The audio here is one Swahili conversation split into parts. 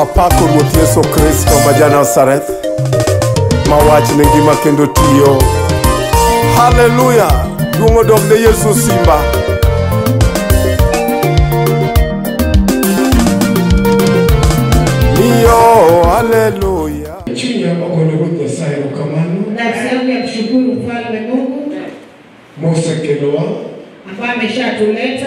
apako ruoth yesu kristo ma janazareth ma wach ne ngima kendo tiyo haleluya duong' odog ne yesu simba miyo haleluya chunya ogolo ruoth nyasaye erokamano nafsi yangu ya kushukuru mfalme Mungu mosekelowa ambaye ameshatuleta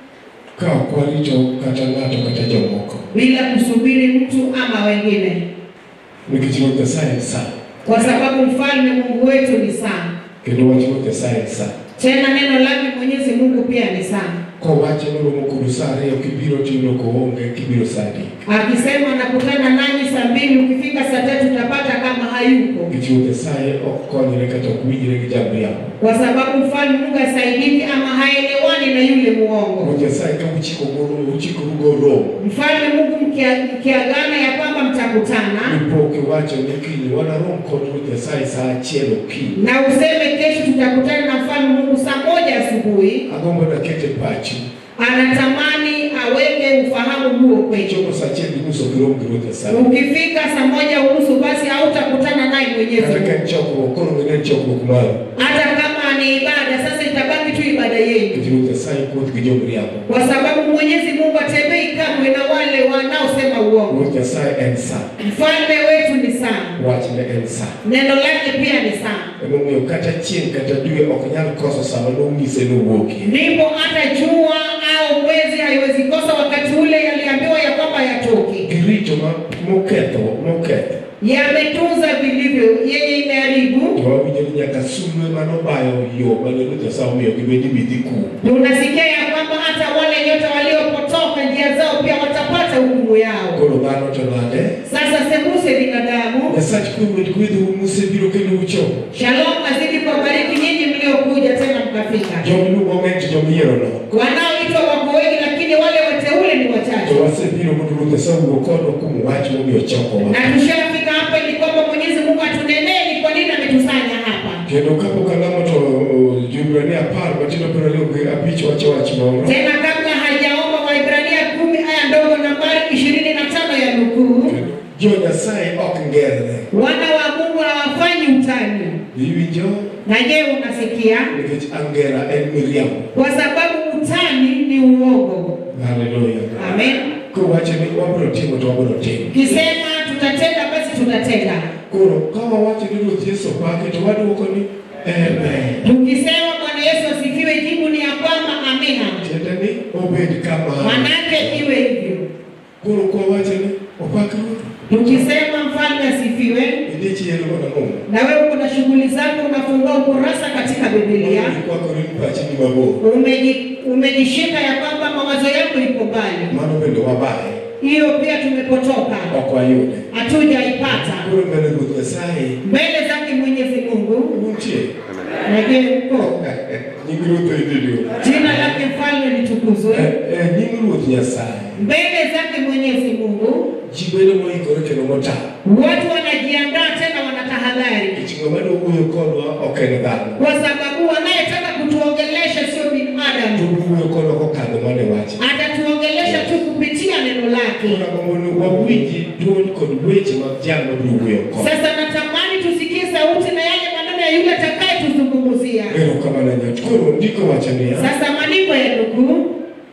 ka ok warito kata ng'ato kata jomoko bila kusubiri mtu ama wengine, nikech ruoth nyasaye en sa kwa sababu mfalme Mungu wetu ni sana, kendo wach ruoth nyasaye en sa tena neno lake Mwenyezi Mungu pia ni sana. kowache noromo kodu sa ariyo kibiro tiyudo koonge kibiro sa adek Akisema nakutana nanyi saa mbili, ukifika saa tatu utapata kama hayupo, nikech ruoth nyasaye ok konyre kata ok winjre gi jamriambo kwa sababu mfalme Mungu asaidiki ama haelewani na yule muongo. ruoth nyasaye ka uchiko goro- uchikoru go romo Mfalme Mungu mkia- mkiagana ya kwamba mtakutana ipoke iwacho ni kiny wanarom kod ruoth nyasaye sa achiel okinyi na useme kesho tutakutana na mfalme Mungu saa moja asubuhi, agombo nakete pachi anatamani aweke ufahamu huo kwetu. chopo sa achiel gi nus ok irom gi ruoth nyasaye Ukifika saa moja unusu basi hautakutana naye Mwenyezi kata ka en Mungu. chokruok koro ng'e en chokruok maru Hata kama ni ibada, sasa itabaki tu ibada yenu, nikech ruoth nyasaye kuoth gi jomriambo kwa sababu Mwenyezi Mungu atembei kamwe na wale wanaosema uongo. ruoth nyasaye en sa Mfalme wetu ni sana, wachne en sa neno lake pia ni sana, emomiyo kata chieng' kata dwe ok nyal koso sama nong'ise nowuokie ndipo hata jua au mwezi haiwezi kosa wakati ule yaliambiwa ya kwamba yatoke. girito ma- moketho moketho yametunza vilivyo yenye imeharibu. to wawinjo ni nyaka sulwe manobayo yo mane ruoth nyasaye omiyo gibedi midhi kum Tunasikia ya kwamba hata wale nyota waliopotoka njia zao pia watapata hukumu yao. koro dhano to nade Sasa sembuse binadamu. nyasach kwemwed kwedhou musebiro kendo uchopo Shalom azidi kuwabariki nyinyi mliokuja tena mkafika. jomiluongo ng'eny to jomiyierono Wanaoitwa wako wengi, lakini wale wateule ni to wachache. wasebiro mondo ruoth nyasaye owuo kodwa kuom wach momiyo chokowa Na tushafika hapa ili kwamba Mwenyezi Mungu atunenee ni kwa nini ametusanya hapa. kendo kapok alamo to uh, joibrania apar matindo piero ariyo gi abich wacho wach moro Tena kabla hajaomba Waibrania kumi aya ndogo nambari ishirini na tano ya nukuu, jo nyasaye ok ngerre wana wa Mungu hawafanyi utani. iwinjo Na je, unasikia? nikech angera en miriambo Kwa sababu utani ni uongo. haleluya Amen. kowacho ni wabiro timo to wabiro timo Kisema tutatenda, basi tutatenda. koro ka wawacho ni ruoth yesu opake to waduoko ni amen Tukisema Bwana Yesu asifiwe, jibu ni ya kwamba amina, tiende ni obed kama manake iwe hivyo. koro kwawacho ni opak ruoth Tukisema mfalme asifiwe, idhi chielo mana momo na wewe kuna shughuli zako, unafungua ukurasa katika Biblia, ikwakore ni pachi ni mabor umeji- umejishika ya kwamba mawazo yako iko mbali. mano bende wabaye Hiyo pia tumepotoka, ok wayude hatujaipata koro mbele ruoth nyasaye mbele zake Mwenyezi Mungu. untie Na je, uko nying ruoth oididio jina lake mfalme litukuzwe nying ruoth nyasaye mbele zake Mwenyezi Mungu. ji bedo moikore kendo motang' Watu wanajiandaa tena, wanatahadhari nikech ng'ama dowuoyo kodwa ok en dhano kwa sababu wanayetaka kutuongelesha sio to binadamu, owuoyo kodwa kokadho mane wache atatuongelesha tu kupitia neno lake. Tunagombo ni wawinji duol kod weche mag jal mabiro wuoyo kod Sasa natamani tusikie sauti na yale maneno ya yule atakayetuzungumzia. erokamano nyot koro ndiko wacho niya Sasa maandiko ya nukuu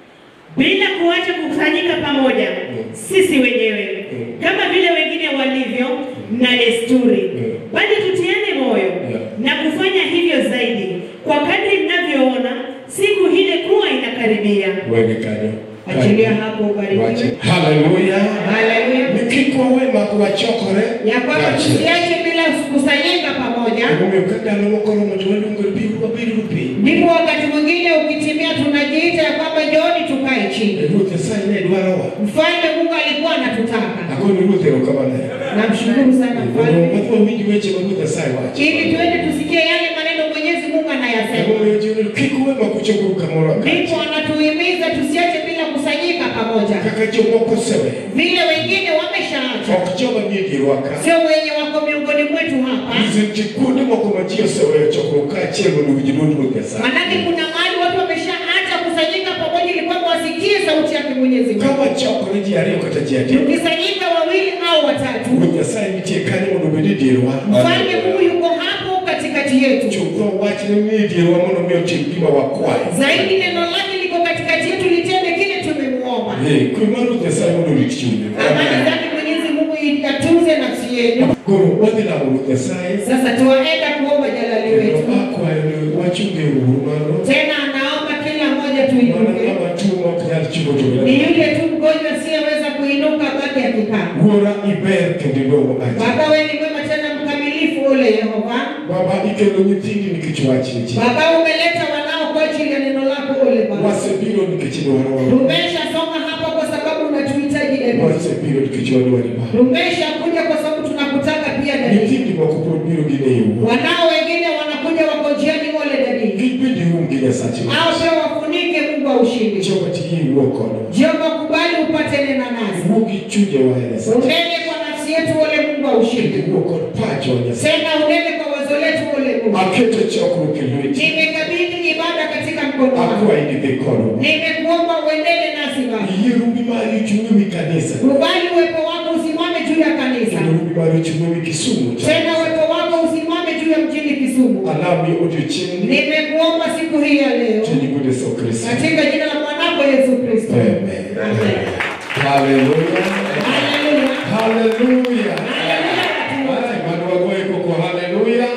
bila kuacha kukusanyika pamoja sisi wenyewe kama vile wengine walivyo na desturi, bali tutiane moyo na kufanya hivyo zaidi, kwa kadri mnavyoona siku ile kuwa inakaribia. wege kanyo achilia hapo, ubarikiwe. Wache. haleluya Haleluya. ni kik wawe mak wachokore ya kwamba Kaachiel. tusiache bila kusanyika pamoja. Emomiyo ka ndalo moko oromo to waluongo biuru wabedo piny Ndipo wakati mwingine ukitimia, tunajiita ya kwamba njooni tukae chini. ruoth nyasaye ne dwarowa Mfalme Mungu alikuwa anatutaka. akoni ruoth erokamano Namshukuru sana mfalme, wadhi wawinj weche ma ruoth nyasaye wacho ili tuende tusikie yale maneno Mwenyezi Mungu anayasema. Emomiyo jiwo ni kik uwe mak uchokoru kamoro Ndipo akacha anatuhimiza tusiache bila kusanyika pamoja, kaka jomoko osewe vile wengine wameshaacha, ok joma nie dierwa ka sio wenye wako miongoni mwetu hapa. nitie kuonde moko ma ji oseweyo chokruok kaachiel mondo winj duond ruoth nyasaye Manake kuna mahali watu wameshaacha kusanyika pamoja, ili kwamba wasikie sauti yake Mwenyezi Mungu. ka wachokore ji ariyo kata ji adek Tukisanyika wawili watatu. Ruoth Nyasaye nitie kanyo mondo obed e dierwa. Mfalme Mungu yuko hapo katikati yetu. Chutho wachne ni e dierwa mondo mi otim gima wakwayo. Zaidi neno lake liko katikati yetu, litende kile tumemuomba. Eh, Kwe mar Ruoth Nyasaye mondo orit chunye. Amani zake Mwenyezi Mungu ikatunze nafsi yenu. Koro wadhi lamo Ruoth Nyasaye. Sasa tuwaenda kuomba jalali Kendo wetu. akwayo ni wachunge uhuru mano. Tena anaomba kila mmoja Mana tuinuke. ng'ama tuo ma ok nyal chungo Ni jowetene. yule tu mgonjwa asiyeweza kuinuka baki akikaa. Wuora iber kendo idongo aja. Baba, wewe ni mwema tena mkamilifu, ule Yehova. Baba ikelo nyithindi nikech wachni ji. Baba, umeleta wanao kwa ajili ya neno lako, ule Baba. Wasebiro nikech idwarowa. Tumeshasonga hapa kwa sababu unatuhitaji David. Wasebiro nikech wadwari Baba. Tumeshakuja kwa sababu tunakutaka pia David. Nyithindi moko pod biro gin e yo. Wanao wengine wanakuja wako njiani, ole David. Gibed ium gi Nyasache. Hao pia wafunike, Mungu wa ushindi. Jehova tiyie iwuo kodwa. Jehova, kubali upate nena nasi. Iwuo gi chunje wa Nyasache. Unene kwa nafsi yetu, ole Mungu wa ushindi. Iwuo kod pacho wa Nyasache. Tena unene kwa wazo letu, ole Mungu. Aketo chokruok e lweti. Nimekabidhi ibada katika mkono wako. Akwayi ni dhi kodwa. Nimekuomba uendele nasi Baba. Yie rumbi mari ochung' ewi kanisa. Kubali uwepo wako usimame juu ya kanisa. Kendo rumbi mari ochung' ewi Kisumu. cha- Tena uwepo wako usimame juu ya mjini Kisumu. Alami odiochieng'ni. Nimekuomba siku hii ya leo Chenyigo Yesu Kristo. katika jina la mwanako Yesu Kristo. Amen. Amen. Hallelujah. Haleluya. Hallelujah. Ay, mano wagoye koko hallelujah.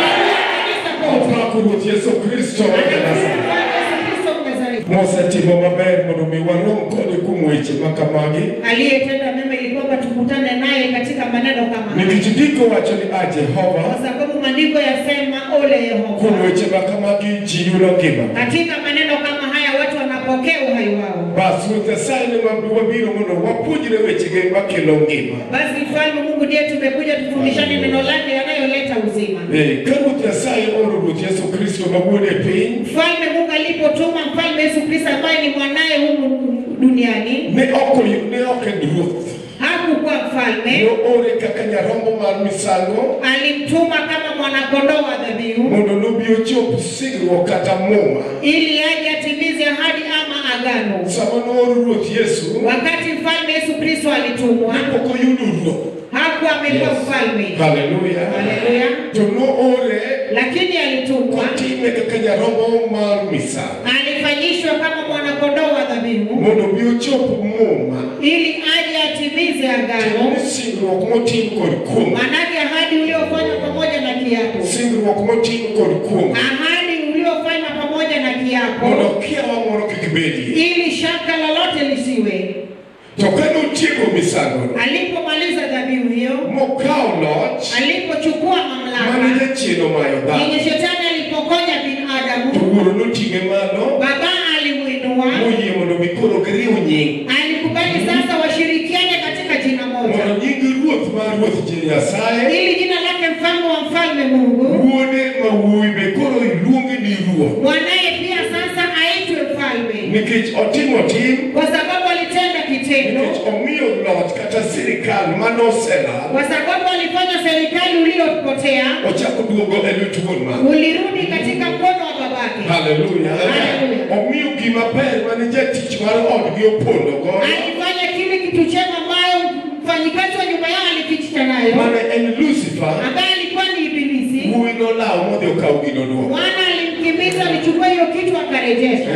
Kanisa kote. Apako Ruoth Yesu Kristo wa Nazareth. Yesu Kristo Mnazareti. mosetimo maber mondo mi warom kode kuom weche ma kamagi Aliyetenda mema ili kwamba tukutane naye katika maneno kama haya. nikech ndiko wacho ni a Kwa Jehova sababu maandiko yasema ole kuom Yehova. weche ma kamagi ji yudo ngima Katika maneno kama haya watu wanapokea uhai wao. bas Ruoth Nyasaye ne ma- wabiro mondo wapuonjre wechege makelo ngima Basi mfalme Mungu ndiye tumekuja tufundishane neno lake yanayoleta uzima. Eh, ka Ruoth Nyasaye oro Ruoth Yesu Kristo ma wuon e piny Mfalme Mungu alipotuma mfalme Yesu Kristo ambaye ni mwanaye humu duniani, ne ok oyu- ne ok en ruoth hakukuwa mfalme, ne ore kaka nyarombo mar misango alimtuma kama mwanakondoo wa dhabihu mondo nobi ochop singruok kata muma ili aje atimize ahadi ama agano. sama nooro Ruoth Yesu Wakati mfalme Yesu Kristo alitumwa, ne pok oyudo ruoth hakuwa amekuwa mfalme, Haleluya. Haleluya. To noore lakini alitumwa, kotime kaka nyarombo mar misango alifanyishwa kama mwanakondoo wa dhabihu mondo obi ochop muma ili aje atimize agano, Tiende ni singruok motim kod kuom manake ahadi uliofanywa pamoja na kiapo, singruok motim kod kuom ahadi uliofanywa pamoja na kiapo, mondo kiawa moro kik bedie ili shaka lolote lisiwe. to ka notieko misangono Alipomaliza dhabihu hiyo, mokawo loch alipochukua mane mamlaka jachien omayo dhano yenye shetani alipokonya to binadamu, wuoro noting'e malo Baba alimuinua, moyie mondo mi koro giriw nying alikubali sasa washirikiane katika jina moja, mondo nying ruoth mar ruoth ji nyasaye ili jina lake mfalme wa mfalme Mungu wuode ma wuowi be koro iluonge ni ruoth mwanaye pia sasa aitwe mfalme, nikech otimo tim kwa sababu alitenda kitendo, nikech omiyo loch kata sirikal manoselal kwa sababu alifanya serikali uliopotea ochako duogo e lwet wuon mare ulirudi katika mkono wa babake. haleluya Hallelujah. omiyo gima ber mane jatich mar odgi opondo godo Alifanya kile kitu chema ambayo mfanyikazi wa nyumba yao alifichika nayo, mane en lucifer ambaye alikuwa ni Ibilisi. wuowi nolawo modhi okawo gino duogo Bwana alimkimbiza alichukua hiyo kitu akarejesha.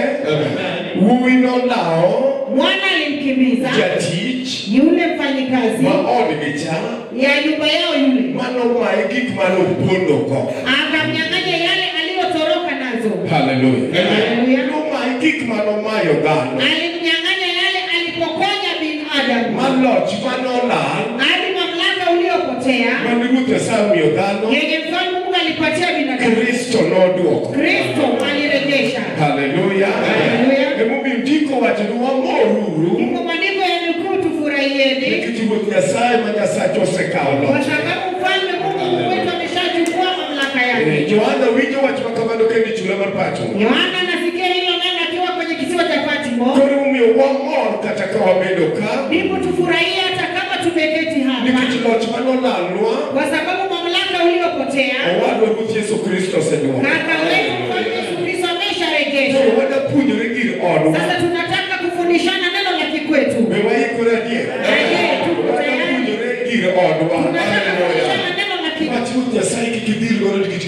wuowi nolawo Bwana alimkimbiza jatich yule mfanyikazi ma odgi cha ya nyumba yao yule, manomaye gik mane opondo go akamnyang'anya yale aliyotoroka nazo, haleluya Hallelujah. nomaye gik manomayo dhano alimnyang'anya yale alipokonya binadamu, maloch manolal hadi mamlaka uliopotea mane ruoth Nyasaye omiyo dhano yenye mfalme Mungu alipatia binadamu, kristo noduoko Kristo alirejesha. haleluya Haleluya. emomiyo ndiko wacho ni wamoruru Ndipo maandiko yanukuu, tufurahieni nikech ruoth nyasaye ma nyasache osekawo kwa loch sababu mfalme Mungu Mungu wetu ameshachukua mamlaka Eh, yake. johana winjo wach ma kamano kendo e chula mar pacho Yohana anasikia hilo neno akiwa kwenye kisiwa cha Patmo. koro omiyo wamor kata ka wabedo ka Ndipo tufurahie hata kama tumeketi hapa, nikech loch manolalnwa kwa sababu mamlaka uliopotea owadwa ruoth yesu kristo oseduoko kaka wetu mfalme Yesu Kristo amesharejesha. koro wadapuonjore gir odwa Sasa tunataka kufundishana neno la kikwetu. be waikore adier Aye, tuko tayari. wadapuonjore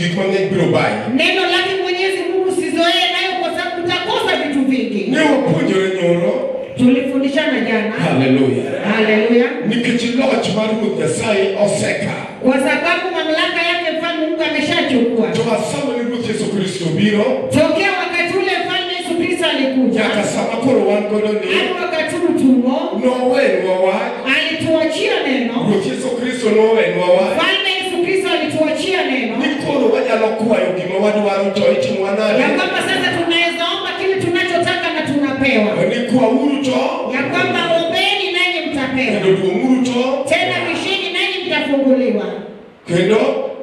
gik mang'eny biro bayi neno lake Mwenyezi Mungu sizoee nayo kwa sababu utakosa vitu vingi. ne wapuonjore nyoro Tulifundishana jana, haleluya haleluya, nikech loch mar ruoth nyasaye oseka kwa sababu mamlaka yake mfalme Mungu ameshachukua to asama ni ruoth yesu kristo biro tokea wakati ule mfalme Yesu Kristo alikuja nyaka sama koro wan godo ni hadi wakati huu tumo, nowenwa wach alituachia neno. ruoth yesu kristo nowenwa wach Mfalme Yesu Kristo alituachia neno ni koro wanyalo kwayo gima wadwaro to itimwa ya nade kwamba sasa tunaweza omba kile tunachotaka na tunapewa, ni kwauru to ya kwamba ombeni nanyi mtapewa, kendo duong'uru to tena bisheni nanyi mtafunguliwa, kendo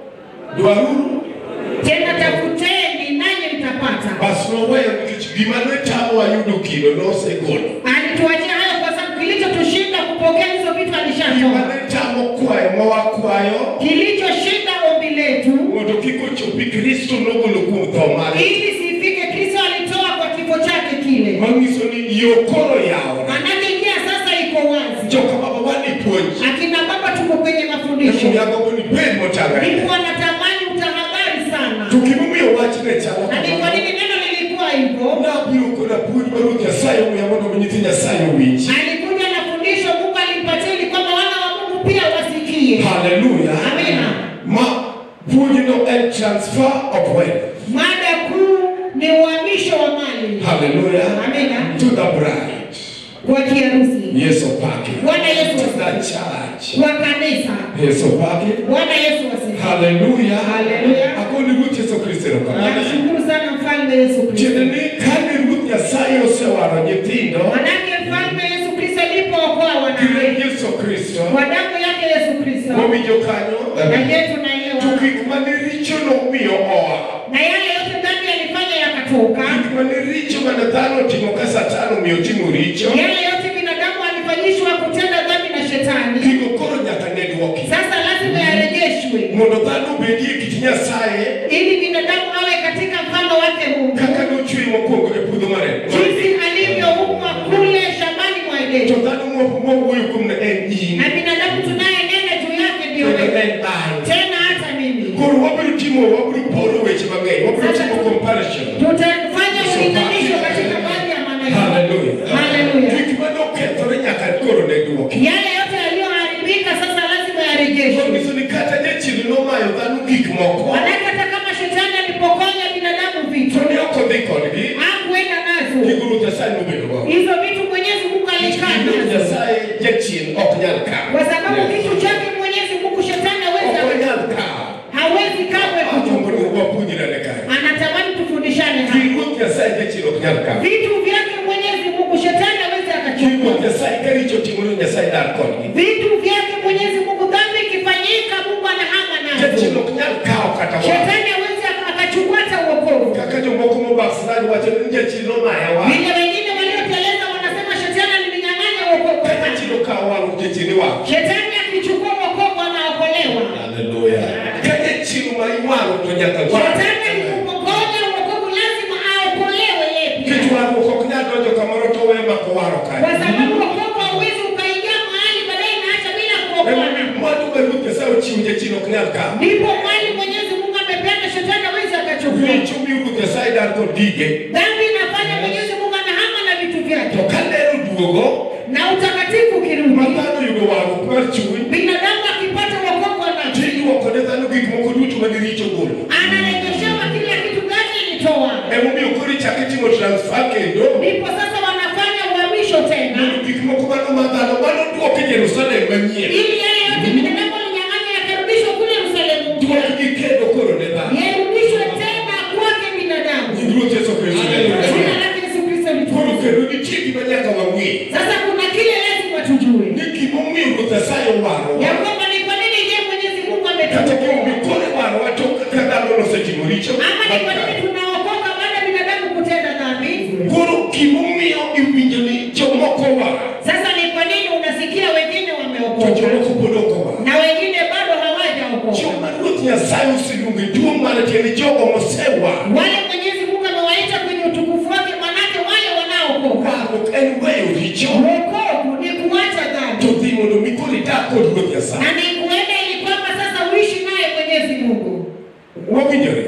dwaruru tena tafuteni nanyi mtapata. bas noweyo nikech gima netamowa yudo kido nosegolo Alituachia hayo kwa sababu kilichotushinda kupokea hizo vitu gima alishatoa. netamo kwayo mawakwayo Kilichoshinda ombi letu mondo kik ochopi kristo nogolo kuom tho mare ili sifike, Kristo alitoa kwa kifo chake kile. manyiso ni yo koro yawo Manake njia sasa iko wazi. joka baba wani puonj Akina baba tuko kwenye mafundisho, yagobo ni bed motang'ore ndipo natamani utahadhari sana. to gimomiyo wach ne chalo Na ni kwa kamano nini neno lilikuwa hivyo? nabiro koda puonj ma ruoth nyasaye omiya mondo mi nyithi nyasaye owinj Alikuja na fundisho Mungu alimpatia ili kwamba wana wa Mungu pia wasikie. haleluya Amina. ma puonjno en transfer of wealth Mada kuu ni uhamisho wa mali haleluya Amina. to the bride kwa kiharusi, yesu pake Bwana Yesu to the asifiwe. church kwa kanisa. yesu pake Bwana Yesu asifiwe. haleluya Haleluya. akoni ruoth yesu kristo erokamano Namshukuru sana mfalme Yesu tiende Kristo. ni kane ruoth nyasaye osewaro nyithindo Manake mfalme Yesu Kristo alipookoa gi wanawe yesu kristo kwa damu yake Yesu Kristo, wawinjo kanyo na je, to tunaelewa gik mane richo nomiyo oa na yale yote dhambi alifanya yakatoka, gik mane richo mane dhano otimo ka satan omiyo timo richo yale yote binadamu alifanyishwa kutenda dhambi na shetani, gigo koro nyaka ne dwoki sasa lazima yarejeshwe mondo dhano obedie kit nyasaye ili binadamu awe katika mfano wake Mungu, kaka nochwe mokwongo e puodho mar jinsi alivyoumwa kule shambani mwa to Edeni, dhano mo- mowuoyo kuom ne en in na binadamu tunayenena juu yake ndio kendo wewe, en an tena hata mimi. koro wabiro timo wabiro poro weche mang'eny wabiro Sasa timo tu- comparison tutafanya ulinganisho katika baadhi ya maneno. haleluya Haleluya. gik mane okethore nyaka koro ne dwoki Yale yote yaliyoharibika sasa lazima yarejeshwe. manyiso ni kata jachien nomayo dhano gik moko Manake hata kama shetani alipokonya binadamu vitu to ne ok odhi kodgi hakuenda nazo gigo ruoth nyasaye nobedo go hizo vitu, Mwenyezi Mungu alikaa Ruoth nazo, nyasaye jachien ok nyal kwa kawo sababu kitu chake Mwenyezi Mungu shetani hawezi ok onyal kawo hawezi kamwe agombo ni kuchukua. wapuonjrane kae Anatamani tufundishane gi hapa. ruoth nyasaye jachien ok nyal kawo Vitu vyake Mwenyezi Mungu shetani hawezi gi akachukua. ruoth nyasaye ka richo timore nyasaye dar kodgi Vitu vyake Mwenyezi Mungu, dhambi ikifanyika, Mungu anahama jachien nazo. ok nyal kawo kata wa Shetani hawezi aka- akachukua hata uokovu. kaka jomoko mobasrani wacho ni jachien nomaya wa Vile wengine walioteleza wanasema shetani alininyang'anya wokovu ka wangu. jachien okawo wang' jachien iwang' Shetani akichukua wokovu anaokolewa. haleluya ka jachien ma iwang'o to nyaka Shetani akikupokonya wokovu lazima aokolewe yeye pia. Nikech warruok ok nyal donjo kamoro to weyo mako waro Kwa kanyo. sababu wokovu hauwezi ukaingia mahali baadaye naacha bila kuokoana. Mwandu ma Ruoth Nyasaye ochiwo jachien ok nyal kawo. Ndipo mali Mwenyezi Mungu amepeana, shetani hawezi akachukua. Richo miyo Ruoth Nyasaye dar kod gige. Dhambi inafanya Mwenyezi Mungu anahama na vitu vyake, To ka lero duogo, na utakatifu ma ukirudi, dhano yudo warruok mar chuny, binadamu akipata wokovu anacho tiduoko ne dhano gik moko duto ma giricho golo. anarejeshewa kila kitu gani ilitoa. Emomiyo koro ichako itimo transfer kendo. Ndipo sasa wanafanya uhamisho tena, Mondo gik moko mano ma dhano mano duok Jerusalem manyien. ili yale yote binadamu alinyang'anya yakarudishwa kule Yerusalemu mpya, Duokgi kendo koro ne dhano. yarudishwe tena kwake binadamu. Nying Ruoth Yesu Kristo ne Jina Ruoth. lake Yesu Kristo Koro litukuzwe. kendo nitie gima nyaka wang'e. Sasa kuna kile lazima tujue Ni gimomiyo Ruoth Nyasaye owarowa. ya kwamba ni kwa nini je Mwenyezi Mungu kata ametuokoa kionge kore warowa to ka dhano nosetimo richo ama ni kwa nini tunaokoka baada ya binadamu kutenda dhambi? koro gimomiyo iwinjo ni jomoko war Sasa ni kwa nini unasikia wengine to wameokoka jomoko pod ok owar na wengine bado hawajaokoka? joma ruoth nyasaye oseluongo e duong' mane tiende jogo mosewar Wale Mwenyezi Mungu amewaita kwenye utukufu wake, manake wale wanaokoka. warruok en weyo richo Wokovu ni kuacha dhambi to dhi mondo mi koro idag kod ruoth nyasaye na ni kuenda ili kwamba sasa uishi naye Mwenyezi Mungu. wawinjore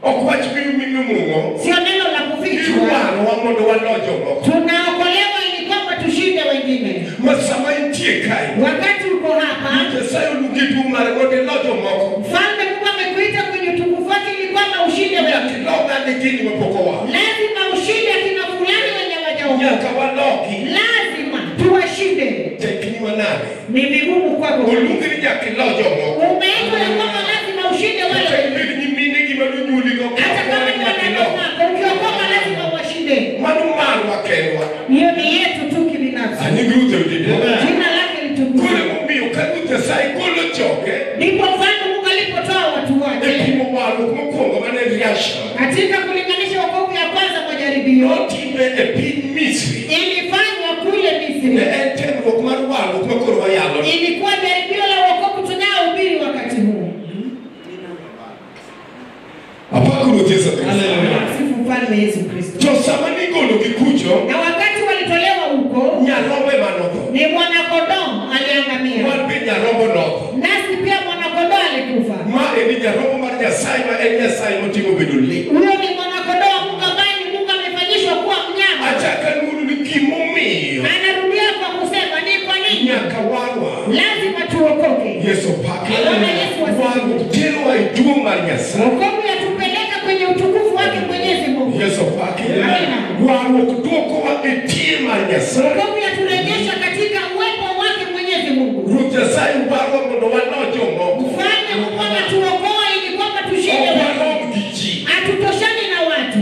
ok wach mimung'o sio neno la kufichwa. idwarowa mondo walo jomoko Tunaokolewa ili kwamba tushinde wengine. ma sama intie kae Wakati uko hapa, nyasaye oluongi tuo mare mondo ilo jomoko mfalme Mungu amekuita kwenye utukufu wake ili kwamba ushinde nyaka wengine. ilo ng'ani gini mapok owa Lazima ushinde akina fulani wenye wajaokoka. nyaka waloki Lazima tuwashinde. tekni manade Ni vigumu kwako. oluongi ni nyaka ilo jomoko Umeitwa ya kwamba lazima ushinde wale kata wengine. ibed nyimine gima nonyuoligo Hata kama ni wanadamu wako, ukiokoka lazima uwashinde. mano marwa kendwa Hiyo ni yetu tu kibinafsi. ani gruto udede Jina lake litukuzwe. kore momiyo ka ruoth nyasaye golo joge Ndipo mfalme Mungu alipotoa watu e wake pimo warruok mokwongo mane reaction katika kulinganisha wokovu ya kwanza majaribio notime e piny misri ilifanywa kule ne Misri. en temruok mar warruok ma koro wayalo Ilikuwa jaribio la wokovu tunaohubiri wakati huu. apako ruoth yesu kristo Sifu mfalme Yesu Kristo. to sama nigologi kucho Na wakati walitolewa huko, nyarombo emanotho ni mwanakondoo aliangamia, wan be nyarombo notho nasi pia mwanakondoo alikufa. ma eni nyarombo mar nyasaye ma en nyasaye motimo bedo le Huyo ni mwanakondoo wa Mungu ambaye ni Mungu amefanyishwa kuwa mnyama. achaka luongo ni gimomiyo Anarudia kwa kusema ni kwa nini nyaka warwa lazima tuokoke. yesu pake Bwana Yesu asifiwe. warruok terowa e duong' mar nyasaye Wokovu yatupeleka kwenye utukufu wake Mwenyezi Mungu. yesu pake Amina. warruok duokowa e tie mar nyasaye Wokovu yaturejesha katika uwepo wake Mwenyezi Mungu. ruoth nyasaye warwa mondo walo jomoko Mfalme Mungu anatuokoa ili kwamba tushinde ok watu. warom gi ji Hatutoshani na watu.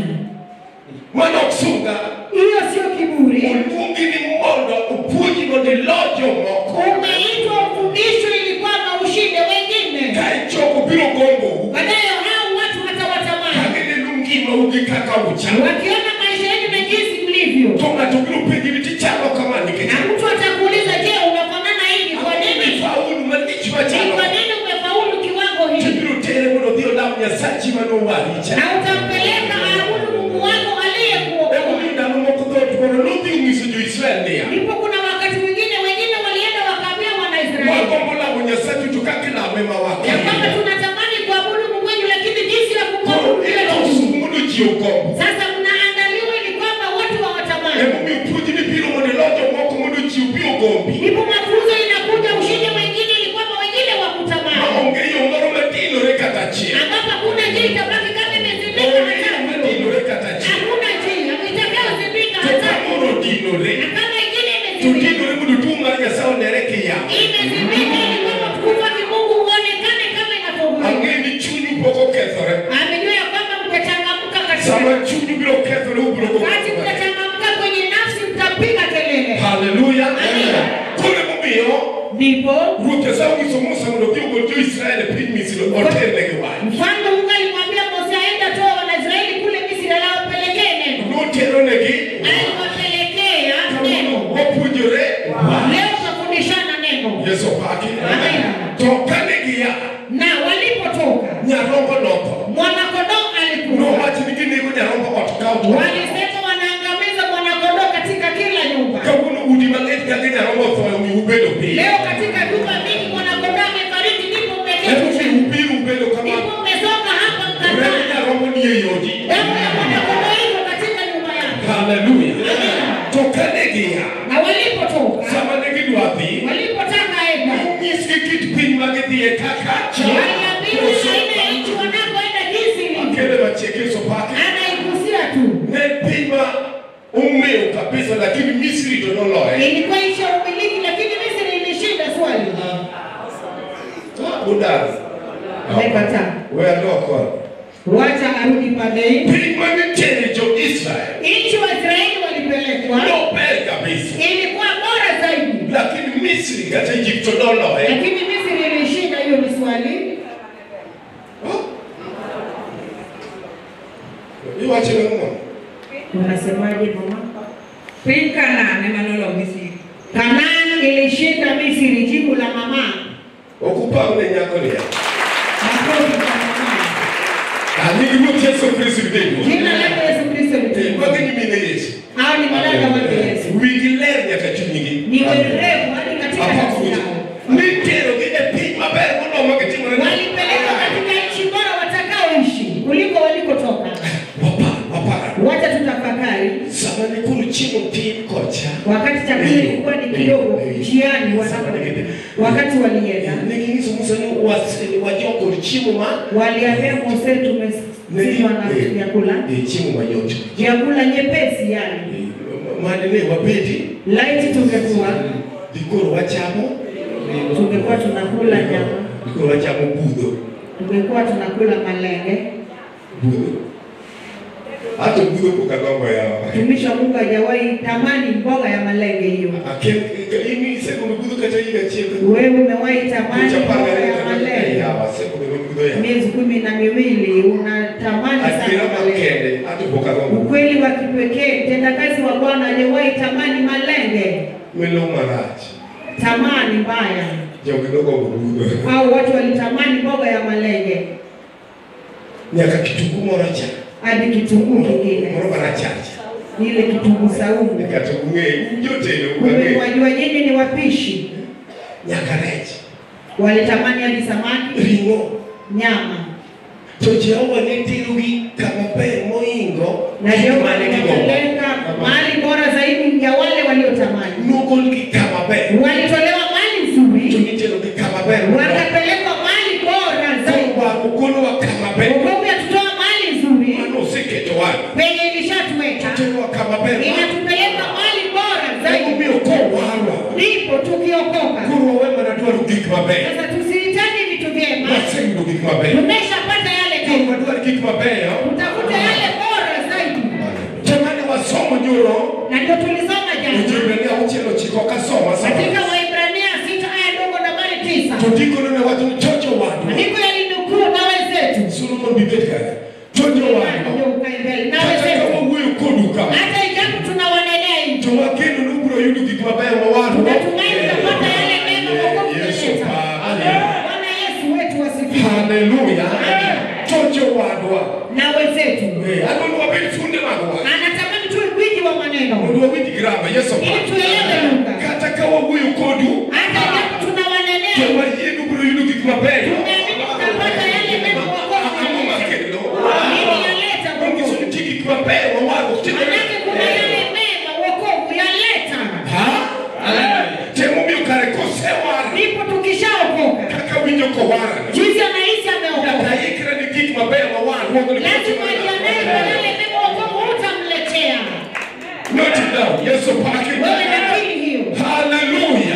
mano ok sunga Hiyo sio kiburi. oluongi ni mondo opuonji mondo ilo jomoko Umeitwa ufundishwe ili kwamba ushinde wengine. ka ichoko biro gombou Baadaye hao watu watawatamani. kagineno ngimau gi kaka uchalo Wakiona maisha yenu na jinsi mlivyo. to ng'ato biro penji ni tichalo kama nikech Na mtu atakuuliza, je, unafanana hivi kwa nini? faulu malich Ni machalo kwa nini umefaulu kiwango hiki? tibiro tere mondo odhi olam nyasachi manowaricha Na utampeleka aabudu Mungu wako aliyekuokoa. emomiyo ndalo moko dhot mondo nodhi onyiso jo-israel niya Ndipo kuna wakati mwingine wengine walienda wakaambia Wanaisraeli wagombo lamo nyasachu to kaka ilame ma ya kwamba wake tunatamani kuabudu Mungu wenu, lakini jinsi ya koro kumwabudu vile iloso tu. mondo ji ogombo Sasa mnaandaliwa ili kwamba watu hawatamani. emomiyo puonj ni biro mondo ilo jomoko mondo ji obi ogombi Ndipo mafunzo inakuja ushinde wengine ili kwamba wengine wakutamani, maonge yo moro madinore kata achiel ambapo hakuna njia itabaki kama imezindika onge yo hata madinore kata achiel hakuna njia itakayozindika to hata ka moro odinore na kama ingine to imezindika dinore mondo tuo mar nyasaye onere kiyamo imezindika ili kwamba utukufu wake Mungu uonekane kama inavyohubiriwa. ang'e ni chunyu pok okethore Amejua ya kwamba mtachangamka katika sama chunyu biro kethore ubiro wakati go mtachangamka kwenye nafsi, mtapiga kelele. haleluya Amina. koro emomiyo Ndipo ruoth nyasaye onyiso musa mondo odhi ogol jo-israel e piny misri oternegi wach mfalme Mungu alimwambia Mose aende atoe Wanaisraeli kule Misri, alawapelekee neno. noteronegi Aliwapelekea neno. wapuonjore Leo tutafundishana neno. yesu paki Amina. to kane gia Na walipotoka nyarombo notho mwanakondoo alikufa. nowach ni ginego nyarombo ot ka ot Walisema wanaangamiza mwanakondoo katika kila nyumba. kawuono udi mang'eny kaka nyarombo otho omiyo ubedo piny Leo katika nyumba mingi mwanakondoo amefariki, ndipo mmeketi emomiyo chini. ubiru ubedo kama Ndipo mmesonga hapa remo mkakaa. nyarombo ni e yodi Damu ya mwanakondoo iko katika nyumba yako. haleluya to kane gia Na walipotoka sama ne gidwa dhi walipotaka enda nyisgi kit piny ma gidhiye kaka waliambiwa aina ya nchi wanapoenda jinsi ilivyo. akele machiegni so pake Anaigusia tu, ne piny ma ong'eyo kabisa lakini misri to noloye ilikuwa nchi ya umiliki, lakini Misri ilishinda swali. budar Amekataa. we alokwa Wacha arudi pande hii. piny manitere jo-israel Nchi Waisraeli walipelekwa nober kabisa ilikuwa bora zaidi, lakini misri kata egypto noloye lakini Misri ilishinda. Hiyo ni swali. iwacho nang'o Unasemaje mama? Piny Kanaan ema noloo Misri. Kanaan ilishinda Misri, jibu la mama. okupawne nyako niya Makofi kwa mama. anigi ruoth yesu kristo gidego Jina lake Yesu Kristo litukuzwe. magi nyimine yesu Hao ni madada wake Yesu. wigi ler nyaka chunygi Ni werevu hadi katika nafsi yao. niterogi e piny maber molomo gitimore Walipelekwa katika nchi bora watakaoishi kuliko walikotoka. wakati walienda neginyiso musa ni was- wajoko chiemo ma waliambia Mose tumesizwa na Eh, vyakula eh, chiemo mayot vyakula nyepesi yani Eh, mane ne wabedi laiti tungekuwa dikoro wachamo tungekuwa tunakula nyama dikoro wachamo budho tungekuwa tunakula malenge budho hata budho pok agombo yawa mtumishi wa Mungu hajawahi tamani mboga ya malenge hiyo ini isekono budho kata higa achiel wewe umewahi tamani mboga ya malenge yawa asekono budho yawa miezi kumi na miwili unatamani adira sana malenge makende hata pok agombo ukweli wa kipekee mtendakazi wa Bwana hajawahi tamani malenge melo marach tamani mbaya jogi nogombo budho au watu walitamani mboga ya malenge nyaka kitungu moro cha hadi kitunguu kingine moro marachacha ile kitunguu saumu kata ung'e jotelo Kumbe ung'e wajua nyinyi ni wapishi nyaka rech walitamani hadi samaki ring'o nyama to jehova ne terogi kama ber moingo na ndio mane gigombo wanapeleka mahali bora zaidi ya wale waliotamani nogolgi kama ber walitolewa mahali to nzuri niterogi kama ber wakapelekwa mahali bora zaidi ogolowa kama ber Wokovu yatutoa mahali nzuri mano oseketo wan penye ilishatuweka terowa kama ber inatupeleka mahali bora zaidi emomiyo kowarwa ndipo tukiokoka koro wawe mana dwaro gik maber sasa tusihitaji vitu vyema waseyudo gik maber tumeshapata yale koro tena wadwar gik mabeyo utafuta yale bora zaidi jamane wasomo nyoro na ndio tulisoma jana ojibrania auchiel ochiko kasoma katika sama Waibrania sita aya ndogo nambari tisa to ndikono ne wacho ni chocho wadwa maandiko yalinukuu nawe zetu solomon bibet kare chocho Ndio wadwa ukae mbele. nawe kata ka zetu wawuoyo kodu kama hata ijapo tunawanenea hivi to wakendo nobiro yudo gik mabeyo ma wadwa Natumaini tutapata yale mema wokovu Yesu umeleta. pa Bwana Yesu wetu wasifiwe haleluya chocho wadwa nawe zetu Eh, adwa ni wabed funde mag wach anatamani tuwe gwiji wa maneno mondo wawinj grama yeso pa ili tuelewe lugha kata ka wawuoyo kodu hata ijapo tunawanenea to wayienu biro yudo gik mabeyo tumeamini tutapata yale mema wokovu ang'o umeleta. makelo Nini yaleta ongiso wokovu nitie gik mabeyo ma wadwa manake kuna yale mema wokovu yaleta temomiyo kare kosewar ndipo tukishaokoka kaka winjo kowarani jinsi anahisi nyaka ameokoka ikra ni gik mabeyo ma wan lazima jiandae kwa yale mema wokovu utamletea Note it down. Yesu pake. wewe nakili hiyo Haleluya.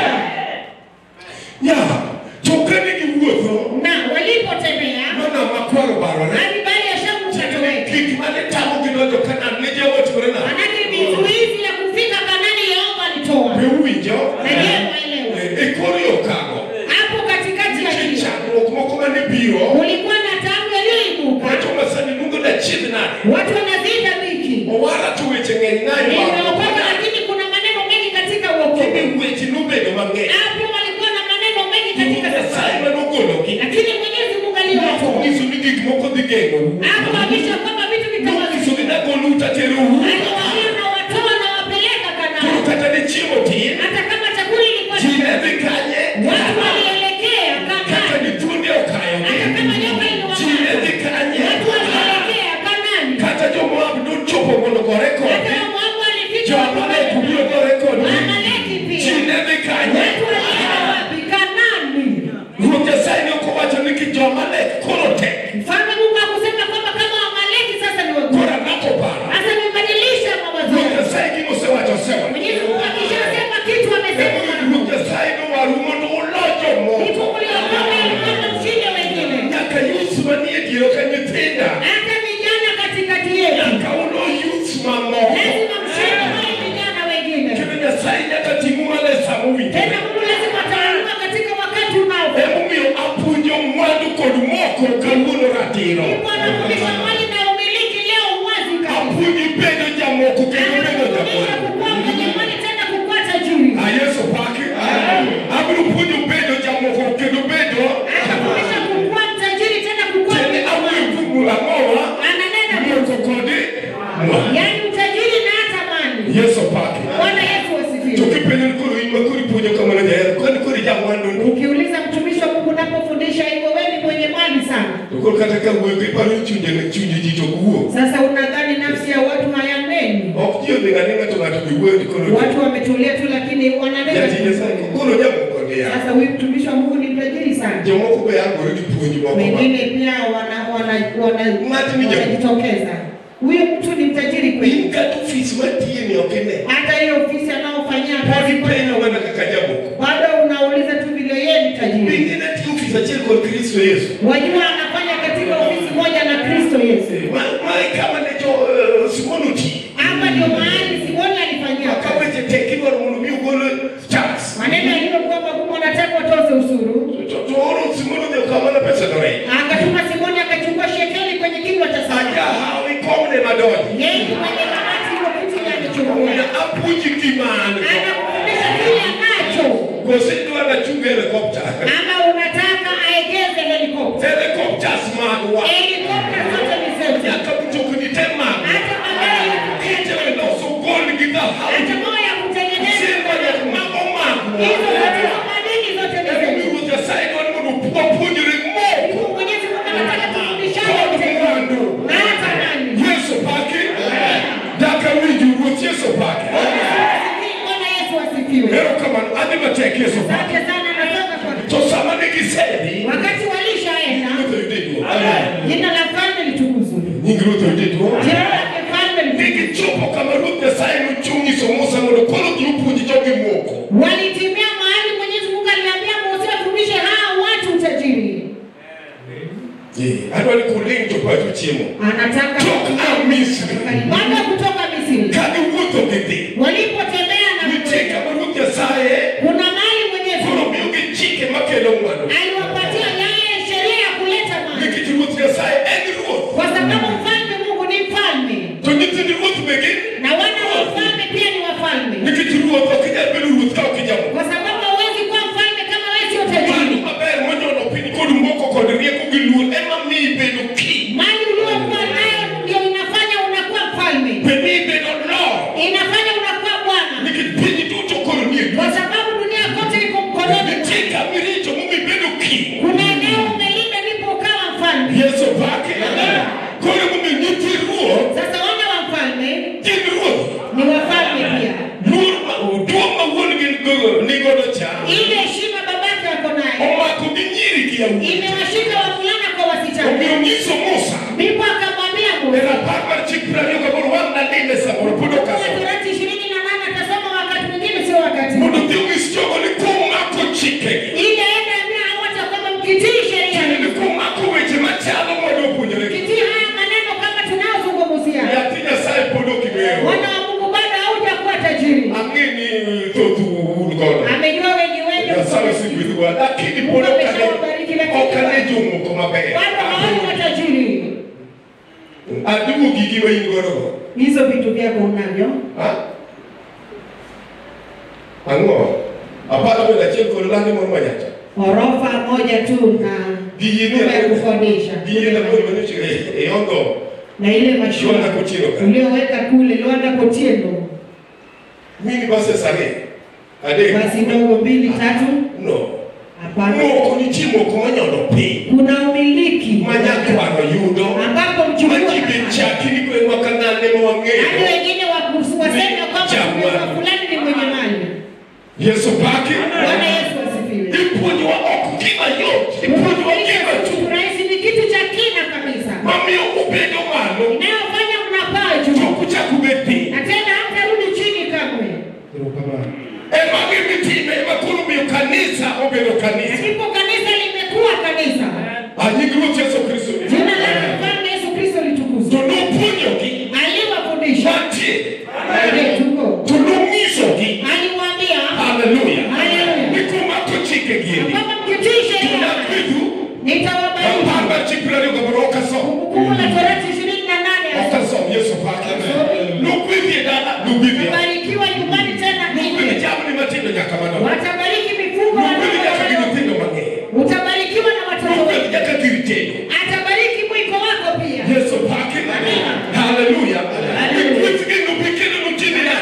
Ya, tokane gi wuotho na walipotembea mana makwaro barore. hadi bali ya shamu ukatoweka Gik mane tamo gi donjo Kanaan ne Jehova otimore nade? manake vizuizi ya kufika kanani yehova alitoa Be uwinjo? Na je, waelewa? E kor yo kago. hapo katikati ya Nitie njia chandruok moko mane biro. kulikuwa na tabu yaliyoibuka Wacho masani luongo da chiedh nade. watu wanazida dhiki Owara to weche ng'eny ng'any nimeokoka baro. lakini kuna maneno mengi katika uokovu Kinde weche nobedo mang'eny. hapo walikuwa na maneno mengi katika Nyasaye safari manogologi. lakini mwenyezi mungu aliwatoa Nyiso ni gik moko dhi geng'ou. hapo kabisa kwamba vitu Nyiso vitawazidi ni nagolou taterou. aliwaambia na watoa na wapeleka Koro kanani kata ni chiemo tin, hata kama chakula ilikuwa ji ne dhi kanye, watu walielekea kata kanani ni thuonde okayogi, hata kama nyoka ji ne iliwapata dhi kanye, watu walielekea kanani kata jo-Moab nochopo mondo gore hata kodgi, wamoabu walifika jo-Amalek biro gore kodgi, Amaleki ji pia ne dhi kanye. watu walienda wapi kanani Ruoth Nyasaye ne ok owacho ni ki jo-Amalek koro tek, mfalme mungu akusema kwamba kama wamaleki sasa ni wagu koro ang'ato paro. sasa nimebadilisha mawazo Ruoth yangu. Nyasaye gima osewacho osewacho. mwenyezi mungu akishasema kitu amesema Emomiyo mara Ruoth moja. Nyasaye nowaru mondo ulo ndipo jomoko. mliokoka ili kwamba mshinde wengine Nyaka youth manie diero ka nyithinda, hata vijana katikati yetu nyaka ulo youth mamoko. lazima mshinde wale vijana wengine Kendo Nyasaye nyaka ting'u malo e sa mowinjore. tena mungu lazima ataamua katika wakati unaofaa Emomiyo apuonjo mwandu kod moko kawuono ratiro. ndipo anafundisha mali na umiliki leo uwazi kabisa Apuonji bedo jamoko kendo bedo anafundisha jamoko. kukua mwenye mali tena kukua tajiri A Yesu paki. Abiro puonjo bedo jamoko kendo bedo anafundisha kukua mtajiri tena kukua tiende mwenye awuoyo mali kuom ang'owa ananena moko kod mwandu. yaani utajiri na hata mali Yesu paki. bwana yesu To wasifiwe kipenjo ni koro in ma koro ipuonjo kamano jaher, koni koro ijamwandu ni. ukiuliza mtumishi wa mungu unapofundisha hivyo wewe ni mwenye mali sana To koro kata ka wuoyo iparo ni chunje chunje ji to ok wuo. sasa unadhani nafsi ya watu hayaneni Ok ji odhi ng'aninga to ng'ato be wuoyo to koro watu wametulia tu lakini wananena jatij Nyasaye koro jamoko ni. giya. Sasa huyu mtumishi wa Mungu ni mtajiri sana. Jomoko be yangore gi puonj moko ma- Wengine pia wana wana wana Ng'at ni ja- wanajitokeza. Huyu mtu ni mtajiri In kweli. kata ofis matiye ni ok ine. Hata hiyo ofisi anaofanyia Pod kazi ipenjo mana kaka jaboko. bado unauliza tu vile yeye ni tajiri. Bende natiyo ofis achiel kod Kristo Yesu. Wajua anafanya katika ofisi moja na Kristo Yesu. Ma- Mae kama ne jo eh, Simon oti. Hapa ndio mahali Simoni alifanyia Ka kazi. weche tek idwaro mondo mi ogol tax. Maneno yaliyokuwa magumu anataka watoze ushuru. To to oro Simon odhi okao mana pesa no rech. Akatuma Simoni akachukua shekeli kwenye kinywa cha Aja samaki. hawi komne madonji. Yeye mwenye kamati hiyo kitu ile Omiyo amechukua. apuonji gima an go. Anakufundisha kile anacho. Koso idwa nachung helicopter. Ama unataka aegeze helikopta. Helicopters magwa. Helikopta zote ni zetu. Nyaka mtokni te magwa. Hata magari ya Kite kutengeneza. weloso gold gi dhahabu. Hata moyo ya kutengeneza. Simba nyaka mago magwa. Hizo zote za madini zote ni Ero zetu. Ruoth Nyasaye dwaro mondo wapuonjre moko. Mwenyezi Mungu anataka tufundishane vitendo. Na hata nani. Yesu paki. Daka winju Ruoth Yesu paki. Bwana Yesu asifiwe. Erokamano adhi matek Yesu paki. Asante sana nasema kwa To sama negisedhi. wakati walishaenda Ruoth oyude duong'. jina la mfalme litukuzwe. Nying Ruoth oyude duong'. Jina la mfalme litukuzwe. Negichopo kama Ruoth Nyasaye nochung' nyiso Musa mondo koro dhi opuonj jogi moko. Walitimia mahali Mwenyezi Mungu aliambia Mose wafundishe hawa watu utajiri. Adwa ni kuling' to pacho chiemo. Anataka Tok a Misri. baada ya kutoka Misri Ka giwuotho gidhi. walipotembea na Nitie kama Ruoth Nyasaye kuna mahali Mwenyezi koro Mungu miyogi chike makelo ng'wano. aliwapatia yeye sheria ya kuleta mali, Nikech Ruoth Nyasaye en Ruoth. kwa sababu mfalme Mungu ni mfalme To nyithind Ruoth be gin na wana wa mfalme pia ni wafalme, Nikech Ruoth ok inyal bedo Ruoth ka ok ijamo. kwa sababu hauwezi kuwa mfalme kama wewe sio Mano tajiri. maber monyono piny kod moko kod rieko gi luor ema miyi bedo king. Mali uliokuwa nayo ndio inafanya unakuwa mfalme, Be miyi bedo lord. inafanya unakuwa bwana, Nikech piny duto koro nie kwa lweti. sababu dunia kote iko mkononi Nitie mwako. kama iricho momi bedo king. Kuna eneo umelinda ndipo ukawa mfalme. Yesu pake. Koro momi nitie ruoth. Sasa wana wa mfalme Gin ruoth. ni wafalme pia. Luor ma duong' ma wuon gi go- nigodo cha. Ile heshima babake wako nayo Omako gi nyiri gi yawuowi. imewashika wavulana kwa Omiyo wasichana. nyiso Musa. Ndipo akamwambia E Musa, rapar mar chik prariyo gaboro wang' nadine samoro pod ok kwa asomo. Torati ishirini na nane atasoma wakati mwingine, sio wakati mondo huu. dhi onyis jogo ni kumako chikegi Ile enda ambia hawata kwamba mkitii sheria tiende ni hizi, kumako weche machalo mondo opuonjore mkitii haya maneno kama tunayozungumzia, nyathi nyasaye pod ok ing'eyo wana wa Mungu bado haujakuwa tajiri. ang'e ni thoth un godo Amejua wengi wenu nyasaye osegwedhwa lakini pod ok ane- ok ane jomoko maber bado hawana matajiri. adigo gigi ma in godo go Hizo vitu vyako unavyo Ha? ang'o aparo bende achiel kod lande moro manyacha ghorofa moja tu na Gigi nyumba ya kukodisha gigi laboro manicho e ongo na ile mashua Luanda Kotieno ka. ulioweka kule Luanda Kotieno, mini bases ariyo adek basi ndogo mbili tatu. no Hapana, moko nitie moko manyono piny kuna umiliki manyakwano yudo ambapo mchukua maji be chaki ni gweng'wa ka ng'ane ma hadi wang'eyo wengine wakusu- waseme kwamba Jamani. mtu fulani ni mwenye mali. yesu paki Bwana Yesu asifiwe. ipuonjowa ok gima yot ipuonjowa gima Kufundisha tu kitu rahisi ni kitu cha kina kabisa mamiyo ubedo malo inayofanya mnapaa to juu kuchak ubed piny na tena hamtarudi chini kamwe. ema gimitime ema koro miyo kanisa obedo kanisa Ndipo kanisa limekuwa kanisa. anying ruoth yesu kristo ni Jina la mfalme Yesu Kristo to litukuzwe. nopuonjogi Aliwafundisha mantie Ndiyo, tuko to nong'isogi aliwaambia haleluya Haleluya. ni kumako chikegi endi kwamba mkitii sheria tunakwidu nitawabariki. Apar mar chik prariyo gaboro ok asom Kumbukumbu la Torati ishirini na nane ok asom yesu pake nogwedhi e dala nogwedhi ot. watabarikiwa nyumbani tena nogwedhi nje, jamni matindo nyaka madongo watabariki mifugo nogwedhi nyaka gi wadogo nyithindo mang'eny utabarikiwa na watoto nogwedhi wengi, nyaka gir tedo atabariki mwiko wako pia. yesu pake haleluya gweth gi nobi kendo notini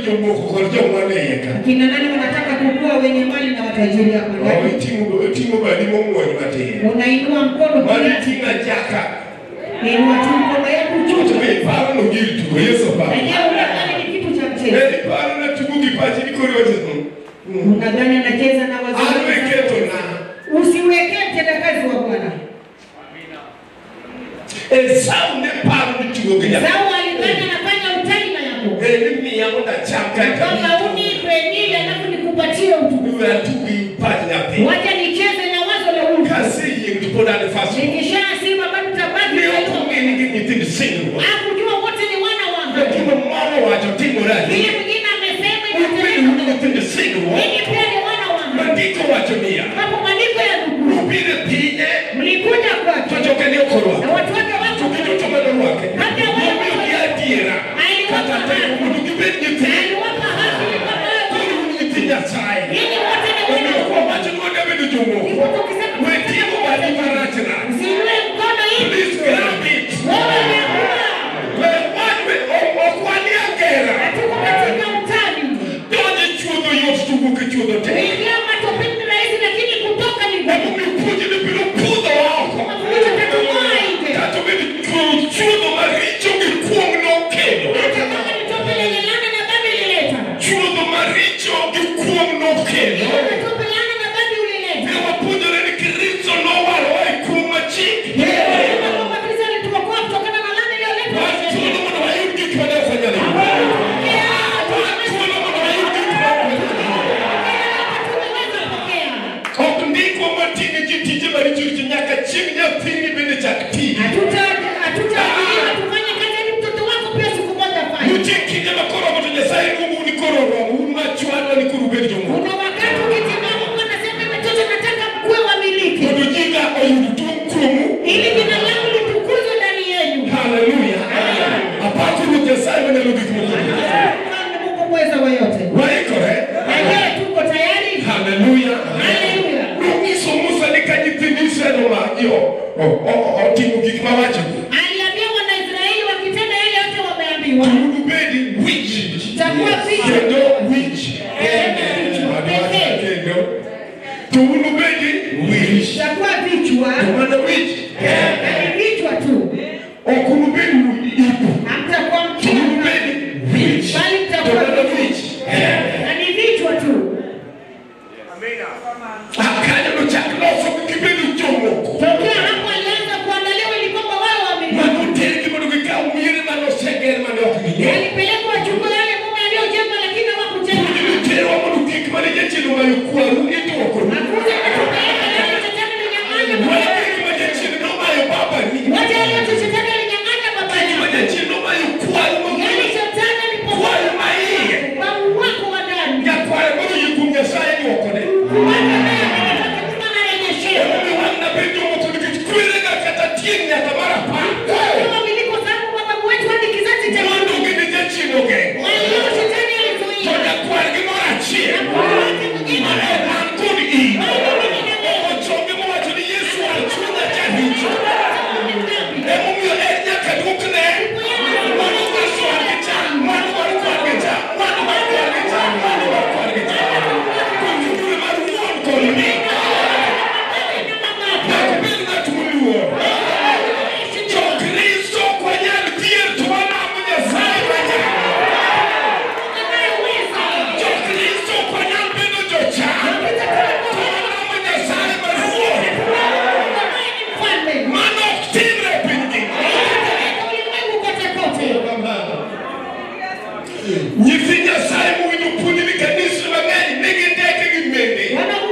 jomoko kod joma nie ka. Kina nani wanataka kukua wenye mali na watajiri hapa Oh, ndani? iting'o iting'o badi mong'wony matin. Unainua mkono Mano kiasi, iting'a jaka. inua tu mkono yako To juu. be iparo no gir tugo Yesu paro. Wenyewe unadhani ni kitu cha mchezo. Ne iparo na tugo gi pachi ni koro wacho. "Mm, Unadhani anacheza na An wazazi. weketo na. Usiwekee mtendakazi wa Bwana. Esau ne paro ni tugo gi nyathi. Esau alidhani anafanya utani na Yakobo. Eh, ni miya mondo acham kata Kwamba unipe nili alafu nikupatie utukufu. Iwe atugi pach nyathi. Wacha nicheze na wazo la huyu. Kaseyieng' to pod an fast. Nikishasema bado tabaki Ne na ok ong'e ni gin nyithind singruok. Hakujua wote ni wana wa To Hamu. gima moro wacho timore Yule ahinya. mwingine amesema Ubedo inatendeka. nyithind singruok. Ninyi pia ni wana wa Hamu. Mandiko wacho niya. Hapo maandiko ya nukuu. Ubiro e pinye Mlikuja to kwake joge ne ok na orwako. watu wake To wako giduto mane orwake. Nomiyogi adiera. Kata teko mondo gibed nyithind. aliwapa haki kama wewe. Koro un nyithi Nyasaye. Ninyi wote ni wana Omiyo wa kwawacho ni wada bedo jomoko. We ting'o badi marach rach. Usiinue mkono hivi. Please grab it. Wewe umekula. We wan- we- ok wanie agera. Hatuko katika utani. Donjo e chuodho yot to wuok e chuodho tek. Kuingia matopeni ni rahisi lakini kutoka ni ngumu. Emomiyo puonjni biro pudho oko. Mafundisho tatumoa nje. Kata obedo chuodho maricho gi kuong' nokelo. Hata kama ni tope lenye laana na dhambi ilileta. Chuodho maricho gi kuong' nokelo. Ile tope laana na dhambi ulileta. Ne wapuonjore ni Kristo nowarowa e kuong' machik. Kama kwamba Kristo alituokoa kutokana na laana iliyoletwa Wan na thuolo Shetani. mondo wayud gik mane ok wanyalo yudo. Pokea, Wan thuolo mondo wayud gik ma ok wanyalo yudo. tumeweza pokea. Ok ndikwa mating'o ji tije maricho richo nyaka chieng' nyathini bende chak ti. Hatuta- hatutaambiwa tufanye kazi ili mtoto wako pia siku moja afanye. Nitie kinde ma koro moto Nyasaye luongo ni koro oromo, un machwadwa ni koro ubed jomoko. Kuna wakati ukitimama Mungu anasema watoto nataka mkuwe wamiliki. Mondo nyinga oyud duong' kuomu. Ili jina langu litukuzwe ndani yenu. Haleluya. Apako Ruoth Nyasaye manyalo gik moko. Mfalme Mungu mweza wa yote. Waikore. Na je, tuko tayari? Haleluya. Haleluya. Nonyiso Musa ni ka nyithind Israel omaki o- o- otimo gik mawachogi. Aliambia Wanaisraeli wakitenda yale yote wameambiwa. To unubed wich. Itakuwa vichwa. Kendo wich. Vichwa. Adwaro kendo. To unubed wich. Itakuwa vichwa. To mana wich. Ni vichwa tu. Ok unubed ipo. Hamtakuwa To mkia. unubed wich. Bali To mtakuwa mana vichwa. wich. Na ni vichwa tu. Akanyo nochak loso gibedo jomoko. Tokea hapo alianza kuandaliwa ili kwamba wao wamiliki. Mano tergi mondo gikaw miere manoseger mane ok ging'eyo. Walipelekwa wachukue yale mume aliyojenga lakini hawakujenga. Terwa mondo kik mane jachien omayo kwaru idwoko. Hakuja kutoka yale shetani alinyang'anya baba Mana yake. kik ma jachien nomayo babani. Wote waliote shetani alinyang'anya baba Kik ma yake. jachien nomayo kwaru Yaani mang'eny. shetani Kwaru ma iye. alipokuwa kwa wako wa ndani. Nyakware mondo yie kuom Nyasaye dwokone. Wako naye anataka Mungu anarejeshewa. Emomiyo wan nabed jomoko nikech kwerega kata tieng' nyaka mar apar. Kama miliko sababu mababu wetu hadi kizazi cha Mondo gine jachien ogeng'o. Walio shetani To alizuia. nyakwargi moro achiel. Na Mungu wake mwingine Mane an kod in. Ochonge mowacho ni Yesu ar chunya jaricho. Emomiyo en nyaka dwokne. Mano mar kwargi cha, mano mar kwargi cha, mano mar kwargi cha, mano mar kwargi cha. Kuom yudore mar wuon kod min. Nyaka bed ng'at moluor. Jo-Kristo ok wanyal dhier to walamo Nyasaye manyalo. Jo-Kristo ok wanyal bedo jochan to walamo Nyasaye maruoth. Mano ok timre e piny ngima. Nyithi Nyasaye mowinjo puonj ni kanise mang'eny nigi ndeke gi mende.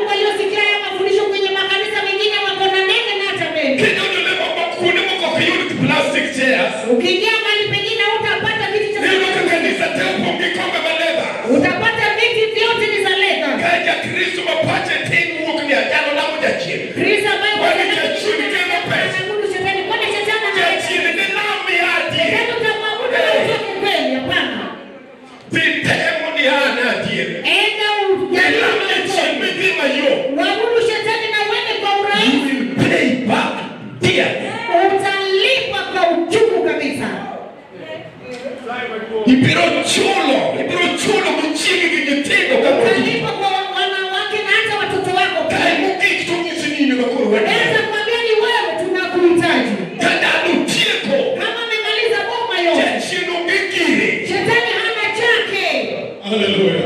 Kendo jole moko kuonde moko ok yud plastic chairs. Ukiingia mahali pengine utapata viti cha Iyudo ka kanisa te opong' gi kombe ma leather. utapata viti vyote ni za leda. Ka jakristo ma pache tin wuok ni ajalo lamo jachien. Kristo ambaye Kwani jachien kelo pesa. anaabudu shetani, kwani shetani ana Jachien ni lam miya adier. Shetani utamwabudu na utoke kweli? Hapana. Dhi temo ni an adier. Enda Ilam ujaribu jachien utoke. midhi mayom. Uabudu shetani na uende kwa You urahisi. will pay back dearly. Utalipa kwa uchungu kabisa. Ibiro chulo, ibiro chulo Haleluya.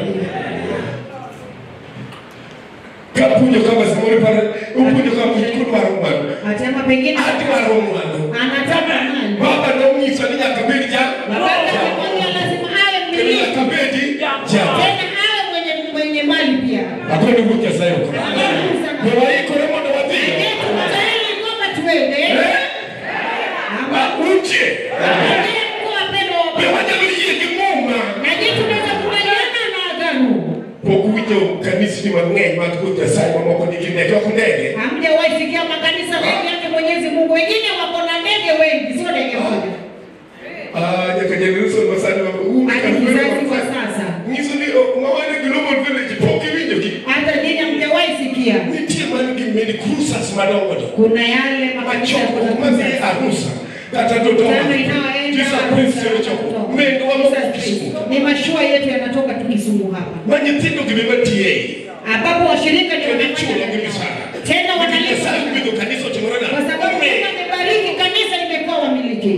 Kapuonjo kama samoro pare, upuonjo kama kudwaro mwandu. Atema pengine Adwaro mwandu. anataka mali. Baba nonyiso ni nyaka bed ja. Baba akamwambia lazima awe Kendo mmiliki. nyaka bedi ja. Tena awe mwenye mwenye mali pia. Akwendo wuok Nyasaye ok. Ne waikore mondo wadhi. Je, tuko tayari kwamba tuende? Eh? Ama Ah, Uche. Ndiye mkuu wa pendo wa Be Baba. wanyalo yie gi muma. Na je, tunaweza kubaliana na agano? Pok uwinjo kanisni mang'eny mag Ruoth Nyasaye mamoko nigi ndege ok ndege. Hamjawahi sikia makanisa mengi yake Mwenyezi Mungu, wengine wako na ndege wengi, sio ndege moja. Ah, nyaka Jerusalem masani wa um Hadi kizazi kwa sasa, Nyiso ni oh, mawane global village pok iwinjo gi. hata nyinyi hamjawahi sikia. Nitie man gi mini cruisers madongo dongo. Kuna yale makanisa Machoko kuna madhi e arusa kata Dodoma. Tano inayoenda Jesus Prince choko. Mendo wa moko Kisumu. ni mashua yetu yanatoka tu Kisumu hapa, Ma nyithindo gi bima tie. ambapo washirika ndio Kendo wanafanya chulo gi kazi. misara. tena wanalipa Nyasaye gwedho kanisa otimore kwa sababu nade. Mungu amebariki kanisa limekuwa wamiliki.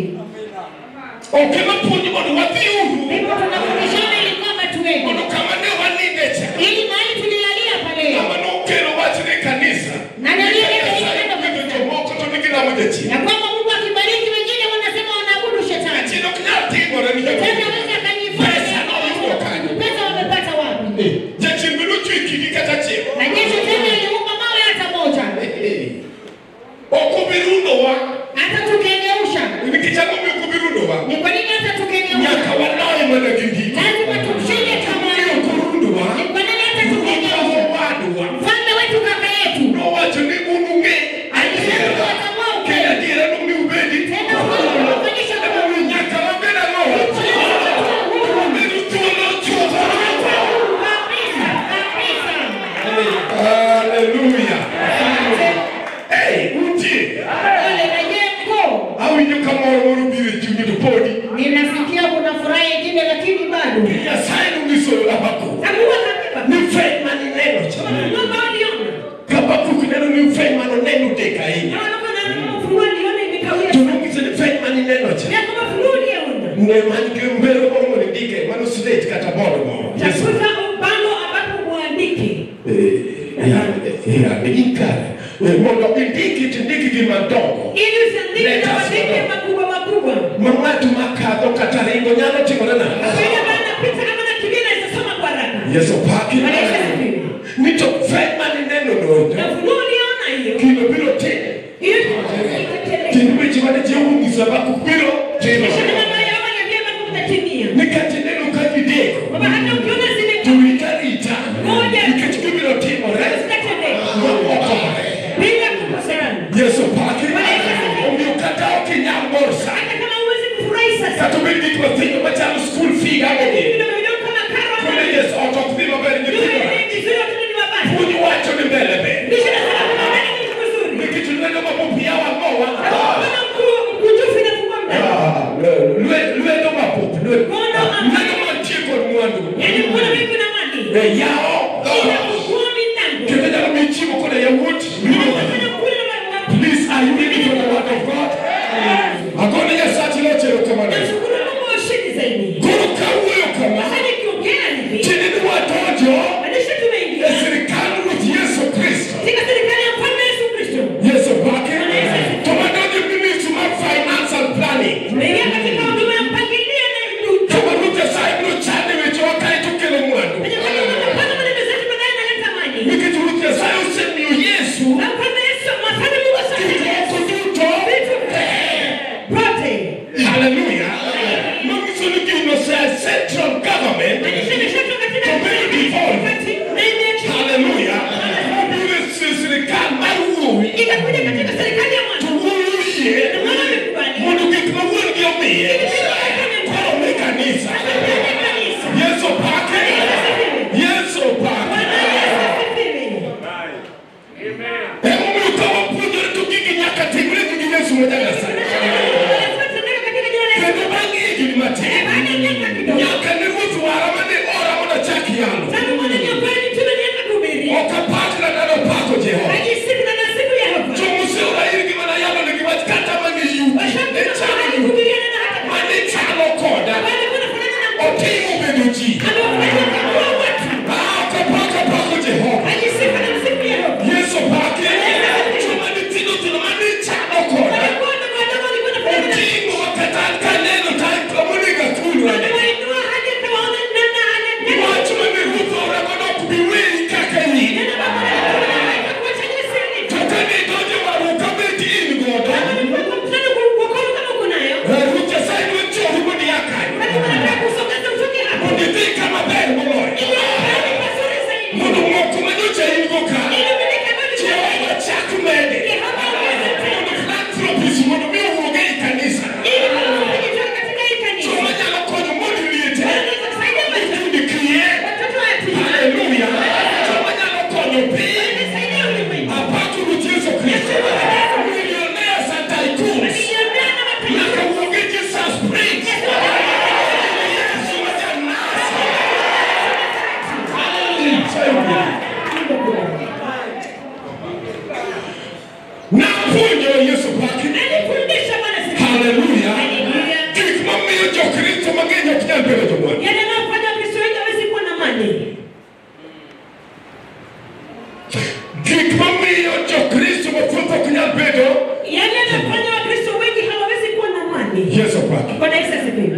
Ok ema puonjo mondo wadhi uru. Ndipo tunafundishana ili kwamba tuende Mondo kama ne waninde cha. ili mahali tulilalia pale Kama nokelo wach ne kanisa. Na nalileta hili Nyasaye neno gwedho jomoko to nigi lamo jachien. ya kwamba Mungu akibariki wengine wanasema wanaabudu shetani. Jachien ok nyal timore ni Shetani jomoko. aweza akajifanya Pesa noyudo kanyo. pesa wamepata wapi? Jachien biro chwe kigi kata chieng'. Na je, shetani aliumba mawe hata moja? Ok obirunowa. Hata tukigeusha Nikech ang'o ma ok obirunowa? ni kwa nini hata tukigeusha Nyaka waloye mana gi ndiko. lazima tumshinde kama Omiyo ok orundowa. ni kwa nini hata Ruodhwa tukigeusha owadwa. mfalme wetu kaka yetu Nowacho ni un ung'e alisema adiera. tutatambua Kendo ukweli adiera nomiu bedi. tena ukweli unafanyisha Ema kuwa nyaka wabed ang'o? Wabedo thuolo chuth. kabisa kabisa. Haleluya. Hey, utie. Ole na je mkuu, Awinjo ka moro moro biro e chunyi to podi. ninasikia kuna furaha ingine lakini bado Nyasaye nonyiso Habakuk hakuwa kakiba ni fweny mane ineno cha. Mungu aliona Habakuk neno ni fweny mane oneno dek ahinya. na wanakuwa na ufunuo aliona imekawia To nonyiso ni fweny mane ineno cha. ya kama funuo uliona Ne man gi mbero moro mondo indike mano slate kata board moro. Yesu. tafuta ubano ambapo muandike Eh, ya- ya, in kare. Eh, Mondo indiki tindiki gi madongo. ili usiandike na uandike makubwa makubwa Ma ng'ato makadho kata ringo nyalo timore nade. Kwenye maana pita kama na kibina itasoma kwa haraka Yesu paki. Maisha ni Ni to fweny mane ineno na no. funuo uliona hiyo Gino biro timo. hiyo ikatendeka Kendo weche mane Jehova onyiso Habakuk biro timo. kisha kama moyo wako niambia kama utatimia Nikech ineno ka gideko. kwamba hata ukiona To zimekuwa rit arita. Ngoja. Nikech gibiro timore. zitatendeka Okore. bila kukosana Yesu paki. Omiyo kata ok inyal mor sa. hata kama huwezi kufurahi sasa Kata obed gik mathindo machalo skul fee gagogi. vidogo vidogo kama karo Kone Yesu ot ok dhi maber nyithindo. vizuri watoto ni wabaya Puonj wacho ni mbele ber. kisha nasema kuna nani kitu kizuri Nikech lwedo mapopiya wang'owa. Kuna mkuu mkujufu inafungua mdomo Ah, lwe- Lwedo mapop. lwe- Kono ambayo- Lwedo mantie kod mwandu. yaani kuna vipi na mali Eh, Yawo. inafungua milango Kendo nyalo miyo chiemo koda yawuot. Unafanya kule na mali Please, are you ready for the word of God? Agone Nyasachi nochero kamano. nashukuru Mungu wa ushindi zaidi Koro kawuoyo kama. sasa nikiongea hivi Tiende ni wadonjo maanisha tumeingia e sirikal Ruoth Yesu Kristo. katika serikali ya mfalme Yesu Kristo Yesu pake. To madonjo e ministry mar finance and planning. tumeingia katika huduma ya mpangilio na To ma Ruoth Nyasaye biro chane wechewa kae to kelo mwandu. kwenye kwenye unapanga maneno zetu baadaye naleta mali Nikech Ruoth Nyasaye osemiyo Yesu na mfalme Yesu mfalme Mungu gik asante moko duto. vitu vyote Hallelujah. Manyiso ni gino sa central government. maanisha imeshatoka katika Tumeyo devolve. wakati na imeacha Hallelujah. Biro si- sirikal mar wuowi. ikakuja katika serikali ya To mwana wuowi yie. na mwana amekubali mondo gik ma wuon-gi omiye koro mi kanisa yesu pake yesu pake emomiyo ka wapuonjore to gigi nyaka timre gi gi yesu ma janyasaye kendo bang' higni matin nyaka ne ruoth wara mane ora mondo achak yalo ok apakra nano pako jehova jomoseora irgi mana yalo negi wach kata mane yugi ne chalo mane chalo koda otimo bedo bedo ji. amefanya kuwa watu Ah, kapaka pako Jehova. ajisifu na msifu Yehova Yesu pake. Chuma ni tino tino mani chano koda. walikuwa na wadogo walikuwa na fanya na Ukingo wakatani kaneno tani kamunika kulu. waliwainua hadi akawaona namna ana Watu wameruka wanakwenda kubiwili kaka hii. neno baba na kuacha jinsi alivyo Kaka ni doje waruka beti ini goda. mkutano kuokoa kama kunayo Ruka saidi wecho hubuni yakai. bali wanataka kusogeza utoke hapo Munditi kama beri moloy. ili ni pazuri zaidi Mundu mwoku menucha ini goka. ili miliki ambayo Jehova chaku mende. Yehova aweze tena Mundu philanthropist mundu miyo uoge ikanisa. ili kufanya katika hii kanisa Chuma nyalo konyo mundu liete. wanaweza kusaidia maisha Kundi kriye. watoto wa yatima Haleluya. Chuma nyalo konyo pi. wanasaidia ulimwengu Apatu ruti Yesu Kristo. Millionaire Santa Icons. Walionea na mapenzi Nakauoge Jesus Prince. Yesu wajanasa. Haleluya. Na puonjo Yesu pake. alifundisha Bwana siku Haleluya. Haleluya. Gik mamiyo jokristo mang'eny ok nyal bedo jomwandu. yale yanayofanya Wakristo wengi hawezi kuwa na mali Gik mamiyo jokristo mathoth ok nyal bedo yale yanayofanya Wakristo wengi hawawezi kuwa na mali Yesu pake. Bwana Yesu asifiwe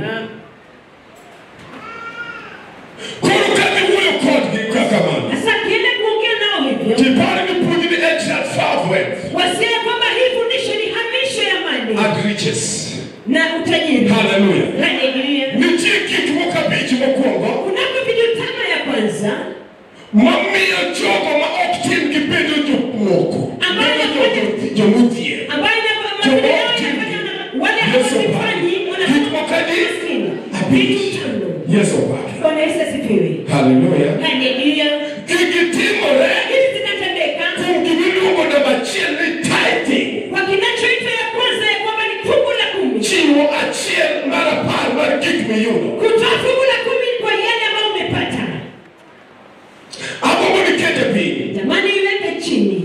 Koro ka giwuoyo kodgi kaka mano. sasa akienda kuongea nao hivyo Tipare ni puonj ni extract far wealth wasia kwamba hii fundisho ni hamisho ya mali and riches. na utajiri Haleluya. Haleluya. Nitie gik moko abich mokwongo kunako vitu tano ya kwanza mamiyo jogo ma ok tim gibedo jomoko. Ambayo Bedo jo- jomodhier. ambayo inafanya wale Yesu pake. hawafanyi Gik moko adi? vitu tano Yesu pake. Bwana Yesu asifiwe Haleluya. Haleluya Gigi timore hizi zinatendeka kuom gimiluongo namba achiel ni tithing. kwa kinachoitwa ya kwanza ya kwamba ni fungu la kumi Chiwo achiel mar apar mar gik miyudo. kutoa fungu la kumi kwa yale ambayo umepata Agombo nikete piny. jamani iweke chini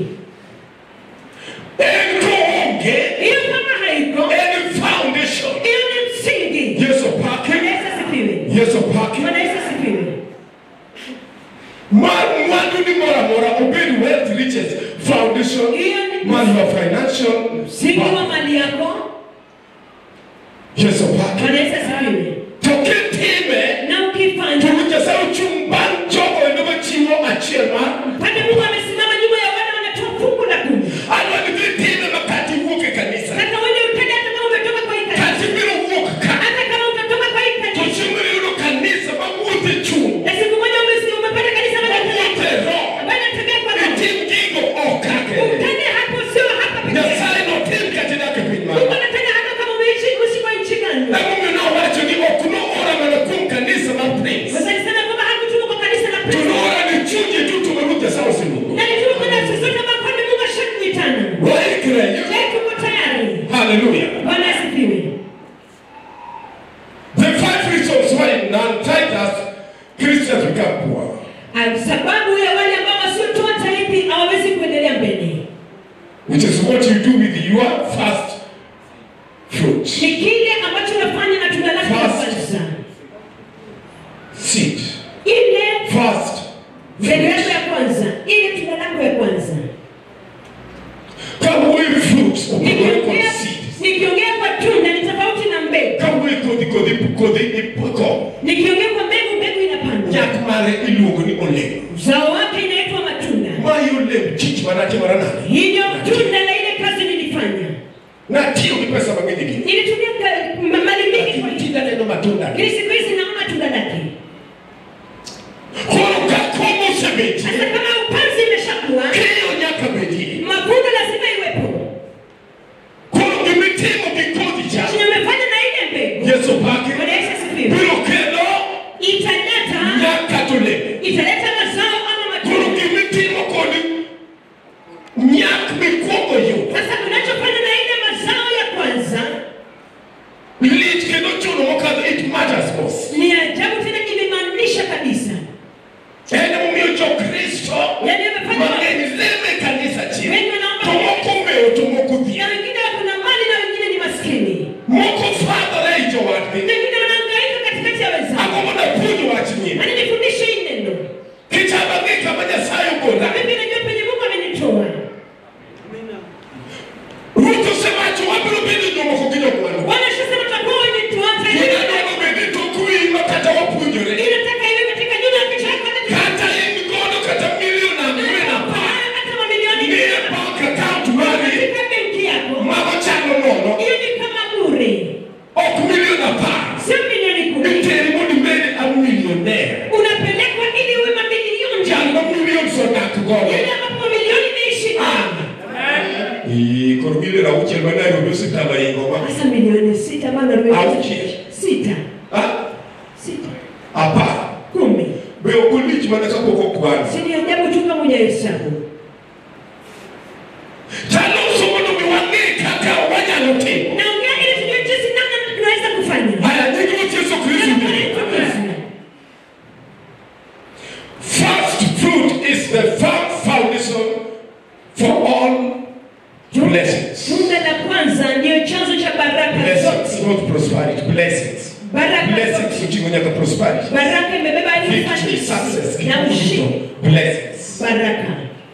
En koonge, hiyo kama haiko en foundation. hiyo ni msingi Yesu Bwana pake. Yesu asifiwe Yesu pake. Bwana Yesu asifiwe Mar mwandu ni moro amora obed wealth riches foundation Hiyo ni- man your financial msingi wa back. mali yako Yesu pake. Bwana Yesu asifiwe To kitime na ukifanya to Nyasaye ochung' bang' jogo endo machiwo achiel mar pale Mungu amesimama nyuma ya wale wanatoa fungu la kumi adwa ni dhi time makati iwuok e kanisa. sasa wewe utende hata kama umetoka kwa hii kanisa Kati ibiro wuok ka. hata kama utatoka kwa hii To kanisa chieng' moro iyudo kanisa ma wuothe chung'. na siku moja umesi- umepata kanisa Ma moja wuothe roho. ambayo inatembea kwa roho Itim gigo ok kake. utende hapo sio hapa pekee Nyasaye notim kata idak e piny Mungu mano. anatenda hata kama umeishi uishi kwa nchi gani Emomiyo nowacho ni ok noora mana kuom kanisa mar Prince. Sasa alisema kwamba hakutuma kwa kanisa la To Kristo noora ni chunje duto ma Ruoth Nyasaye oseluongo. na alituma kwa nafsi zote ambazo kwani Mungu ashakuitana Waikre. je tuko tayari Hallelujah. Bwana asifiwe The five reasons why non-tithers Christians become poor. Ah, sababu ya wale ambao wasiotoa taithi hawawezi kuendelea mbele Which is what you do with your first fruit. ni kile ambacho unafanya na tunda lake la Fast. kwanza Seed. ile First mbegu yako fruit. ya kwanza ile tunda lako ya kwanza Kawuoyo gi fruits opogore kod nikiongea seed. nikiongea kwa tunda ni tofauti na mbegu Kawuoyo kodhi kodhi kodhi ipoko. nikiongea kwa mbegu mbegu inapandwa Nyak mare iluongo ni olemo. uzao wake inaitwa matunda Mae olemo chich manatimora nade. hivyo tunda la ile kazi nilifanya Natiyo gi pesa mang'eny e gini. nilitumia ka- ma- mali mingi kwa Lakini tinde aneno matunda. lakini siku hizi naona tunda lake Koro ka komo osebetie, sasa kama upanzi imeshakuwa keyo nyaka bedie. mavuno lazima iwepo Koro gimitimo gi kodhi cha chenye umefanya na ile mbegu Yesu pake Bwana Yesu asifiwe biro kelo italeta nyaka tolemo. italeta mazao ama Koro matunda gimitimo kod nyak unarudi Auchiel. sita Ah, sita apar kumi be ok olich mana kapok okwan si ni ajabu tu kama hujahesabu taloso mondo mi wang'e kaka wanyalo timo naongea ili tujue jinsi namna tunaweza kufanya haya nying ruoth yesu kristo first fruit is the firm foundation for all blessings tunda la kwanza ndiyo chanzo cha baraka blessings zote not prosperity blessings baraka blessings zote uting'o nyaka prosperity baraka imebeba hadi victory success ufanisi na ushindi blessings baraka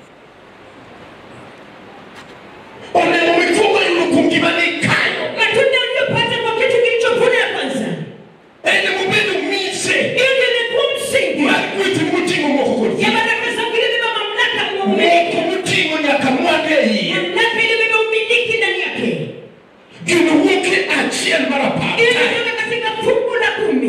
olemo mikwongo yudo kuom gima ni kayo matunda uliyopata kwa kitu kilichopona ya kwanza ene mobedo mise hiyo ndio imekuwa msingi mar gweth moting'o moko kod ya ji baraka za iliyobeba mamlaka kwa moko umiliki moting'o nyaka mwandu e iye mamlaka iliyobeba umiliki ndani yake gino wuok e achiel mar apar hiyo kae. inatoka katika fungu la kumi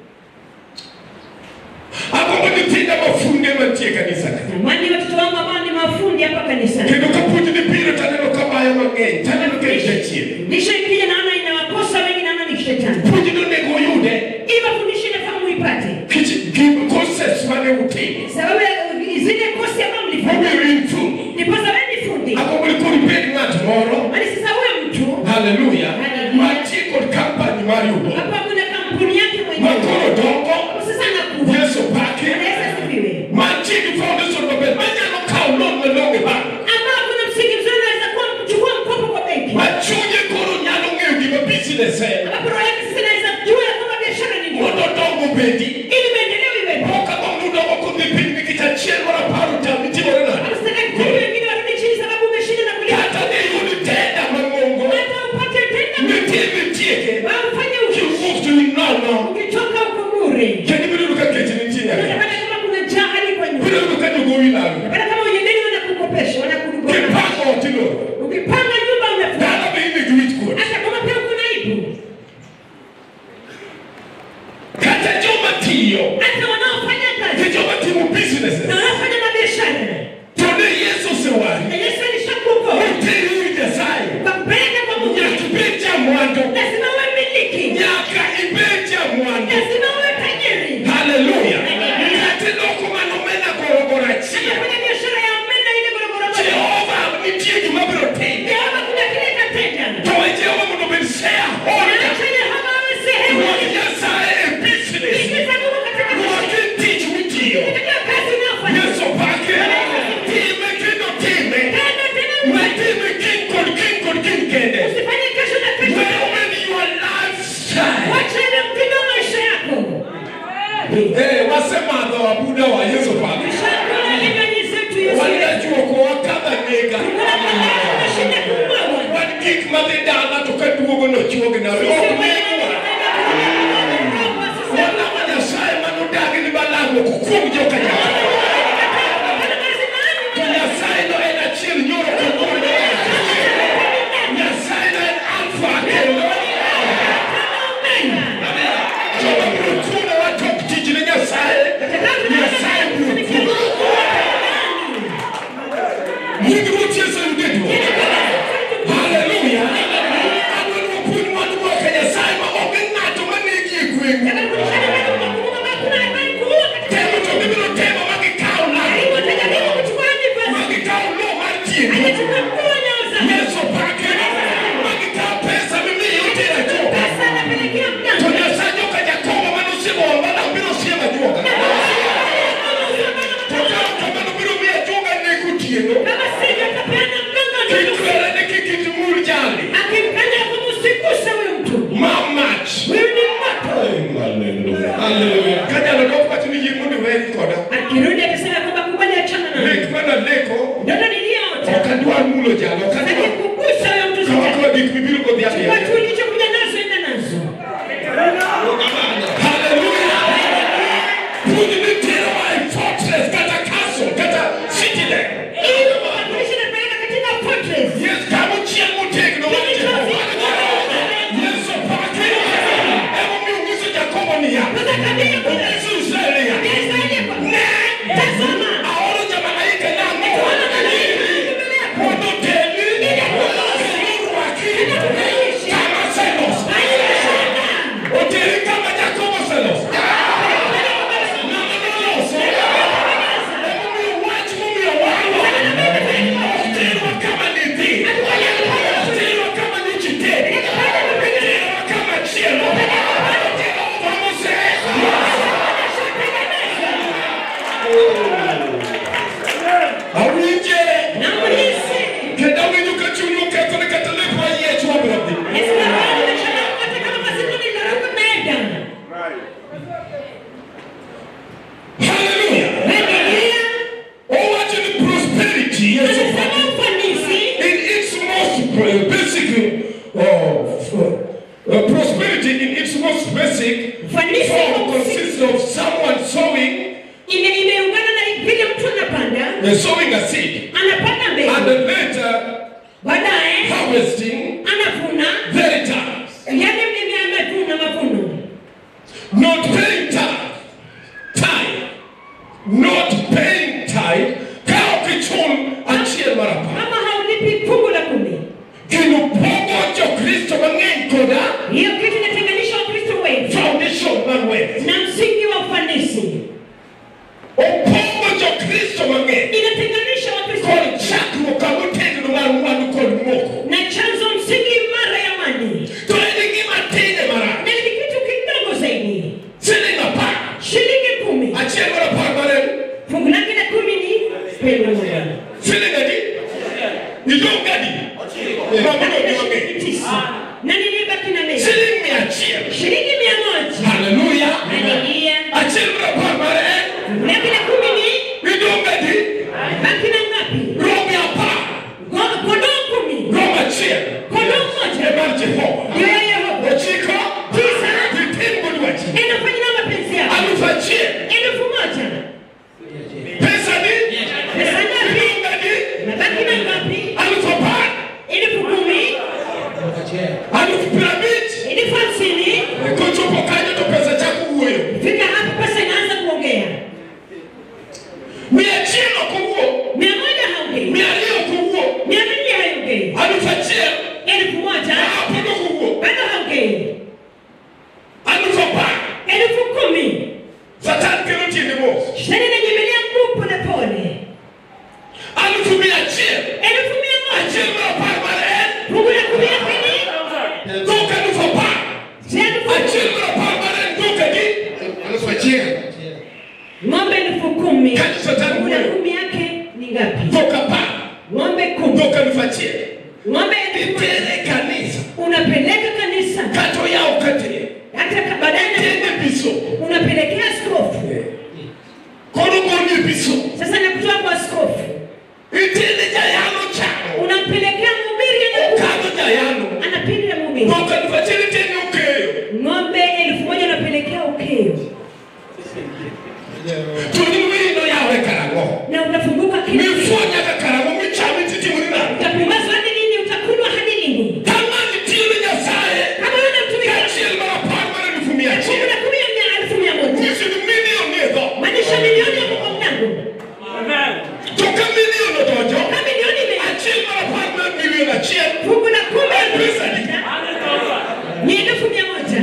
agombo nyithinda mafunde mantie e kanisa ka tamani watoto wangu ambao ni mafundi hapa kanisani kendo ka puonj ni biro taneno ka bayo mang'eny taneno ka en jachien lisho ikija naona inawakosa wengi naona ni shetani puonj nonego oyude hii mafundisho inafaa muipate kich gim koses mane utimo sababu ya zile kosi ambayo mlifanya momiyo in fundi ndiposa wewe ni fundi agombo ni kod ibed ng'at moro bali sasa huyo mtu haleluya Hallelujah. mantie kod kampani mar yudo hapa kuna kampuni yake makoro mwenyewe dongo sasa anakuwa yesu pake anaweza sifiwe mantie gi foundation maber manyalo kawo loan malong'o e bank ambao kuna msingi mzuri unaweza kuwa kuchukua mkopo kwa benki ma chunye koro nyalo ng'eyo gima business en ambapo roho yake sasa inaweza jua ya kwamba biashara ni nini mondo dongo bedi ili maendeleo iwepo ok agombo dongo kodhi piny nikech achiel mar apar otami timore nade Usitaki kuona wengine warudi chini sababu umeshinda na kulipa kata ne yud tenda mang'ongo hata upate tena nitie mitieke au ufanye uchuzi kiwuok to inono ukitoka huko bure kendo ibiro yudo ka kech nitie nyaka unapata kama kuna njaa hadi kwa ibiro nyumba yudo ka jogowi lalo unapata kama wenye deni wanakukopesha wanakudugona kipango ot iloro ukipanga nyumba unafunga dala be ine gi wich kuot hata kama pia kuna aibu kata joma tiyo hata wanaofanya gi kazi joma timo businesses na wanaofanya mabiashara to ne yesu osewari na Yesu alishakuokoa oteri ir nyasaye kwa kupeleka kwa Mungu nyaka ibed jamwandu lazima uwe miliki nyaka ibed jamwandu lazima uwe tajiri haleluya kata iloko mano mena gorogoro achiel Unafanya biashara ya omena ile gorogoro moja jehova nitie gima biro timo Yehova kuna kile itatenda to we jehova mondo obed shareholder Acha Yehova awe sehemu ruoth nyasaye e business Ingiza Mungu katika ruoth e tich mitiyo katika kazi unayofanya yesu pake time kendo time tena tena we uwe time kiny kod kiny kod kiny kende usifanye kesho na kesho we omed your lifestyle wacha ile mtindo wa maisha yako Eh, wasemadho abuda wa yesu pake Shakula linywanyi zetu Yesu wanajuoko wakadha nega tunashinda kumwaga wan gik madhi dala to ka duogo nochuognawe ok negwa wanama nyasaye manodagi ni balango kukuom joka nyaka to nyasaye no en achiel nyoro kawuono nyasaye no en alfa kendo joma biro chuno watok tich ne nyasaye nyasaye biro chuno nying ruoth yesu yude duong' haleluya adwani wapuonj mwandu mwaka nyasaye ma onge ng'ato manegi e gweng'u temo to gibiro temo ma gikaw law ma gikaw lo mar tieko yesu pake ma gikaw pesa mimiyo tera joka to nyasaye joka jakobo manosiemo wala biro siemo ajuoga to ka ok kamano biro miyo ajuoga nego otieno kikwere ni kik itimur jali ma mach haleluya ka nyalo dok wacho ni yie mondo iweri koda akirudi akisema kwamba kubali achana na lek manaleko ndoto niliyoota ok adwar mulo jalo ok adwar akikugusa huyo mtu kawakoa gik mibiro godhi watu adhiadhi ulichokuja nazo enda nazo haleluya puonj ni terowa e fortress kata castle kata citadel ili kuwakilisha na kupeleka katika fortress yes kama chiel motegno mar jehova yesu pake emomiyo onyiso jakobo niya onyiso israel niya ne aoro jamalaika nang'o mondo oteli kendo orwaki kama selos someone sowing, ime imeungana na vile mtu anapanda they're sowing a seed, anapanda and mbegu then later baadaye harvesting anavuna very times. yale mimi amevuna mavuno Not paying tithe. Tithe. Not paying tithe. Kao kichun achiel marapa. kama haulipi fungu la kumi Kino pogo jo Kristo mang'eny koda hiyo kitu inatenganisha wakristo wengi foundation mar wealth. na msingi wa ufanisi Opogo jo Kristo mang'eny inatenganisha wakristo kod wengi chakruok kamotegno mar mwandu kod moko. na chanzo msingi imara ya mali To en gima tine marach. na ni kitu kidogo zaidi Siling apar. shilingi kumi Achiel mar apar mar en fungu lake la kumi ni pendo moja siling adi? Idong' gadi? Mamono ni mang'eny. shilingi tisa na nilibaki na mia Siling mia achiel. shilingi mia moja Hallelujah. Haleluya. Achiel mar apar mar en fungu lake la kumi ni idong' gadi? baki na ngapi Romi apar. Go- kondoo kumi Rom achiel. kondoo moja E mar Jehova. ndio ya Yehova Ochiko. Tisa. Gitim go dwachi. inafanya na mapenzi yako Aluf achiel. elfu moja Pesa ni? pesa ngapi Idong' gadi? nabaki na ngapi Aluf apar. elfu kumi Aluf piero abich. elfu hamsini Kochopo kanyo to pesa chako wuoyo. fika hapo pesa inaanza kuongea Mia achiel ok owuo. mia moja haongei Mia ariyo ok owuo. mia mbili haongei Aluf achiel. elfu moja Ah, pod ok owuo. bado haongei Aluf apar. elfu kumi Satan kelo tiende mos. shetani inanyemelea mguu polepole Aluf mia achiel. elfu mia moja Achiel mar apar mar en. fungu la kumi la pili Dhok aluf apar. si elfu Achiel mar apar mar en dhok adi? Aluf achiel. ng'ombe elfu kumi Kanyo Satan fungu la wuoyo. kumi yake ni ngapi Dhok apar. ng'ombe kumi Dhok aluf achiel. ng'ombe elfu moja Itere kanisa. unapeleka kanisa Kata oyaw katire. hata ka- baadaye na- Tende biso. unapelekea askofu Kono goni biso. sasa nakutoa kwa askofu Itende jayano chamo. unampelekea mhubiri Okadho jayano. anapiga mhubiri Dhok aluf achiel itende okeyo. ng'ombe elfu moja unapelekea ukeo To ni wiyi noyawre karang'o? na unafunguka kila Mifuo nyaka karang'o michame titimori nang'o? utapumazwa hadi lini utakunwa hadi lini Ka ng'ani tiyo ne Nyasaye. kama wewe unamtumikia Kaachiel mar apar mar elfu mia fungu achiel. la kumi ya mia elfu mia moja Nyisi ni milion ni e dhok. maanisha milioni ya kwa mlango To ka milion odonjo. kama milioni ime Achiel mar apar mar milion achiel. fungu la kumi ya Pesa ni. ni elfu mia moja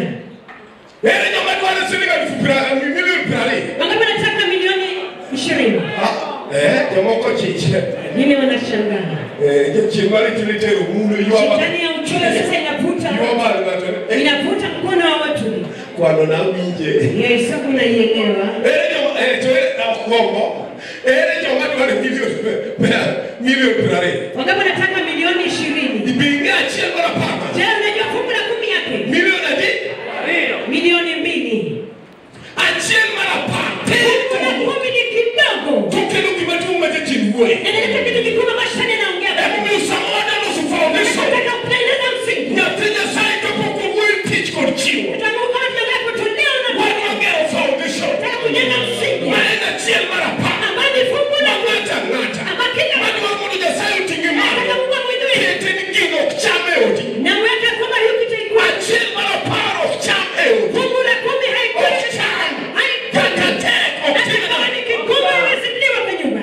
Ere joma dwaro siling aluf pra- milion piero ariyo. wangapi wanataka milioni ishirini Eh, jomoko chich. mimi wanashangaa Eh, chieng' mar itino itero mulo ywa ma- shetani ya uchoyo sasa inavuta ywa mar ng'ato. Eh, inavuta mkono wa watu kwano nawinje. yesu unaielewa Ere joma eh, to ere akwongo. Ere joma dwaro milion pe- milion piero ariyo. wangapi wanataka milioni ishirini Ibinge achiel mar apar mar. je unajua fungu la kumi yake Milion adi? milioni mbili Achiel mar apar. fungu la Tin. kumi ni kidogo Tokelo gima duong' ma jachien wuoye. inaleta kitu kikubwa mashani anaongea Emomiyo sama wadaloso foundation. nataka kutengeneza msingi Nyathi Nyasaye kapok owuoyo tich kod chiwo. utamuka tunataka kutolea na Wan wagero foundation. nataka kujenga msingi Ma en achiel mar apar. ambayo ni fungu Ma la ng'ato ang'ata. ama kila Madwaro mondo Nyasaye oting'e malo. nataka Mungu amwinue Kete ni gino ok cham e odi. na mweke kwamba hiyo kitu ikuwa Achiel mar apar ok cham e odi. fungu la kumi haikuwa Ok cham. Kata haikuwa tek ok hata tim kama ni kikubwa haiwezi kuliwa kwa nyumba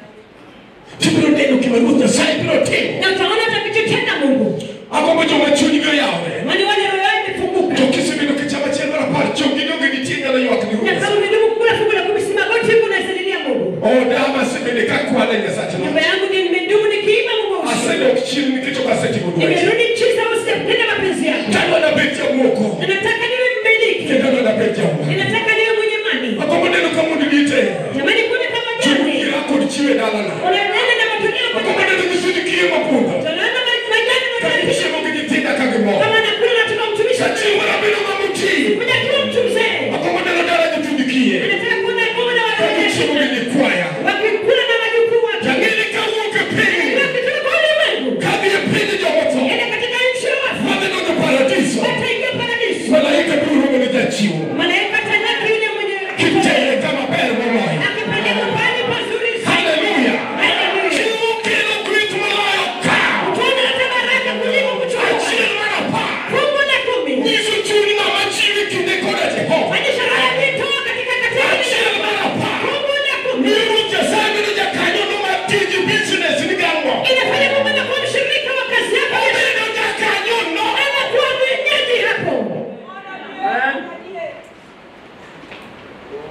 Tibiro neno gima Ruoth Nyasaye biro timo. na utaona atakachotenda Mungu Agombo joma chunygi oyawore. wani wale roho yao imefunguka To kisebedo kichamo achiel mar apar, chongi donge nitie nyalo ywak ni na Ruoth. kama umedumu kukula fungu la kumi si magoti huku unasalilia Mungu Odama asebede ka kwane Nyasache nyumba yangu ni nimedumu nikiimba Mungu usiku asedok chien nikech ok asetimo dwachi. nimerudi nchi za usitende mapenzi yako Tadwa nabed jamoko. na nataka niwe mmiliki Kendo adwa nabed jamoko. ninataka niwe mwenye mali Agombo neno ka mondo liete. jamani kuna kama jani Ira kod chiwo e dalana. unaenda na matoleo Agombo kwa neno nyiso ni kiye mapunda. tunaona majani Ka na gichiemo gi nyithinda ka gimor. kama nakula nataka mtumishi Ka chiwo rabido ma mutii. kuja kila mtu mzee Agombo neno dala nyithind kiye. anataka kuona Mungu na Ka gichiemo gi watoto nyikwaya. wakikula na wajukuu wake Jang'ini ka wuok e piny. wakitoka kwa ulimwengu Ka dhi e piny jomotho. ende katika nchi ya wafu Madhi donjo paradiso. wataingia paradiso Malaika biro romo ne jachiwo. malaika atalaki yule mwenye Kitere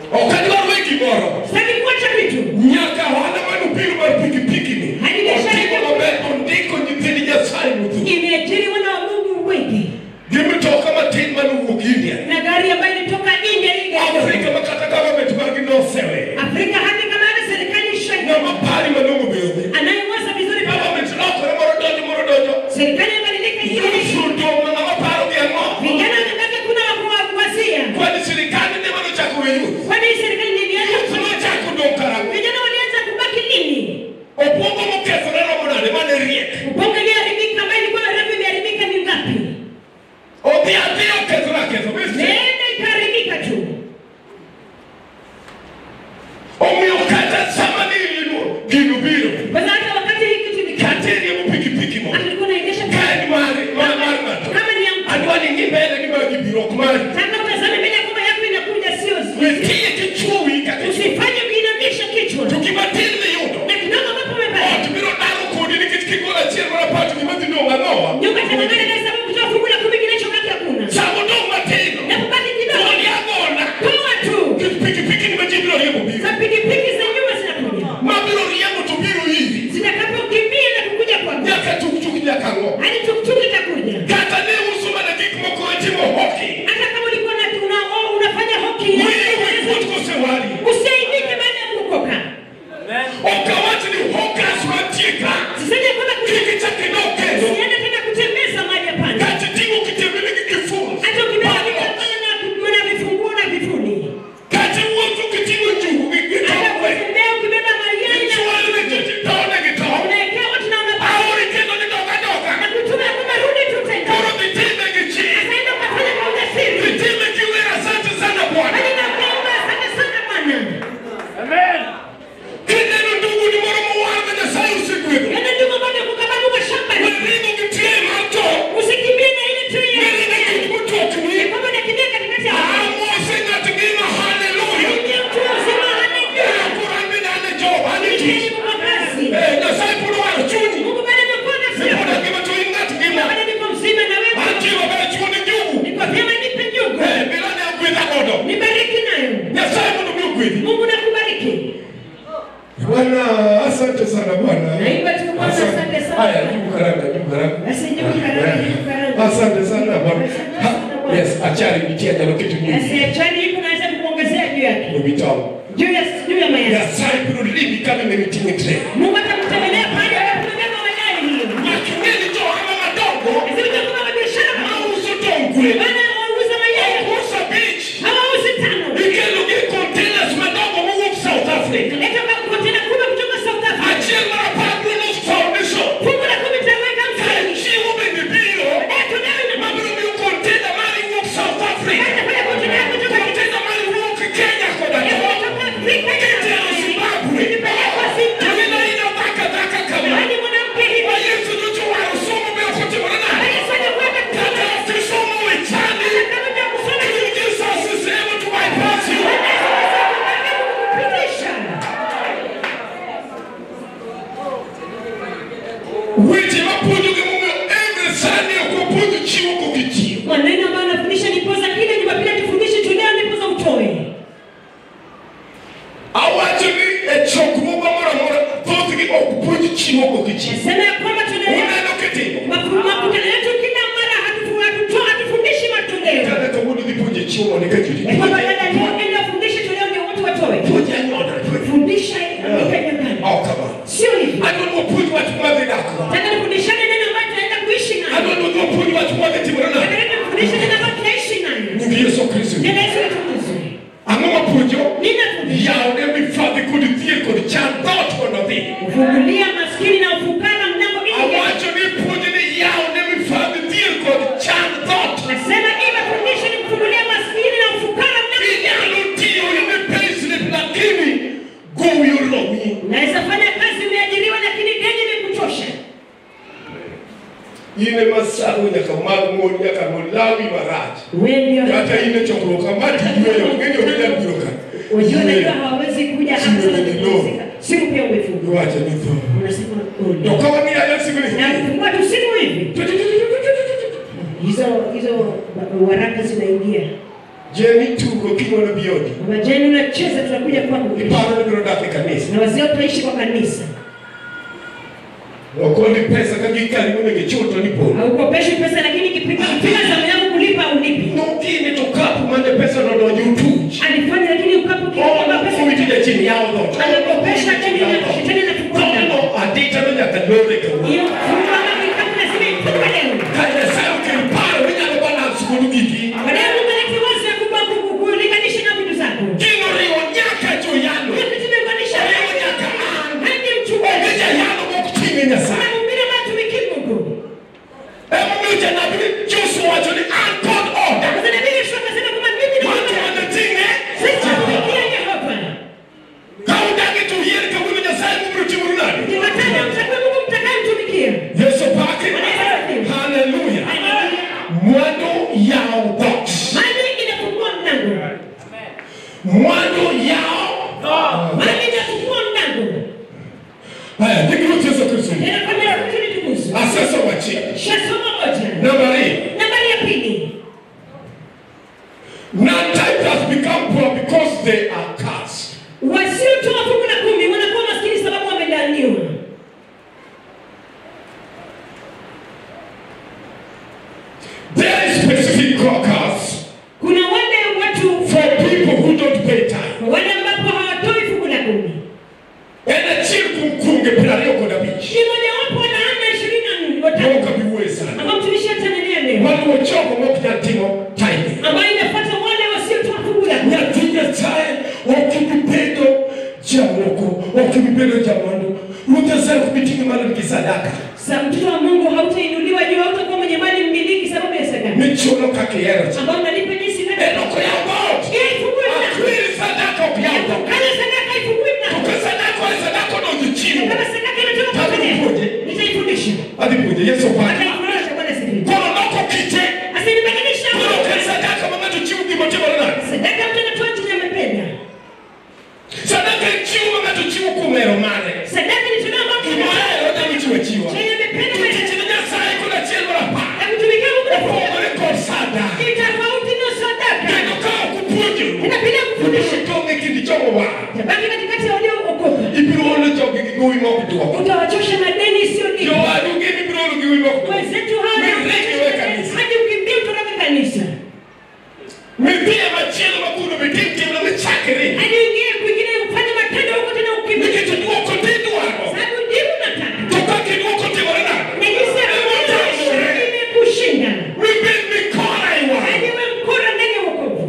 ok adwar we gimoro Sitaki kuacha vitu. nyaka ohala mane obiro mar pikipiki ni Hadi biashara otimo yake- maber ondiko nyithind nyasaye modhu Imeajiri wana wa Mungu wengi gi mitoka matin mane owuok india na gari ambayo ilitoka India hii gari. afrika ma kata government margi nosewe Afrika hata kama hata serikali ishaingia. ng'ama pari malong'o bende Anayewaza vizuri pale. government lokore moro donjo moro donjo Serikali imebadilika hii. yusuto ma ng'ama paro gi ang'o Vijana wanataka kuna wa kuwasia. kwani sirikal ne mano chako we youth Kwani hii serikali ndio ilianza youth kufanya? nochako dong' karang'o Vijana walianza kubaki lini? obwongo mokethore romo nade mane riek Ubongo iliharibika ambayo ilikuwa refu imeharibika ni ngapi? odhi adhi okethore aketho wese Neenda ikaharibika tu. omiyo kata sama ni gino biro Kwanza hata wakati hii kitu ni kata eriembo pikipiki mo alikuwa anaendesha ka en mari ma mar ng'ato kama ni ya mtu. adwa ni ng'i mbele gi magi biro ok mari Nataka utazame mbele kwamba yako inakuja sio we tiye kichwo wi kaka usifanye kuinamisha kichwa. to gimatin miyudo Na kidogo ambapo umepata. ot biro daro kodi nikech kigolo achiel mar apato gima dhi dong' ang'owa Nyumba itang'ang'ana kwa sababu kutoa fungu la kumi kinachobaki hakuna. samo dong' matino Na kubaki kidogo. goli agona Toa tu. Nikech pikipiki ni ma ji biro riembo biro Za pikipiki za nyuma zinakuja. ma biro riembo to biro iri Zitakapokimbia na kukuja kwako. nyaka tuktuk nyaka ng'o Hadi tuktuk itakuja. kata ne uso mana gik moko itimo hoki Hata kama ulikuwa na una, oh, unafanya hoki wiyi wipuot kosewari usiaibike baada ya kuokoka. ok awach ni hokas mantie ka Sisemi kwamba kik kuti- ichak idok kendo usiende tena kutembeza mahali hapana. kata ting'o kitembele gi kifus Hata ukibeba vitambaa na na vifunguo na vifuli. kata wuotho kiting'o njugu gi gi Hata tongwe kutembea ukibeba mayai na ichwalne tone gi tong unaekea watu na unapaa. aori kendo ni dok adoka Na kutuma kwamba rudi tu tena. koro dhitime gi chir Sasa ukafanya kwa ujasiri. dhitime gi wer asante sana bwana Hadi na kuomba asante sana Bwana. kineno nduguni moro mowar ma nyasaye osegwedho Yana ndugu bado kukabana mashamba. weringo gi tie mar to Usikimbie na ile tu ya. weringo gi motokni Ni kwamba unakimbia katikati ya amose ng'at ngima haleluya Ingia mtu uzima haleluya. kurambi nane job ane Ingia tich ni kwa kazi. Eh, nyasaye pod waro chunyi Mungu bado amekuona pod sio. ngima to in ng'at ngima Bado niko mzima na wewe. antie maber chuo ni njugu Niko vyema nipe njugu. Eh, bila ne ogwedha godo Nibariki nayo. nyasaye mondo mi ogwedhi Mungu nakubariki. bwana asante sana bwana Naimba tu Bwana, asante sana. haya jibu karanga jibu karanga Basi jibu karanga, jibu karanga. asante sana bwana Asante Ha, sana Bwana. yes achari nitia nyalo kitu nyingi Basi achani hivi naweza kukuongezea juu yake. ewi tong Juu ya juu ya mayai. nyasaye biro limi kama imeniting'e tre Mungu atakutembelea pale ambapo umebeba mayai hiyo. nyaking'eni to ohala madongo Lazima utakuwa na biashara. mauso tong' gwen Bana wauza mayai. uso bich Hawauzi tano. ikelo gi containers madongo mowuok south africa Leta kwa kontena kubwa kutoka South Africa. achiel mar apar brunos foundation Fungu la kumi tutaweka mtaani. chiwo bende biro Eh, tunayo na mabiro miyo container mari wuok south africa Leta pale kontena yako kutoka container mari wuok kenya koda Leta to kutoka Afrika. kitero zimbabwe Nipelekwa to Zimbabwe. ina ina dhaka dhaka kama Yaani mwanamke hivi. ma yesu duto waro somo be ok otimore nade Yesu anakuweka kata kutoka. ok isomo we chandi Kama vya kusoma Even Jesus is able to bypass you. kupitisha. Weche mapuonjo gi momiyo emre sani ok wapuonjo chiwo kokitiyo. Maneno ambayo anafundisha nipoza kile Jumapili atufundishe tu leo nipoza utoe. Awacho ni e chokruok moro amora thothgi ok puonj chiwo kokitiyo. Sema ya kwamba tunaelewa Uneno kitimo. mafu- makutano yetu kila mara hatufu- hatuto- hatufundishi matoleo. Kata kawuono dhi puonjo chiwo mondo eka judi. Ya kwamba dada leo enda fundishe tu leo ndio watu watoe. Puonj anyuola. Fundisha andika nyumbani. Ok kamano. Sio hivi. Adwa ni wapuonj wach madhi dakgo. Nataka nifundishane neno ambayo tunaenda kuishi nayo. Adwa ni wapuonj wach madhi timore nade. Nataka nifundishe neno ambayo tunaishi nayo. Nying Yesu Kristo. Neno Yesu litukuzwe. Ang'o mapuonjo? Ninafundisha Yawne mifadhi kod dhier kod chan dhoot mondo odhi. kufungulia maskini na ufukara mlango ili Awacho ni puonj ni yawne mifadhi dhier kod chan dhoot. Nasema ima fundisho ni kufungulia maskini na ufukara mlango Inyalo tiyo ine payslip lakini gowi oromi. Unaweza fanya kazi umeajiriwa lakini deni imekuchosha. In ema sago nyaka mag mon nyaka mon lawi marach. Wewe ndio Kata in e chokruok kama tiyweyo ng'eni ok inyal biro ka. Unajua najua Yweyo. hawawezi kuja hapa Simu sana ni kupumzika. Simu pia umefunga. Iwacho ni tho. Unasema To ole. ka wang'iyo aya siku ni. Na kufungua tu simu hivi. Hizo hizo waraka zinaingia. Jeni tugo kimono biodi. Majani unacheza, tunakuja kwako kesho. Iparo ni biro dak e kanisa. na wazee utaishi kwa kanisa. Okoni pesa ka gikali mo nigi chuto ni polo. Haukopeshi pesa, lakini kipiga kipiga zamu yako kulipa ulipi. Nokini to kapu mane pesa no donjo utuch. Alifanya lakini ukapo kipiga pesa Ono owiti ja chini yawo dhoot. alikopesha tena na shetani na kukwenda. Tono adita no nyaka lore kawuono. Hiyo funga kama kitabu na sima ifunga leo. Ka Nyasaye okel paro minyalo balance godo giki. Baadaye Mungu anakiwaza kupa kulinganisha na vitu zako. Gino riwo nyaka joyalo. Hiyo kitu imeunganisha Riwo nyaka an. hadi Onge mchungaji. jayalo mok ting'e Nyasaye. Anahubiri watu wiki Mungu. Emomiyo janabi ni Joshua wacho ni an kod oda. Sasa nabii Yesu akasema kwamba mimi ni Watu Mungu. wanating'e. Sisi tumikia Yehova. Ka udagi to yier kawuono Nyasaye mobiro timonu nade? Jumatano mtakuwa Mungu mtakayemtumikia. Yesu pake. Haleluya. Mwandu yawo dhoot. Mali inafungua mlango. Mwandu yawo. Mali inafungua mlango. Haya, ndikiro Yesu Kristo. Ninakwambia rukuni tukufu. Aseso wachiel. Shasoma moja. Namba ariyo. Nambari ya pili. Non-tithe has become poor because they are cursed. Wasiotoa fungu la kumi wanakuwa maskini sababu wamedaniwa. There is specific curse Kuna wale watu for people who don't pay tithe. wale ambapo hawatoi fungu la kumi. En achiel kuom kunge piero ariyo kod abich. Ni mojawapo wa laana ishirini na nne watatu Joka biwuoye sani. ambao mtumishi atanenea leo, Maluwo jogo mok nyal timo tithe. ambayo inafuata wale wasiotoa fungu la kumi. Nyathi Nyasaye ok ibi bedo jamoko, ok ibi bedo jamwandu. Ruoth Nyasaye ok bi ting'i malo gi sadaka. Sa mtoto wa Mungu hautainuliwa juu, hautakuwa mwenye mali mmiliki sababu ya sadaka Michuno kaka ihero cha. ambao unalipa jinsi En inavyo. ok oyaw dhoot. Yeye ifungui mlango. Akwiri sadaka ok yaw dhoot. Kama sadaka ifungui To mlango. ka sadaka oe sadaka odonjo chiwo. Kama sadaka inatoka kwa Tabi Bwana, puonje. nitaifundisha. Adhi puonje Yesu pake. Ataifundisha Bwana siku. Koro nokokite. Asinibadilisha. Koro ok en sadaka ma ng'ato chiwo gima timore nade. Sadaka mtu anatoa chenye amependa. Sadaka en chiwo ma ng'ato chiwo kuom hero mare. Sadaka ni tunda ambalo Gima ohero nyalo chiwo achiwa. chenye amependa To tich ne Nyasaye kod achiel mar apar. na kutumikia Mungu na kufunga. Opogore kod sadaka. Ni tofauti na sadaka. Kendo ka ok upuonjoru. Inabidi kufundisha. Tong' e kind jogo wa. Tabaki katikati ya waliookoka. Ibiro olo jogi gi gowi ma ok duoko. Utawachosha na deni isiyolipa. Jowadu gin ibiro olo gi gowi ma ok duoko. Wenzetu hawa Miregi we kanisa. hadi ukimbia kutoka kanisa. Midhiye machielo ma kuno be tim tim na michakre. Hadi uingie kwingine ufanye matendo huko tena ukimbia. Nikech duoko ti dwaro. Sababu ndivyo unataka. To kaka iduoko timore nade. Na jinsi ya kuonyesha imekushinda. Mibed mikora e wang'e. Hadi wewe mkora ndani ya wokovu.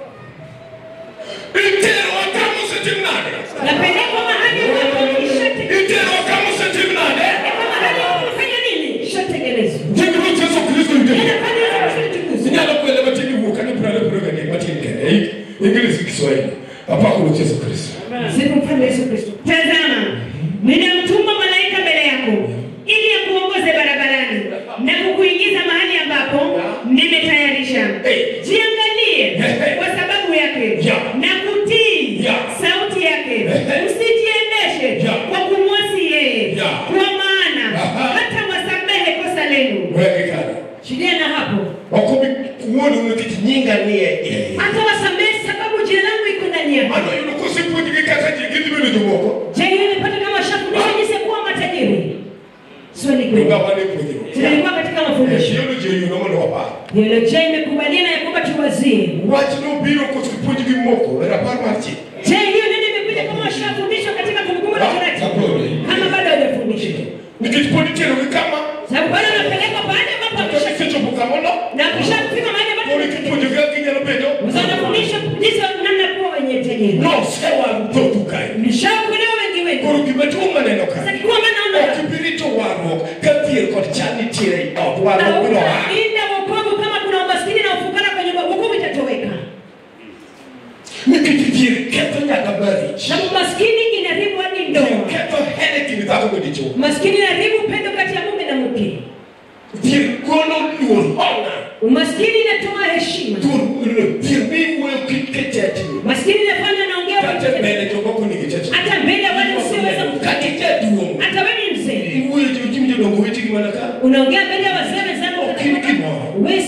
Iterowa kama osetim nade. Napelekwa mahali ambapo ishatekelezwa. Iterowa kama osetim nade. Napelekwa mahali ambapo kufanya nini? Ishatekelezwa. Nying Ruoth Yesu Kristo nitie. Inafanya Yesu Kristo. Inyalo kwele matin iwuok kane piero ariyo piero adek matin kende. Ei, Ingilis gi Kiswahili. Apako Ruoth Yesu Kristo. Sifu mfalme Yesu Kristo. Tazama, ninamtuma malaika mbele yako ili akuongoze barabarani na kukuingiza mahali ambapo nimetayarisha. Eh. Jiangalie Eh. kwa sababu yake Ya. na kutii Ya. sauti yake. Eh. Usijiendeshe Ya. kwa kumwasi yeye, Ya. kwa maana Aha. hata wasamehe kosa lenu. Wege kare. Shilia na hapo, Ok obi wuodu nikech nyinga nie iye. hata wasamehe sababu jina langu iko ndani yako. Mano yudo kosepuonjgi kaka ji gidhi bedo jomoko. Je, hiyo imepata kama washafundisha jinsi ya kuwa matajiri? Swali kweli. Donga wane puonjruok. Tulikuwa katika mafundisho. Theology oyudo mondo wapar. Theolojia imekubaliana ya kwamba tuwazie. Wach nobiro kosepuonjgi moko e rapar mar chik. Je, hiyo neno imekuja kama washafundishwa katika kumbukumbu la Ah, Torati? Zaburi. Kama bado hawajafundishwa. Nikech pod iterogi kama Sababu bado wanapelekwa pahali ambapo to wamesha- kisechopo kamono. na kushafika mahali ambapo Koro kipuonjogi kaka ginyalo bedo. wanafundishwa jinsi ya namna ya kuwa wenye tajiri. Nosewaru dhotu kae. Nishaokolewa wengi wetu. Koro gima duong' maneno Sasa kae. kikuwa maana Ok naona ibi rito warruok ka dhier kod chan nitiere ei ot. Warruok biro aa. hautalinda wokovu kama kuna umaskini na ufukara kwenye wokovu itatoweka. Nikech dhier ketho nyaka marich. Na umaskini inaharibu hadi Dhier ndoa. ketho hera e kind dhako gi dichwo. Umaskini inaharibu upendo kati ya mume na mke. Dhier golo luor hola. Umaskini inatoa heshima. Dhuor dhier mi wuoyo kit kechechni. Maskini inafanya naongea Kata kwa mbele jomoko nigi chechni. hata mbele ya wale usioweza Kata jaduong'. hata wewe ni mzee Iwuoyo jo jim jodongo wetegi mana ka. unaongea mbele ya wazee wenzako Ok in gimoro. wewe si kitu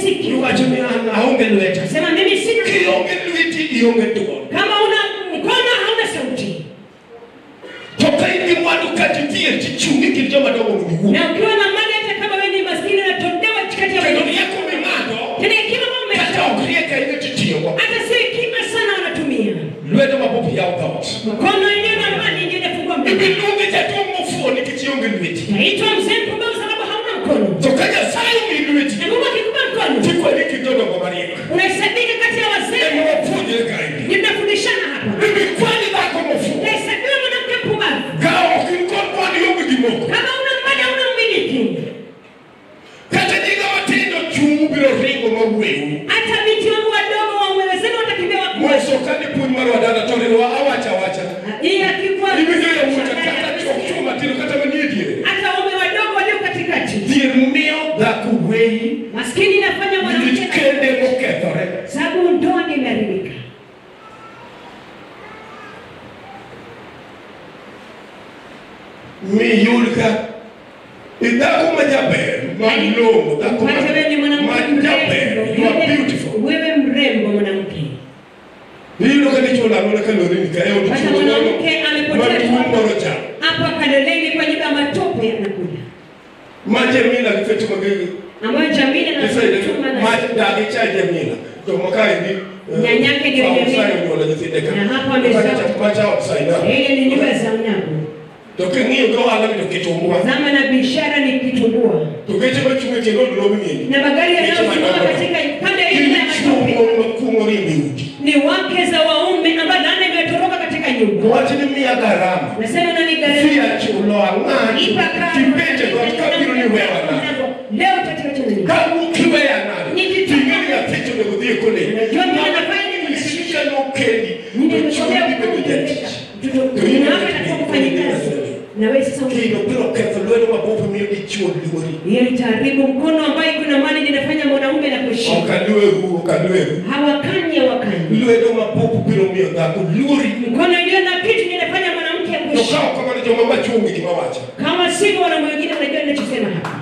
Iwacho ni an aonge lweta. Sema mimi sina. Kionge lweti ionge duol. Kama una mkono hauna sauti. To ka in gi mwandu kata dhier tichungi kind joma dongo mondo iwuo. Na ukiwa na mali hata kama wewe ni maskini unatolewa kati ya Kendo wengine. rieko ming'ado Tena hekima ambayo kata umesoma. ok riek ahinya titiyogo. Hata si hekima sana wanatumia. Lwedo mabop yawo dhoot. Mkono iliyo na mali ndio inafungua mdomo. Ibiluonge jatuo mofuo nikech ionge lweti. Naitwa mzee mpumbavu sababu hauna mkono. To ka Nyasaye omi lweti, Na Mungu akikupa mkono, tikwani kind jodongo mariek. unahesabika kati ya wazee. Ema wapuonjre kaendi. Ndio tunafundishana hapa. Bibi kwani dhako mofuo. Unahesabiwa mwanamke mpumbavu. Ka ok in kod mwandu ionge gimoko. Kama una mali hauna umiliki. Kata nyinga matindo chung' biro ringo mawueu. Hata binti wangu wadogo wamewezeka watakimbia wakuwe. Moso kane puonj mar wadala to riwa awacha awacha. Hii akikuwa Iwinjo yawuota kata chuok chuo matindo kata manie diere. hata waume wadogo walio katikati. Dhier miyo dhako weyi Maskini inafanya nikech mwanamke kende mokethore. sababu ndoa ndio imeharibika. miyud ka idhako ma jaber malong'o dhako ma Upate wewe ni mwanamke ma jaber you are mrembo. beautiful Wewe mrembo mwanamke. iyudo ka dichuo lalone kaloreni ka e od Hata chuo mwanamke amepotea tu matuo moro cha hapa Kaloleni kwa nyumba ya matope yanakuja. ma Jamila gi fete magegi Ambayo Jamila na Fatuma ma na dagi cha Jamila to makaendi Nyanyake ndio Jamila. nyuola nyithinde ka Na hapo amezaa. macha otsaina ile ni nyumba za unyago. to king'iyo go ohala ni to kitumbua Zama na biashara ni kitumbua. to geche machung' e tiend od lobi ng'eni Na magari yanayosimama katika pande ile ya matope makungo rimbe udi ni wake za waume ambao laana imetoroka katika nyumba. wach ni miya garama Nasema nani gari? Fia chulo ang'ani Ipa karo. tipenje dhoot kabiro ni wewa nade Leo tatiwa nini? kawuok iweya nade ting'e ni nyathich onego dhi e kolej Unajua mimi nafanya nini? isika nokendi Mimi to nimesomea chunyi bedo kufundisha. jatich Mtoto wako atakuwa kufanya kazi. Na wewe sasa kendo biro ketho lwedo mabup miyo dichuo luori hiyo itaharibu mkono ambayo kuna mali linafanya mwanaume na kuheshimu. ok alweru ok alweru Hawakanyi hawakanyi. lwedo mabup biro miyo dhako luori Mkono iliyo na kitu inafanya mwanamke to ka kuheshimu. ok kamano joma machungi gima wacho Kama sivyo wanaume wengine wanajua ninachosema hapa.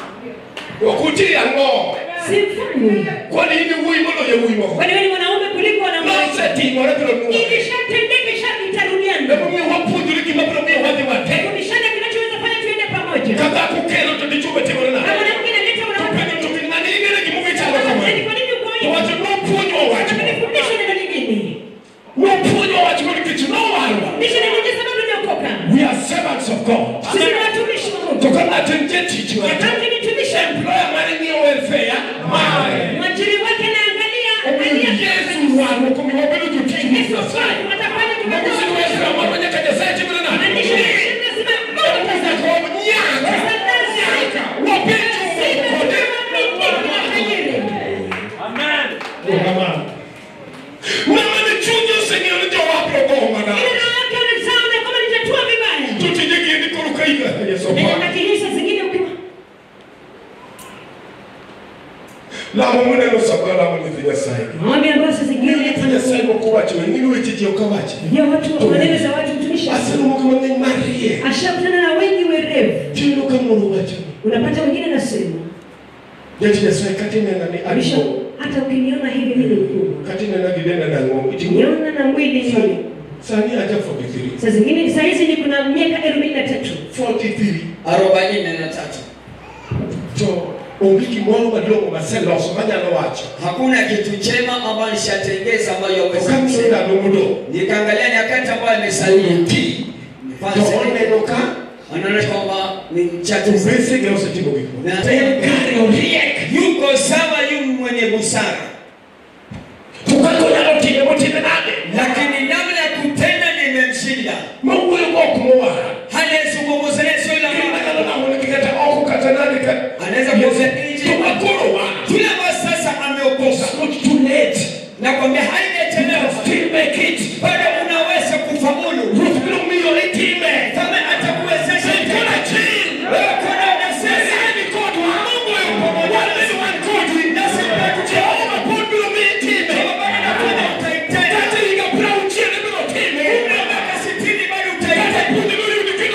ok uti ang'o Simfanyi. kwani in wuoyi moloyo wuoyi moko Kwani wewe ni mwanaume kuliko wanaume? nosetimore biro nuore Ilishatendeka isharudiana. emomiyo wapuonjore gima biro miyo wadhi matek Fundishana kinachoweza fanya tuende pamoja. ka dhako kelo to dichuo be timore Kama nade mwanamke analeta mwanamke Penjo to analeta. ng'ani ing'ere gimomiyo ichalo Yaani kamano kwa nini uko to hivi? wacho nopuonjwa wach Nifundishe neno lingine. nopuonjwa wach mo nikech nowarwa Fundishe neno lingine sababu niliokoka. we are servants of god Sisi ni watumishi wa Mungu. to ka ng'ato en jatich ng'ato Wakati ni tumishi employer mare ng'iyo welfare mare mwajiri wake anaangalia omiyo angalia yesu rwaro komiyo wabedo jotich mar Yesu nyasaye atafanya Makosi ni welfare marwa nyaka nyasaye timore nade Maanisha lazima Mungu Pesa kom nyaka nyaka wabedo kode Mama ni chunyi oseng'eyo ni jowapro go manade to tije giendi koro ka in Yesu opako lamo muneno sama lamo nyithi nyasaye nyithi nyasaye moko wacho ing'ino weche ji ok awachi aseromo kama ng'eny mar rie ashakutana na wengi werevu tiyudo ka moro wacho unapata wengine nasema jati nyasaye kata inena ni Abisho, ang'o hata ukiniona hivi mimi ni mkubwa kata inena gi denda nang'o itimo niona na mwili Sani- hivi sani aja 43 saa zingine saa hizi ni kuna miaka arobaini na tatu 43 arobaini na tatu. to onge gimoro malong'o maseloso manyalo wacho Hakuna kitu chema ambayo nishatengeza ambayo yaweza okang'io kusema. ndalo modong' Nikaangalia nyakati ambayo imesalia, ti to oneno ka anaona kwamba ni mchache to sana. besege osetimo gik moko Na- en kare oriek yuko sawa, yu mwenye busara, to kaka onyalo time motime nade lakini namna ya kutenda nimemshinda. mawuoyo go ok mowara Hanayezungumza naye sio yule ambaye anyalo namone kata oko kata nade ka anaweza kuongea nje. to makoro wa Yule ambaye sasa ameokoka, It's not too late nakwambia haijachelewa, still make it bado unaweza kufaulu. ruth biro miyo itime Kama atakuwezesha Sikuna chini. wewe kuna unasema Nyasaye ni kodwa Mungu yuko pamoja nasi wan kodwi Jehova pod biro miyi time kata higa piero auchiel ibiro time kata pod ibiro yudo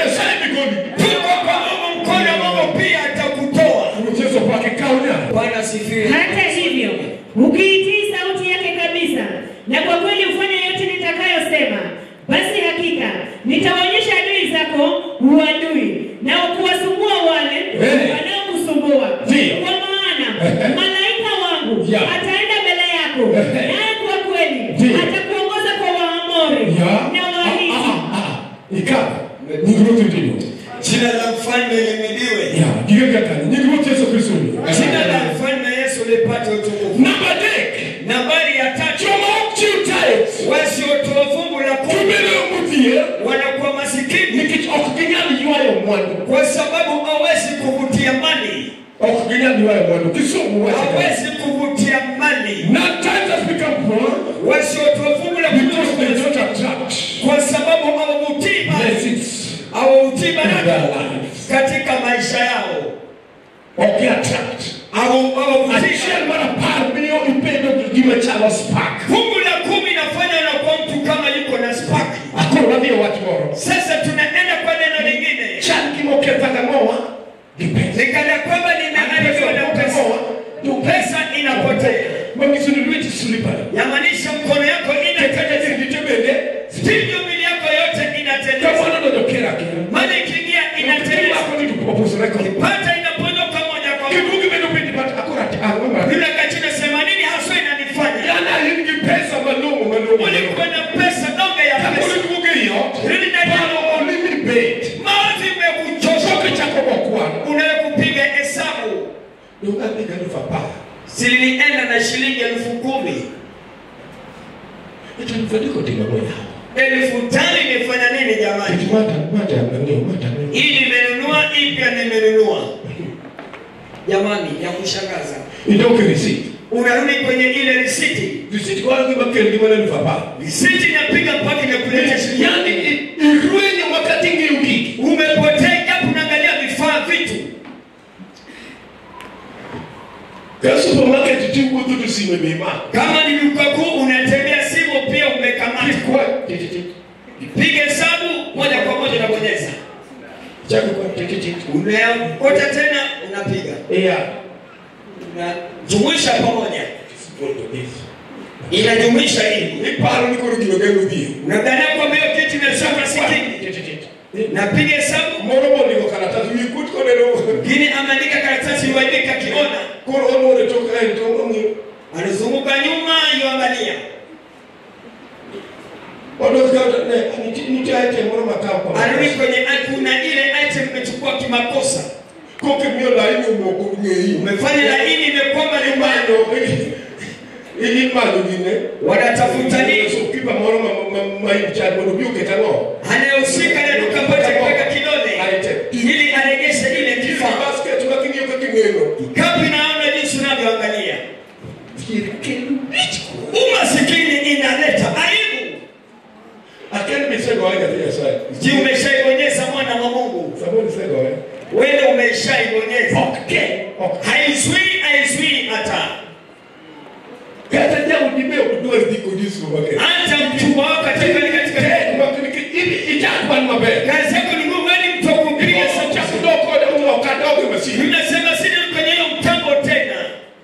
Nyasaye ni goli. tuko kwa Mungu, mkono wa Mungu pia atakutoa. Mchezo pake kaonya. Bwana asifiwe. Hata hivyo, ukiitii sauti yake kabisa na kwa kweli ufanye yote nitakayosema, basi hakika nitawaonyesha adui zako uadui na kuwasumbua wale Eh. wanaokusumbua. Ndio. Kwa maana malaika wangu Ya. ataenda mbele yako, Eh. naye kwa kweli Ndio. atakuongoza kwa Waamori Ya. na Ah, Wahiti ah, ah. Ikaba. Nyingi wote ndio. Jina la mfalme limidiwe. Ya, giga kani. Nyingi wote Yesu Kristo ni. Jina la mfalme Yesu lipate utukufu. Number dek. Nambari ya tatu, Choma chiutae. wasiotoa fungu la kumi Kibele mutie. wanakuwa masikini Nikich ok ginyal ywayo mwandu. kwa sababu hawezi kuvutia mali, Ok ginyal ywayo mwandu. Kisumu wacha. hawezi kuvutia mali. Now times has become poor Wasiotoa fungu la because they kumi don't attract kwa sababu hawavutii mali, blessings. hawavutii In their baraka lives. katika maisha yao, Ok attract. Hawa- hawavutii Achiel mar apar miyo ibedo gima chalo spark. fungu la kumi nafanya unakuwa mtu kama yuko na spaki. Akoro wadhi e wach moro. Sasa tunaenda kwa neno lingine, Chal gimokethaga ng'owa gi pesa. nikana kwamba nimeharibiwa na pesa, pesa inapotea, Manyiso ni lweti slippery. yamaanisha mkono yako Kata inateleza, jirgite bende. ndivyo mili yako yote inateleza, Kamano donjo kera kera. mali ikiingia inateleza, Kimako ni opusore kod. pata inaponyoka moja kwa moja. Kibugi bedo piny but akoro ati ang'o mar. Yule kachina sema nini haswa inanifanya? Yana in gi pesa malong'o malong'o. Ulikuwa na pesa donge ya Kapod pesa, iduogo ei ot. Rudi ndani ya Paro olimi bet. mawazi imekuchosha, Choke chako mokwano. unaweza kupiga hesabu Nokadhi galufu apar. silienda na shilingi elfu kumi Ito elfu adek oting'o goyawo. elfu tano imefanya nini jamani? Iti mata mata ng'eyo mata ng'eyo. Hii nimenunua, hii pia nimenunua. Jamani, ya kushangaza, Idok receipt. unarudi kwenye ile risiti, Receipt kwa gima kel gima na elfu apar. risiti inapiga mpaka inakuletea shilingi. Yani i- irwenyo wakati ng'iyo gigi. Umepotea japo unaangalia vifaa vitu. Ka supermarket tiwuotho to sime be imako. Kama ni duka kuu unatembea, simu pia umekamata. Kikwa tititit. Piga hesabu moja kwa moja unabonyeza, Chako kwa tititit. unaokota tena unapiga, Ea. unajumuisha pamoja, Poto this. inajumuisha hivi. Iparo ni koro gino geno dhie. Unadhania kwamba hiyo kitu imesoma sikini, Tititit. napiga hesabu Moro mondiko karatas wi kut koneno. Lakini ameandika karatasi iwaandika akiona, Koro onwore tok kae to ong'iyo. anazunguka nyuma yuangalia, Odok ka ne nitie nitie item moro makawo kwa. anarudi kwenye kuna ile item imechukua kimakosa, Koke miyo laini omoko ng'eyi. umefanya laini imekwama nyumbani, Imanyo. Imanyo gine. wanatafuta nini? Kipa moro ma ma ma ichad mondo bi oket ang'o. Anayehusika na duka pote kuweka kidole Item. ili arejeshe ile Kifaa kifaa. basket ka king'iyo ka king'eno. Kapi naona jinsi unavyoangalia, Thier kelo wich kuot. umasikini inaleta aibu. Aken bisegoye nyathi Nyasaye. Je, umeshaibonyeza mwana wa Mungu? Samoro isegoye. Wewe umeshaibonyeza, Ok ke. Ok. haizui haizui hata Kata jaudi be ok dwar dhi kodi e supermarket. hata mchumba wako katika katika Tek ma nikech in ichak man maber. kazi yako ni ngumu, yani mtu akupiga sauti. Chak dok kode ok adog e masin. Unasema sina kwenye hiyo mtambo tena,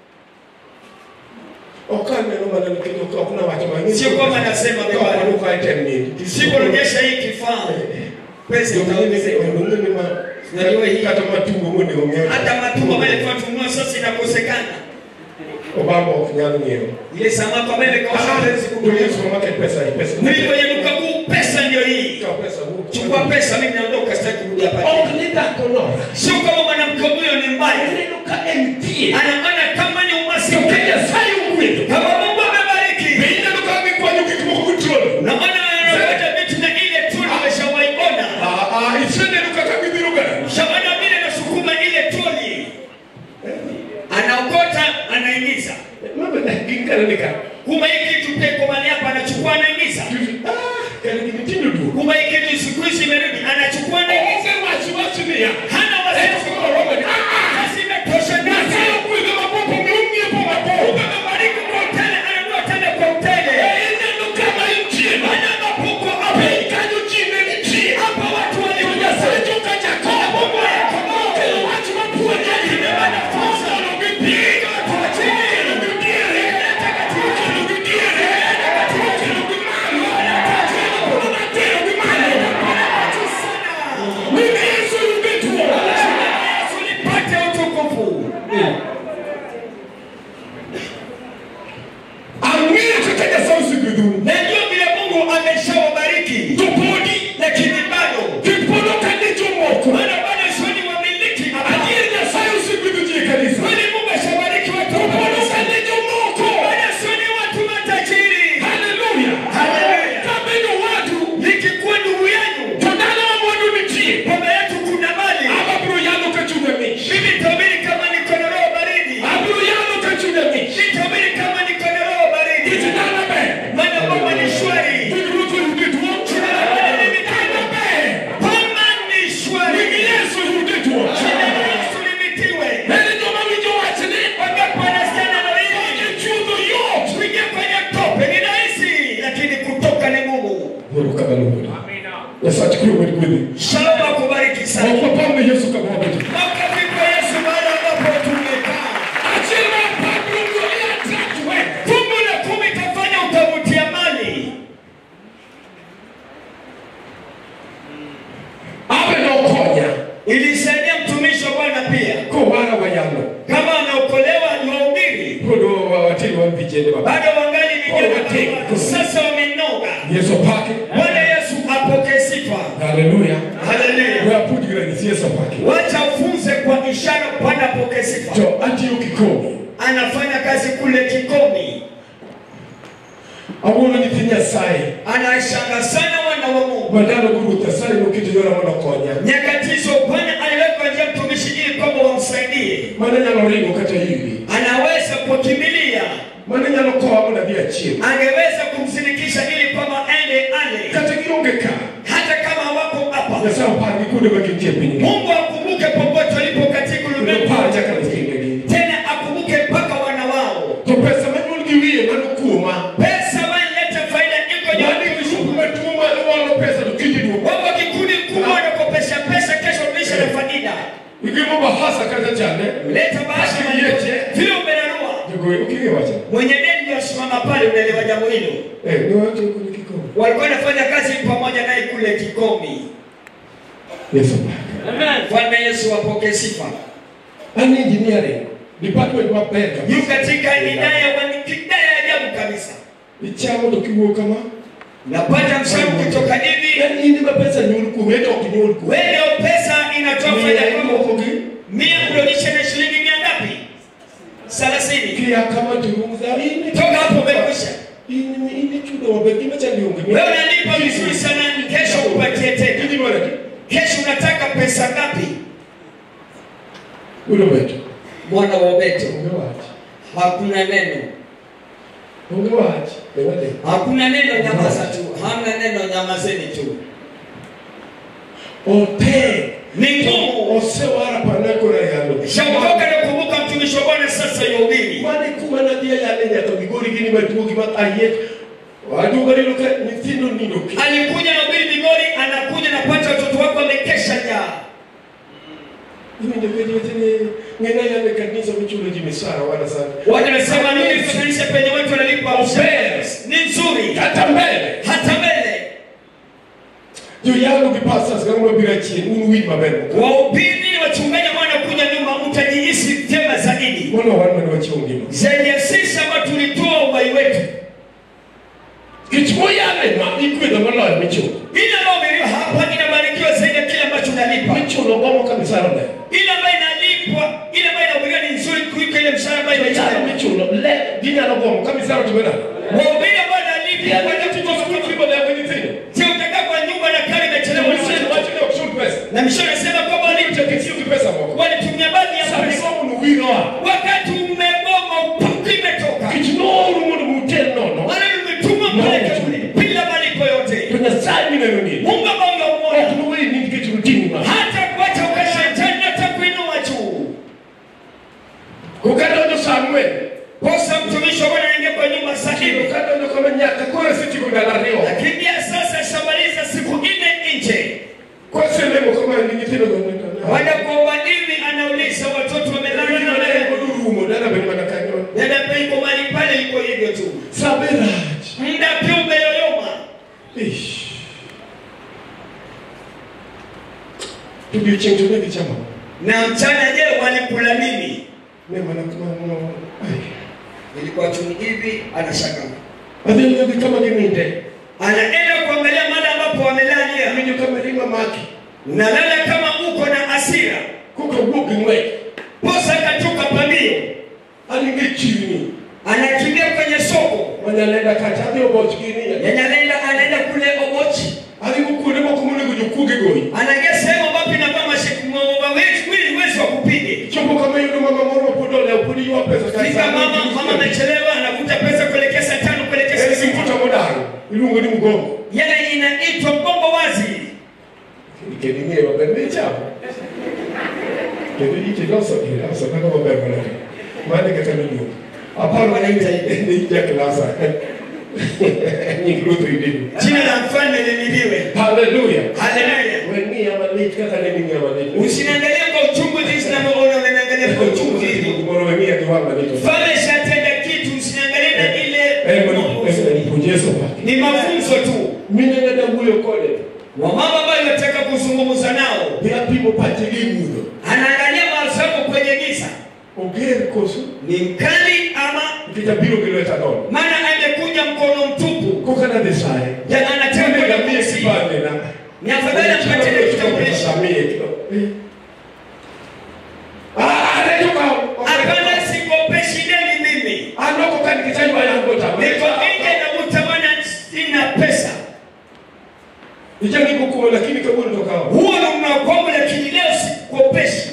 Ok aneno mana nikech ok ok nawacho mang'eny. Sio kwamba nasema vibaya. Ka ok item nini. siporejesha hii kifaa pesa itaongezeka. Ong'eni ma. Unajua hii- Kata matungo monego ng'iew. Hata matumbo ambayo ilikuwa tununua sasa inakosekana. Obama ok nyal ng'iew. Ile samaki ambayo ilikuwa hawezi Kwenye kununua. supermarket pesa ni pesa. Mimi kwenye duka kuu pesa ndio hii. Ikaw pesa wuok. Chukua pesa, mimi naondoka, sitaki kurudi hapa. Ok ni dhako nora. Sio kama mwanamke huyo ni mbaya, Aneno ka en thieth. anaona kama ni To ka umasikini. Nyasaye ogwedho. Kama Mungu amebariki, Be ineno ka gikwanyo gik moko gotieno. naona wanapata vitu na ile tu nimeshawaiona. Ah, ah, iseneno kaka gibiro ga. Shawana vile nasukuma ile troli, anaokota anaingiza. Mama ginkana ni ka. Kumbe hii kitu pia iko mahali hapa, anachukua anaingiza. Ah, kana gimitindo duogo. Kumbe hii kitu siku hizi imerudi, anachukua anaingiza. Onge wach wach niya. Hana Eh, wasiwasi. koro romo ni. Ah, Kazi imetosha Nyasaye nasi. ogwedho mapopo mi ong'iepo mapopo. Amebariki kwa hoteli, ananunua tena kwa hoteli. Ineno kama intie. Hana mapuko hapa. Piny kanyo ji ne nitie. Hapa watu To walikuja Nyasaye alishawabariki topodi lakini bado kipodo kane jomoko maana bado sio ni wamiliki adier nyasaye osegwedho ji e kanisa kwani Mungu ashabariki watu wa topod kanisa. kane jomoko Bado sio ni watu matajiri haleluya Haleluya. kabedo wadu nikikuwa ndugu yenu to dala wa mwandu nitie baba yetu kuna mali aba biro yalo ka chunye mich mimi tabiri kama niko na roho baridi abiro yalo ka chunye mich nitabiri kama niko na roho baridi kiti dala ber maana Baba ni shwari Winjruok oyude tuo dala ber Baba ni shwari wingi yesu oyude tuo Jina la Yesu limitiwe ene joma winjo wachni wangapi wanasikia neno hili chudho yot kuingia kwenye tope ni rahisi lakini kutoka ni ngumu erokamano nyasach kwe wed gwedhi shalom akubariki sana ok wapamne yesu kamwabeto Makofi kwa Yesu mahali ambapo tumekaa. achiel mar pabro duogi atrat we Fungu la kumi itafanya utavutia mali. abe nokonya Ilisaidia mtumishi wa Bwana pia, kowara wayalo kama anaokolewa ni wahubiri, pod watiri wan vijende maber bado wangali vijana Wameteka. wadogo. sasa wamenoga. yesu opake Bwana Yesu apokee sifa. haleluya Haleluya. we apud gi ranyisi yesu opake Wacha ufunze kwa ishara, Bwana apokee sifa. to atiyo kikomi Anafanya kazi kule Kikomi, awuono nyithi nyasaye anashanga sana wana wa Mungu. mandalo go ruoth nyasaye noketo yora mondo konya Nyakati hizo Bwana aliweka njia mtumishi ili kwamba wamsaidie, mane nyalo ringo kata hivi anaweza kukimbilia mane nyalo kowa mondo adhi achien angeweza kumsindikisha ili kwamba aende ale, kata gionge ka hata kama wako hapa. nyasaye opargi kuonde ma gintie e piny Mungu akumbuke popote walipo katika ulimwengu, opar nyaka nyithindegi tena akumbuke mpaka wana wao. to pesa manyuol gi wiye mano kuoma Pesa wanaleta faida iko mane nyumbani. kisuku matuo mawalo pesa to kiny duogo Wako kikundi kubwa wanakopesha pesa, kesho rudisha na faida. igimo bahasa kata chande Leta bahasha malipo vile umenunua. jogoe oking'e wacha Mwenye deni ndio asimama pale, unaelewa jambo hilo. eh niwacho kwenye kikomo Walikuwa wanafanya kazi pamoja naye kule Kikomi. yesu opake Bwana Yesu apokee sifa. an engineering department maber yu kabisa katika idaya wa idaya ya ajabu kabisa. ichamo to kiwuok kama Napata msemo kutoka hivi, en in ma pesa nyuol kuom ento ok nyuol kuom wewe ndio pesa inatoa faida Miya kwako. imoko gi Mia kurudisha na shilingi mia ngapi? Thelathini. kia kama turungza in Toka hapo umekwisha. in in chudo maber gima chandi onge Wewe unalipa vizuri sana, kesho upatie tena. Kidi mara ki Kesho unataka pesa ngapi? ulo beto Mwana wa Beto, onge wach hakuna neno, onge wach ewade hakuna neno, nyamaza tu. Hamna neno, nyamazeni tu. ote Ni ngumu. osewara panakora yalo Shakutoka na kumbuka mtumishi wa Bwana sasa yuhubiri. mane kuma nadhi ayale nyaka migori gini maduo gima ayiet aduoga neno ka nyithindo nindo ki alikuja na ubiri Migori, anakuja napata watoto wako wamekesha njaa. iwinjo penjo wetene ng'ena yale kanisa michulo ji misara wana sana Watu wanasema ni hizo kanisa penye watu wanalipa mshahara ni nzuri, kata mbele hata mbele joyango gi pastors kama mabiro achien un winj maber wahubiri wachungaji ambao wanakuja nyuma, utajihisi vyema zaidi. mono wan mane wachiwo ngima Zaidi ya sisi ambao tulitoa uhai wetu, kech moyale ma igwedho moloyo michulo ile ambayo umelipa hapa inabarikiwa zaidi ya kile ambacho unalipa. michulo gomo ka misara ler Ile ambayo inalipwa, ile ambayo inahubiriwa ni nzuri kuliko ile mshahara ambayo misara imechana. michulo le ginyalo gomo ka misara timena Wahubiri ambao wanalipwa timo skul fibo lewe nyithindo Je, utakaa kwa nyumba na kari imechelewa Misen wacho ni ok chul pesa na mishoni anasema kwamba wali- Nicho kitiyo gi pesa moko walitumia baadhi ya sani pesa gomo no wiroa wakati umegoma upuku imetoka kech nooru mondo mutel nono wale umetuma mpeleke kule bila malipo to yote nyasaye mineno ni Mungu ambao ok unamwona noweyi ni nikech rutini ma hata kuacha ukashetani hata kuinua juu kokadonjo sa ang'wen posa mtumishi wa Bwana anaingia kwa nyumba saa kendo nne kadonjo kama nyaka koro asetieko ndalo ariyo akiingia sasa shamaliza siku nne nje koselemo kama ni nyithindo baada ya kuomba dini anauliza watoto wamelala na wale rumo dala bende mana kanyo dada pia iko mahali pale iko hivyo tu sabe rach muda pia umeyoyoma Ish. Odiochieng' to ne gichamo na mchana je walikula nini ne mana kamano ilikuwa tu hivi anashangaa adhi adhi kama gininde anaenda kuangalia Awinjo ka mirima maki. nalala kama uko na hasira Koka wuok gi ng'wech. posa katoka pambio An gi chirni. anakimbia kwenye soko Manyalenda kacha adhi oboch gini. yanyalenda anaenda kule obochi Adhi go kuonde moko monego jokuoge goyi. anaingia sehemu ambapo inavaa wezi wezi wa kupige Chopo kama yudo mama moro pod olewo pod ywa pesa ka fika mama mama amechelewa anavuta pesa kuelekea saa tano kuelekea saa En sita mfuta modaro. Iluongo ni mgongo. yale inaitwa mgongo wazi Kendo ing'eyo maber ni ichamo. Kendo iti loso iloso kaka maber manade. Mane kaka niluongo. Aparo Wanaita ni jaklasa. Nying Ruth Idini. jina la mfalme limidiwe Haleluya. haleluya Weng'iya malich kaka ne ning'iya malich. usiniangalie kwa uchungu jinsi ninavyoona unaniangalia kwa uchungu hivi Moro weng'iya gi wang' malich. mfalme shatenda kitu usiniangalie na ile En mana en puonj Yesu wake. ni mafunzo tu Mine ne dawuoyo kode. wamama ambayo nataka kuzungumza nao Bi apimo pache gi mudho. anaangalia mahali zako kwenye giza Oger koso. ni mkali ama Nikech abiro gi lweta nono. maana amekuja mkono mtupu Koka nadhi saye. Ya, anataka Tende kwenda gamie kumsihi. kipande na. ni afadhali ampatie kitambulisho hapana sikopeshi deni mimi niko nje na utamana sina pesa huo ni mnakwamo lakini leo sikopeshi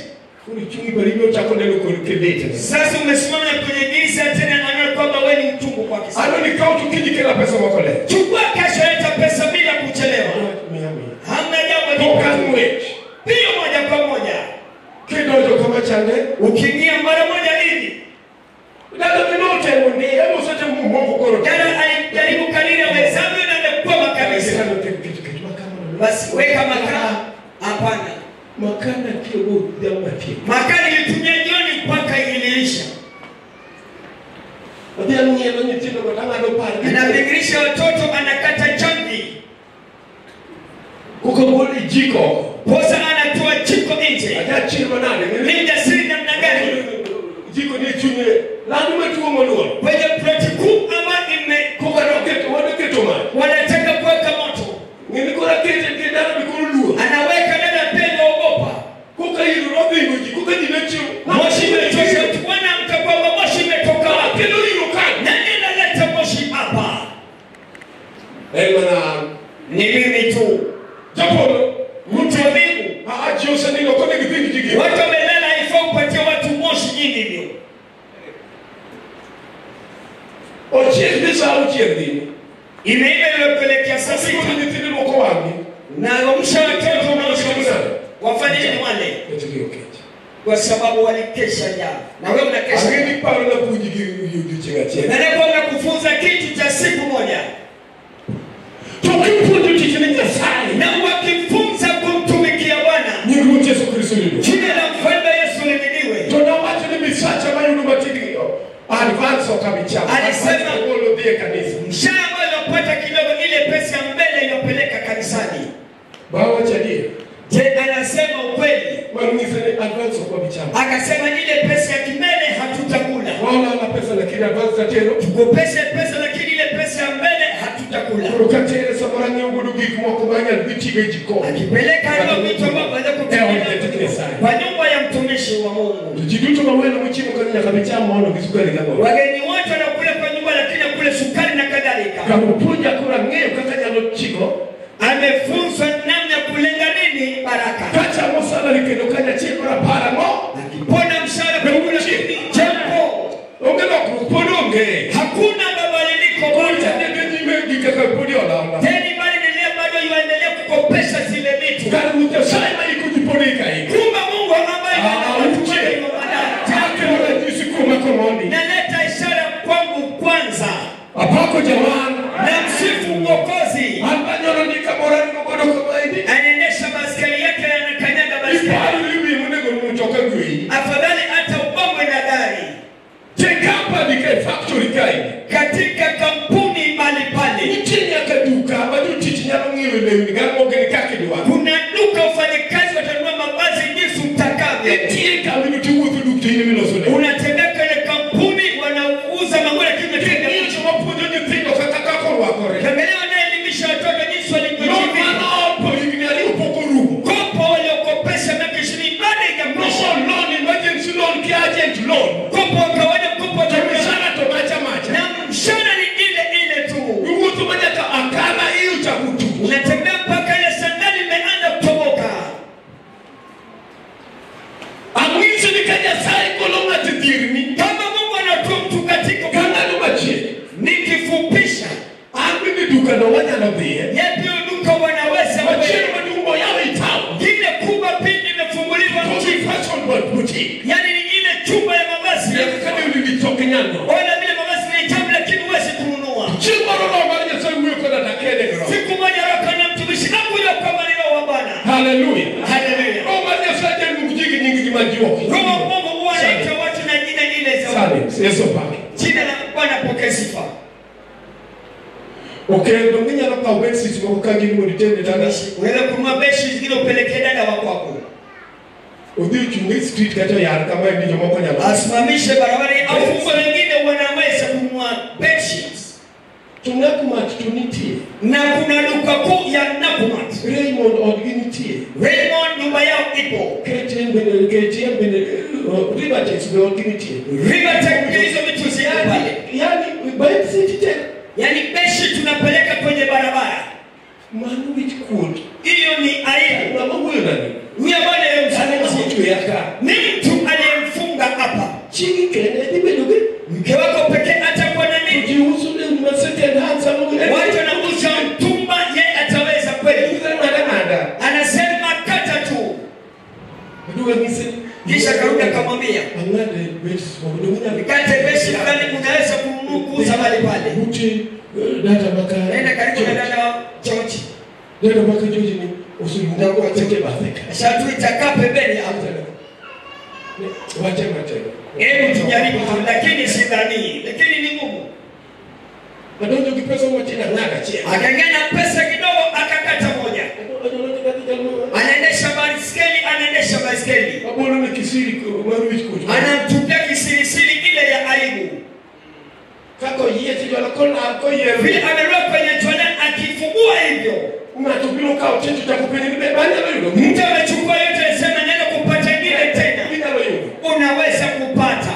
sasa umesimama kwenye giza tena anaona kwamba wewe ni mtungu kwake chukua kesho leta pesa bila kuchelewa hamna jambo hiyo moja kwa moja ukiingia mara moja hivi jana alijaribu kadiri awezavyo na amekwama kabisa basi weka makaa hapana makana kiogo damatie makaa nilitumia jioni mpaka iliisha odhi anyielo nyithindo go tang'ado par anabingirisha watoto anakata chambi kokogol jiko posa anatoa jiko nje ajachir manade ni jasiri namna gani jiko ni chunye lando matuo moluor kwenye ploti kuu ambayo ime kokanoketo wadoketo mach wanataka kuweka moto ng'eni kora kete ke daro ni koro luor anaweka dada pendo ogopa koka iro nodhingo ji koka ji nechiw moshi imetosha tuona mtakwamba moshi imetoka wapi kendo iro kanyo nani analeta moshi hapa en mana ni mimi tu japolo mtu wa mbingu aji osenindo kone githind ji gi watu wamelala haifai upatie watu moshi nyingi hivyo ochiel gi sa auchiel dhini imeiva iliyopelekea saa asiko sita ni nyithindo moko wang'i na wamsha watoto wanaoshuhuda wafanye nini wale etgi okech kwa sababu walikesha njaa na wewe unakesha ang'e ni paro na puonji gi odiochieng' achiel na leo nakufunza kitu cha siku moja to kipuonjo tich ne nyasaye na wakifunza kumtumikia Bwana nying ruoth yesu kristo yudo jina la mfalme Yesu limidiwe to nawacho ni misacha mayudo matin advance okabicham Alisema- golo dhi e kanisa mshahara ambayo inapata kidogo ile pesa ya mbele inapeleka kanisani bawacho adier je anasema ukweli mang'ise ni advance okabicham akasema ile pesa ya kimbele hatutakula waolala pesa lakini advance tatero tukopeshe pesa lakini ile pesa ya mbele hatutakula koro katere samoro ang'iewo godo gik moko manyal dhi tigo e jikon akipeleka hiyo vitu ambavyo aweza kutumia kwa nyumba ya mtumishi wa to Mungu ji duto mawelo mochiemo kanyo nyaka bicham mondo gi sukari gang'o wageni wote wanakula kwa nyumba lakini akule sukari na kadhalika kamopuonja koro ang'eyo kaka nyalo chiko amefunzwa namna ya kulenga nini baraka kachamo salari kendo kanyachiel koro apar ang'o akipona mshahara kula nini jambo onge lokruok pod onge hakuna mabadiliko koro moja chadege nyime gi kaka podi olanda teni bali endelea bado yuendelea kukopesha zile vitu kar ruoth nyasaye ma iko ji pod ikaiko kumbe Mungu ambaye anatumaini wa wanadamu akelo ranyisi kuoma korondi naleta ishara kwangu kwanza apako jawan na msifu mwokozi an manyoro ni kamoro ango godo kamaendi anaendesha baskeli yake na anakanyaga baskeli iparo ni wiye monego mtoka gwei afadhali hata ubongwe na gari te kampani kae factory kae katika kampuni mbali pale nitie nyaka duka ma jotich nyalo ng'iewe lewni gamogene kaka idwaro kuna duka wafanyakazi watanunua mavazi jinsi mtakavyo nitie kamino tiwuotho duk to in emiloso lewni unatembea kwenye kampuni wanauza manguo lakini umetenda Ng'iyo joma puonjo nyithindo kaka kaka orwakore Angalia wanaelimisha watoto jinsi no walivyojivi mano opo igi unatembea mpaka ile sandali imeanza kutoboka. Ang'iso ni ka Nyasaye golo ng'ato e dierni Kama Mungu anatoa mtu katika ka ng'ano machielo. nikifupisha, An bende dukano wanyalo dhiye. yepi duka wanaweza Machielo maduong' moyaw e town. ile kubwa pindi imefunguliwa Kosi mjini, fashion world boutique. yani ni ile chumba ya mavazi Nyaka ka lewni gi tok nyano. wala vile mavazi ni tamu, lakini huwezi kununua. Chieng' moro Roho mar Nyasaye wuoyo koda takene gi Roho. Siku moja Roho kana mtumishi akuja kwa maneno wa Bwana. Haleluya. Haleluya. Roho mar Nyasaye jaluk ji gi nying gi ma ji ok. Roho wa Mungu huwa anaita watu na jina ile za Sani, Yesu opake. jina la Bwana pokea sifa. Okendo minyalo kawo bedsheet moko ka gin mondo iterne dala. Mtumishi, unaweza kununua beshi zingine upelekee dada wa kwako, Odhi ochung' e street kata oyar kama ni jomoko nyalo. asimamishe barabarani, au fungu wengine wanaweza kununua bedsheets. To Nakumatt to nitie. Na kuna duka kuu ya Nakumatt. Raymond odgi nitie. Raymond nyumba yao ipo. KTN bende KTN bende uh, Rivertex be odgi nitie. Rivertech hizo vitu ziko pale. Yani yani bedsheet te Yaani beshi tunapeleka kwenye barabara. mano wich kuot. Hiyo ni aibu. Ng'ama wuoyo nani? Huyo bwana Sane yemzungumzia ng'ama ya ka. ni mtu aliyemfunga hapa. Chigi kende dhi bedo gi Mke wako pekee atakuwa na nini? jiuso lewni ma second hand sama Watu wanakuja mtumba, yeye ataweza kweli? ng'ada ng'ada. Anasema kata tu, Aduga ng'ise kisha karudi akamwambia ang'ade bedsheet moko dong' inyalo kate beshi fulani, unaweza kununua kuuza mahali pale. Ute uh, data maka Nenda karibu na dada wa George, data maka George ni osulunga kwa teke bathe ka. shatuita kaa pembeni hapo. Wache matego. Hebu tujaribu tu, lakini sidhani, lakini ni ngumu. Adonjo gi pesa matin ang'ada achiel. Akang'anya pesa kidogo, akakata moja. Anaendesha baiskeli, anaendesha baiskeli, Abolo ni kisiri mar wich kuot. anamtupia kisirisiri ile ya aibu. Kaka oyiech jolo kolar koyier. vile amerua kwenye jwala akifungua hivyo Ng'ato biro kawo checho chako penye ni be banyalo yudo. mtu amechukua yote anasema nenda kupata ingine tena Inyalo yudo. unaweza kupata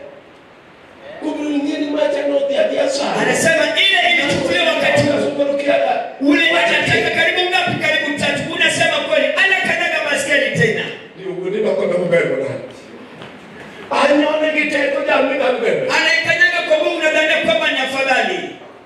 Kubiro ng'e ni macha nodhi adhi asara. anasema ile ilichukuliwa wakati Asubaro kiada. ule anataka karibu ngapi karibu tatu unasema kweli anakanyaga baskeli tena Liugo ni loko na maber manade. Anyone gi teko jal minyalo bebe. anaikanyaga kwa Mungu unadhania kwamba ni afadhali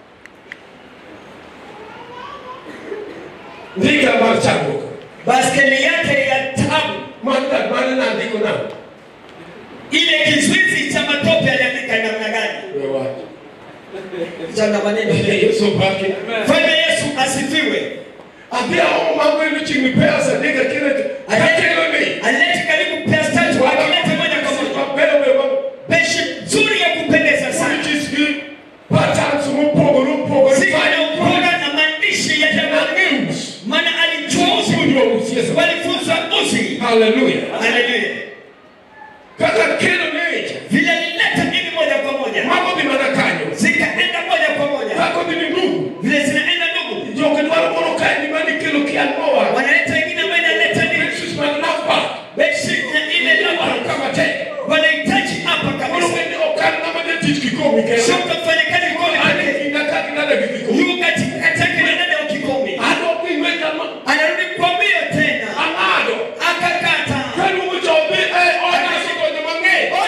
Ndika mar chandruok. baskeli yake ya tabu Manda mane nandiko namo. ile kizuizi cha matope aliandika namna gani We wacho. changa maneno Yesu opaki. Bwana Yesu asifiwe Adhi aomo magwelo chiegni pesa ndika kile katelo ni. alete karibu pesa tatu akileta moja kwa moja Mabeyo be mag beshi nzuri ya kupendeza sana Politis gi patterns mopogore opogore. ziko na ubora na maandishi ya jamani News. maana alijua uzi Puonjwa usiesa. walifunzwa uzi Hallelujah. haleluya Kaka kelo necha. vile alileta hivi moja kwa moja Mago dhi mana kanyo. zikaenda moja kwa moja Kako dhi ni ndugu. vile zinaenda ndugu Jogi dwaro moro kae ni mani kelo kian mowa. wanaleta ingine ambayo inaleta nini Yesus man nafpa. beshi na ile Dwaro lapa kama te. wanahitaji hapa Koro kabisa bende okan ng'ama jatich kikomi kendo. sio mtafanya kazi kwa Ane kinda ka kinada gi kikomi. yu katika katake na dada wa kikomi Ano pingwe kama. anarudi kwa mbio tena Ang'ado. akakata Kaluongo jobi e oda sokonyo mang'eny.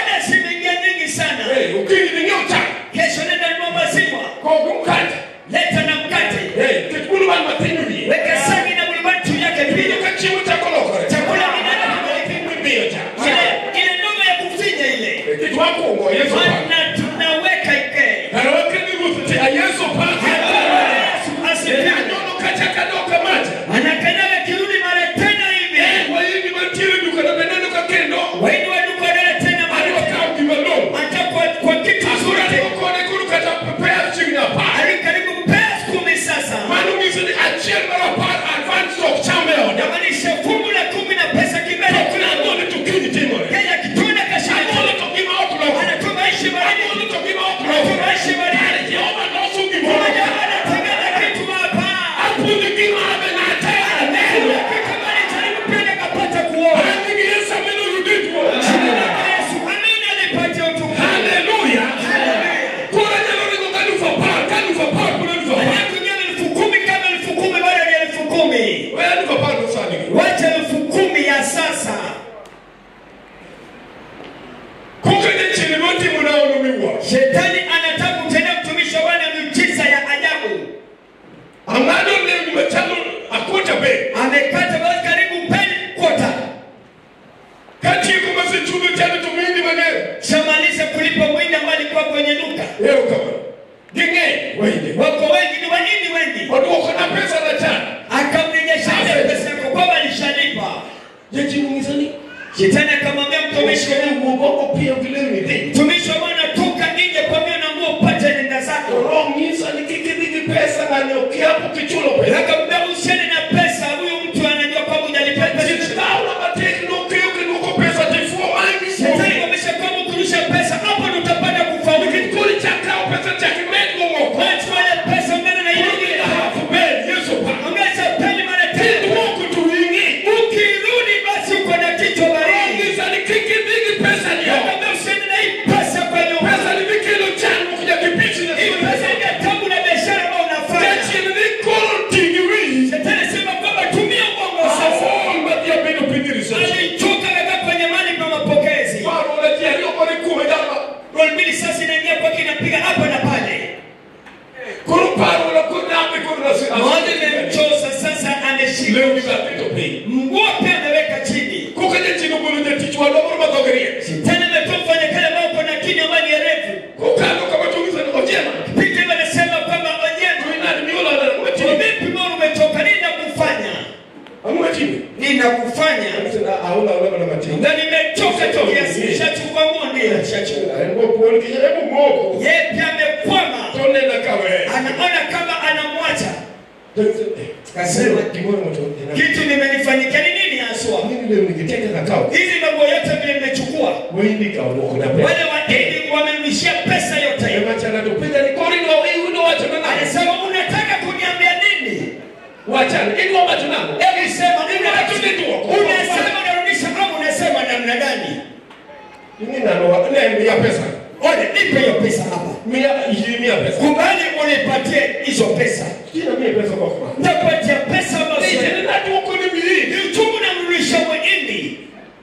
Jachimungizani. Shetani akamwambia mtumishi wa Mtumishi Mungu, Mungu pia vile ni dhi. mtumishi wa Bwana, toka nje pamoja na nguo upate nenda zako. Rongisa ni kiki dhiki pesa na nyokiapo kichulo pesa. Akamwambia usiende na pesa, huyu mtu anajua kwamba hujalipa pesa. Sitaula mateki nukiyo kinuko pesa tifuo mangi. Shetani kuonyesha kwamba ukirusha pesa hapo ndo utapata kufaulu. Kikuli cha kao pesa cha kimengo ngoko. Unachukua ile pesa unaenda na ile ile Hafu beli Yesu pa. ongeza peni mara tatu. Mungu tuwingi. Ukirudi basi uko na kichwa baridi. Rongisa ni kiki dhiki pesa ni yao. Akamwambia usiende na hii pesa kwa nyumba. Pesa ni vikilo changu kuja kipichi na Hii pesa ni ya tabu na biashara ambayo unafanya. Kechi ni kolo tingiwi. Shetani sema kwamba tumia ubongo sasa. Afomba dia bino pindiri sasa. Alichoka kakaa kwenye mali pa mapokezi. Waro unajia hiyo kwa nikume dama. Roll mbili sasa inaingia kwake inapiga hapa na pale. Kuru paro na kuna ambi kuru na sina. Moja imemchosa sasa ameshika. Leo ni zapito pei. Mguu pia ameweka chini. Kukaje chino kulu je tichwa lobo magogeria. Shetani ametoa mfanyakazi ambao uko na kinywa ambayo ni refu. Kukando kama tungiza ni ojema. Peter anasema kwamba onyendo Tuina ni miula na Kwa mwetini. vipi mbona umetoka? Nini nakufanya? Mwetini. Nini nakufanya? Sina hauna ulema na matini. Na nimechoka tu kiasi nishachukua nguo ndio nishachukua. Ngo kuoni kijerebu moko. Yeye pia amekwama. Tone na kawe. Anaona kama anamwacha. Kasema kimono moto. Kitu nimenifanyikia ni nini haswa? Nini leo nikiteka na kao. Hizi mambo yote vile nimechukua. Wewe kawo kuna pesa. Wale wageni wamenishia pesa yote. Ema chana tupenda ni kori no hii ndo wacha na nani. Alisema unataka kuniambia nini? Wachana. Hii ndo wacha nako. Hebu sema Unataka ndio. unasema unarudisha kama unasema namna gani? Nini nalo wa ne mia pesa. Ole, nipe hiyo pesa hapa. Mia hii mia pesa. Kubali unipatie hizo pesa. Kila mia pesa kwa kwa. Nitakupatia pesa ambazo Ni tena na tuko ni mili. ni uchungu na mrudisha mwindi.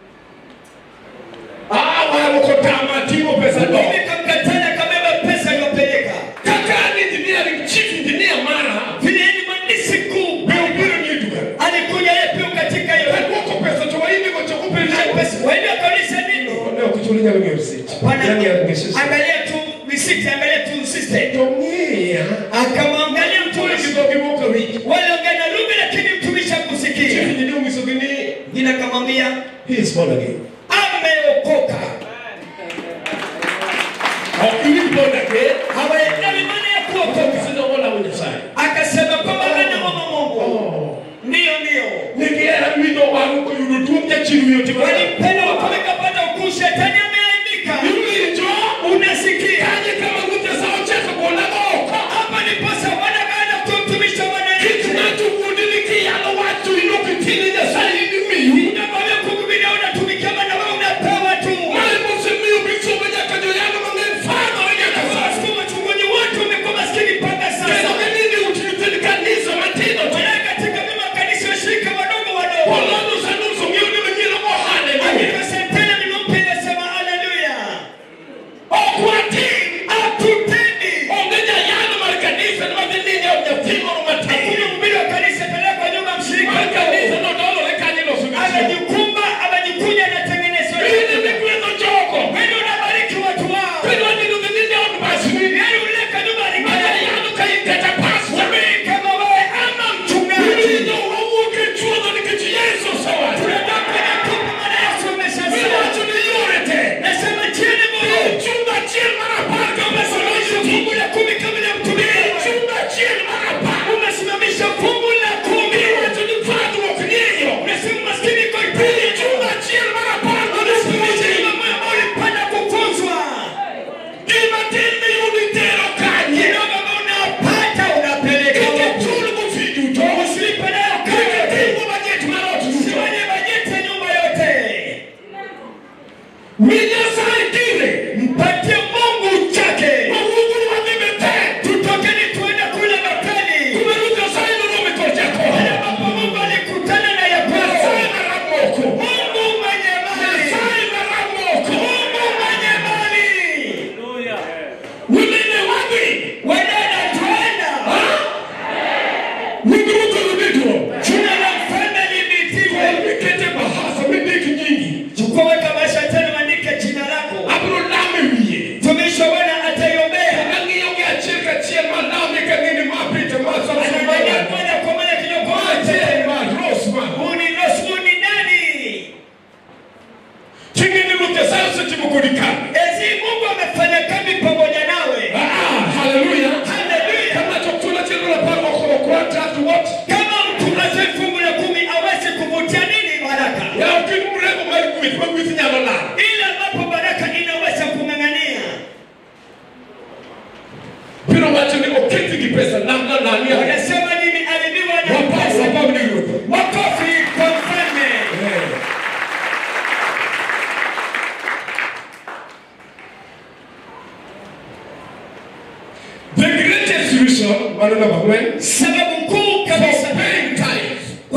Ah, wao kwa tama timo pesa ndo. Mimi kamkatana kabeba pesa iliyopeleka. Kaka ni engineering chief engineer mara. Vile ni mhandisi kuu. Bio bio ni duka. Alikuja yeye pia katika hiyo Kwa pesa tu hivi kwa chakupe Ile pesa. Wewe kauliza nini? Leo kuchulinya kwenye receipt. Bwana, Yani ya receipt. angalia tu receipt, angalia tu system. Tumia. Akamwangalia Tuli mtumishi. kidogo kidogo wiki. Wale ongea na lugha lakini mtumishi Chief hakusikia. engineer misogini. Jina akamwambia He is born again. ameokoka. Au ili born again. Hawaelewi maana ya kuokoka. Sio wala mwenye sai. Akasema kwamba anamwomba Mungu. Oh. Ndio ndio. Nikiera mito waruko yudutumja chini yote. Walimpenda wakameka pata ukuu, shetani ameaibika. Yulijo. Unasikia? Kaje kama nguvu zao chaka kuona oka. Hapa ni pasa Bwana baada ya kumtumisha Bwana Yesu. kinachokudilikia na watu inokitini ya saidi miyu Unakwambia kukubiria unatumikia Bwana wewe unapewa tu. malimusimiyu bisomeja kajo yano mangefano wenyakasa Watu wachungaji wote wamekuwa maskini mpaka keno sasa. kenini utilitili kanisa matino Wala katika mema kanisa washirika wadogo wadogo. polono sanuso miuni menyilo mohane Lakini shetani nimempenda sema haleluya. okwati Hatutendi. ongeja yano marikanisa ni matinini au nyatimo Hakuna matini mhubiri wa kanisa peleka kwa nyumba ya mshirika. marikanisa nodolo lekanyilo sugisi Amejikumba, amejikuja anatengeneza. ili mikweno choko Wewe unabariki watu wao. kweno nini nini au basini Yaani uleka nyumba Maya alikaya. yano kayikata paswa Wewe kama wewe ama mchungaji. Ili ndo wauke chuo ni kichi Yesu sa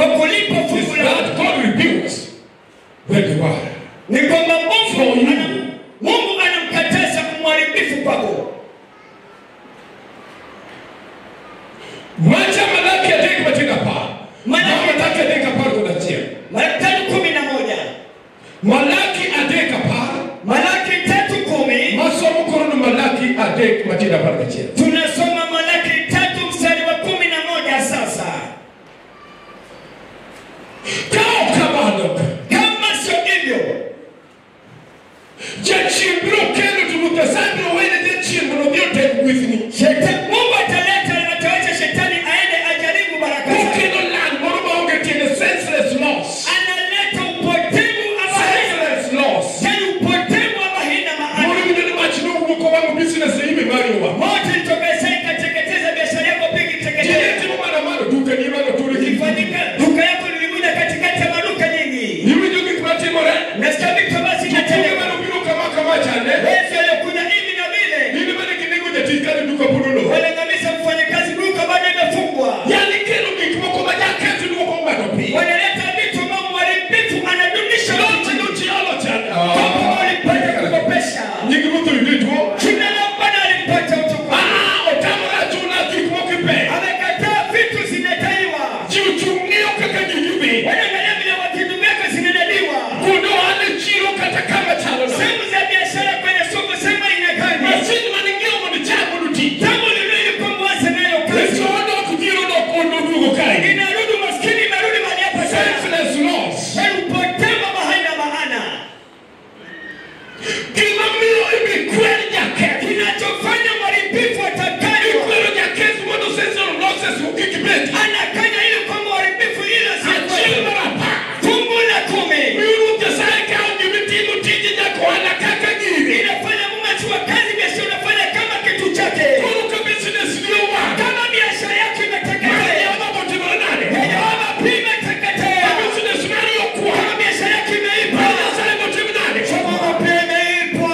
kulipa is fungu la that God rebukes the devourer. ni kwamba Mungu ana Mungu anamkataza mharibifu kwako. Macha Malaki adek matenda apar. Malaki- Malaki adek apar kod achiel. Malaki tatu kumi na moja Malaki adek apar. Malaki tatu kumi Masomo koro ni Malaki adek matenda apar gachiel. tunasoma Malaki tatu mstari wa kumi na moja sasa. Ka ok kamano, Kama sio hivyo, jachien biro kelo to Ruoth Nyasaye biro wene jachien mondo odhi otek gwethni. shetani Mungu ataleta atawacha shetani aende ajaribu baraka zake. Okelo lal moro maonge tiende senseless loss. Analeta upotevu ama haina Senseless loss. yani upotevu ama haina Moro maana. winjo ni mach nowuok owang'o business e ime mari owang'o. Moto ilitoka Isaya ikateketeza biashara yako pigi Ji ne teketeza. timo mana mano duka ni mano turi gi Ilifanyika duka yako lilikuja katikati ya maduka nyingi. Iwinjo gik matimore? Nasikia vitu basi Jotuge inatendeka. mane obiro kama kama chande. Yesu aliyokuja hivi na vile. Nini mane ginego jatich kane duka pod olor. Wanaangamiza mfanyakazi duka bado imefungwa. Yani kelo gik moko ma jaketho duoko ng'ato piny. Wanaleta vitu ambavyo mharibifu anadunisha Loche watu. nochiolo chande. Kama walipata kukopesha. Nying Ruoth oyude tuo. Jina la Bwana alipata utukufu. Ah, otamore achuna gik moko ipe. Amekataa vitu zinadaiwa. Ji ochung' ng'iyo kaka gigi dhi. Wanaangalia vile vitu vyako zinadaiwa. Kuonde ohala e chiro kata kama chalo no. Sehemu za biashara kwenye soko sema inakaje. Masin mane ng'iewo mondo ichak mondo oti. Tangu lililo kwa mwanzo nayo kazi. Yesu odok dhiro dok mondo oduogo kae. Inarudi maskini inarudi mahali hapa sana. Senseless loss. Yaani upotevu ama haina maana. Gima miyo ibi kwer jaketh. Kinachofanya mharibifu atakanywa. Ikwero jaketh mondo senseless losses kik bed. Anakanya ili kwamba uharibifu ile Achiel si mar apar. fungu la kumi. Miyo Ruoth Nyasaye kawo gimitimo tije jakohala kaka giri. Inafanya Mungu achukua kazi biashara unafanya kama kitu chake. Koro ka business ni owang'. Kama biashara yako Mano imeteketea. Jehova botimore nade? Yehova pia imeteketea. Ka business mari okwal. Kama biashara yako imeipa. Mano Nyasaye botim nade? Yehova pia imeipwa.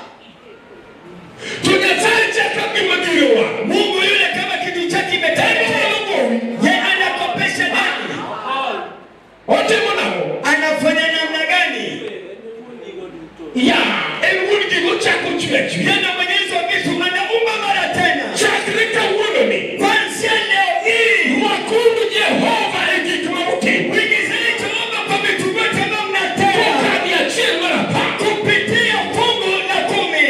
To Nyasaye chako gima giri owang'. Mungu yule kama kitu chake imeteketea. Onyalo gowi. Yeye anakopesha nani? Otimo nang'o? Anafanya namna gani? Ya, en wuon gigo chako chwech wi. Yana mwenyezi wa vitu anaumba mara tena. Chakre kawuononi. Kuanzia leo hii. Rwakuru Jehova e gik ma otimo. Mwingizeni Jehova kwa vitu vyote ambavyo mnatenda. Kokadhi achiel mar apar. Kupitia fungu la kumi.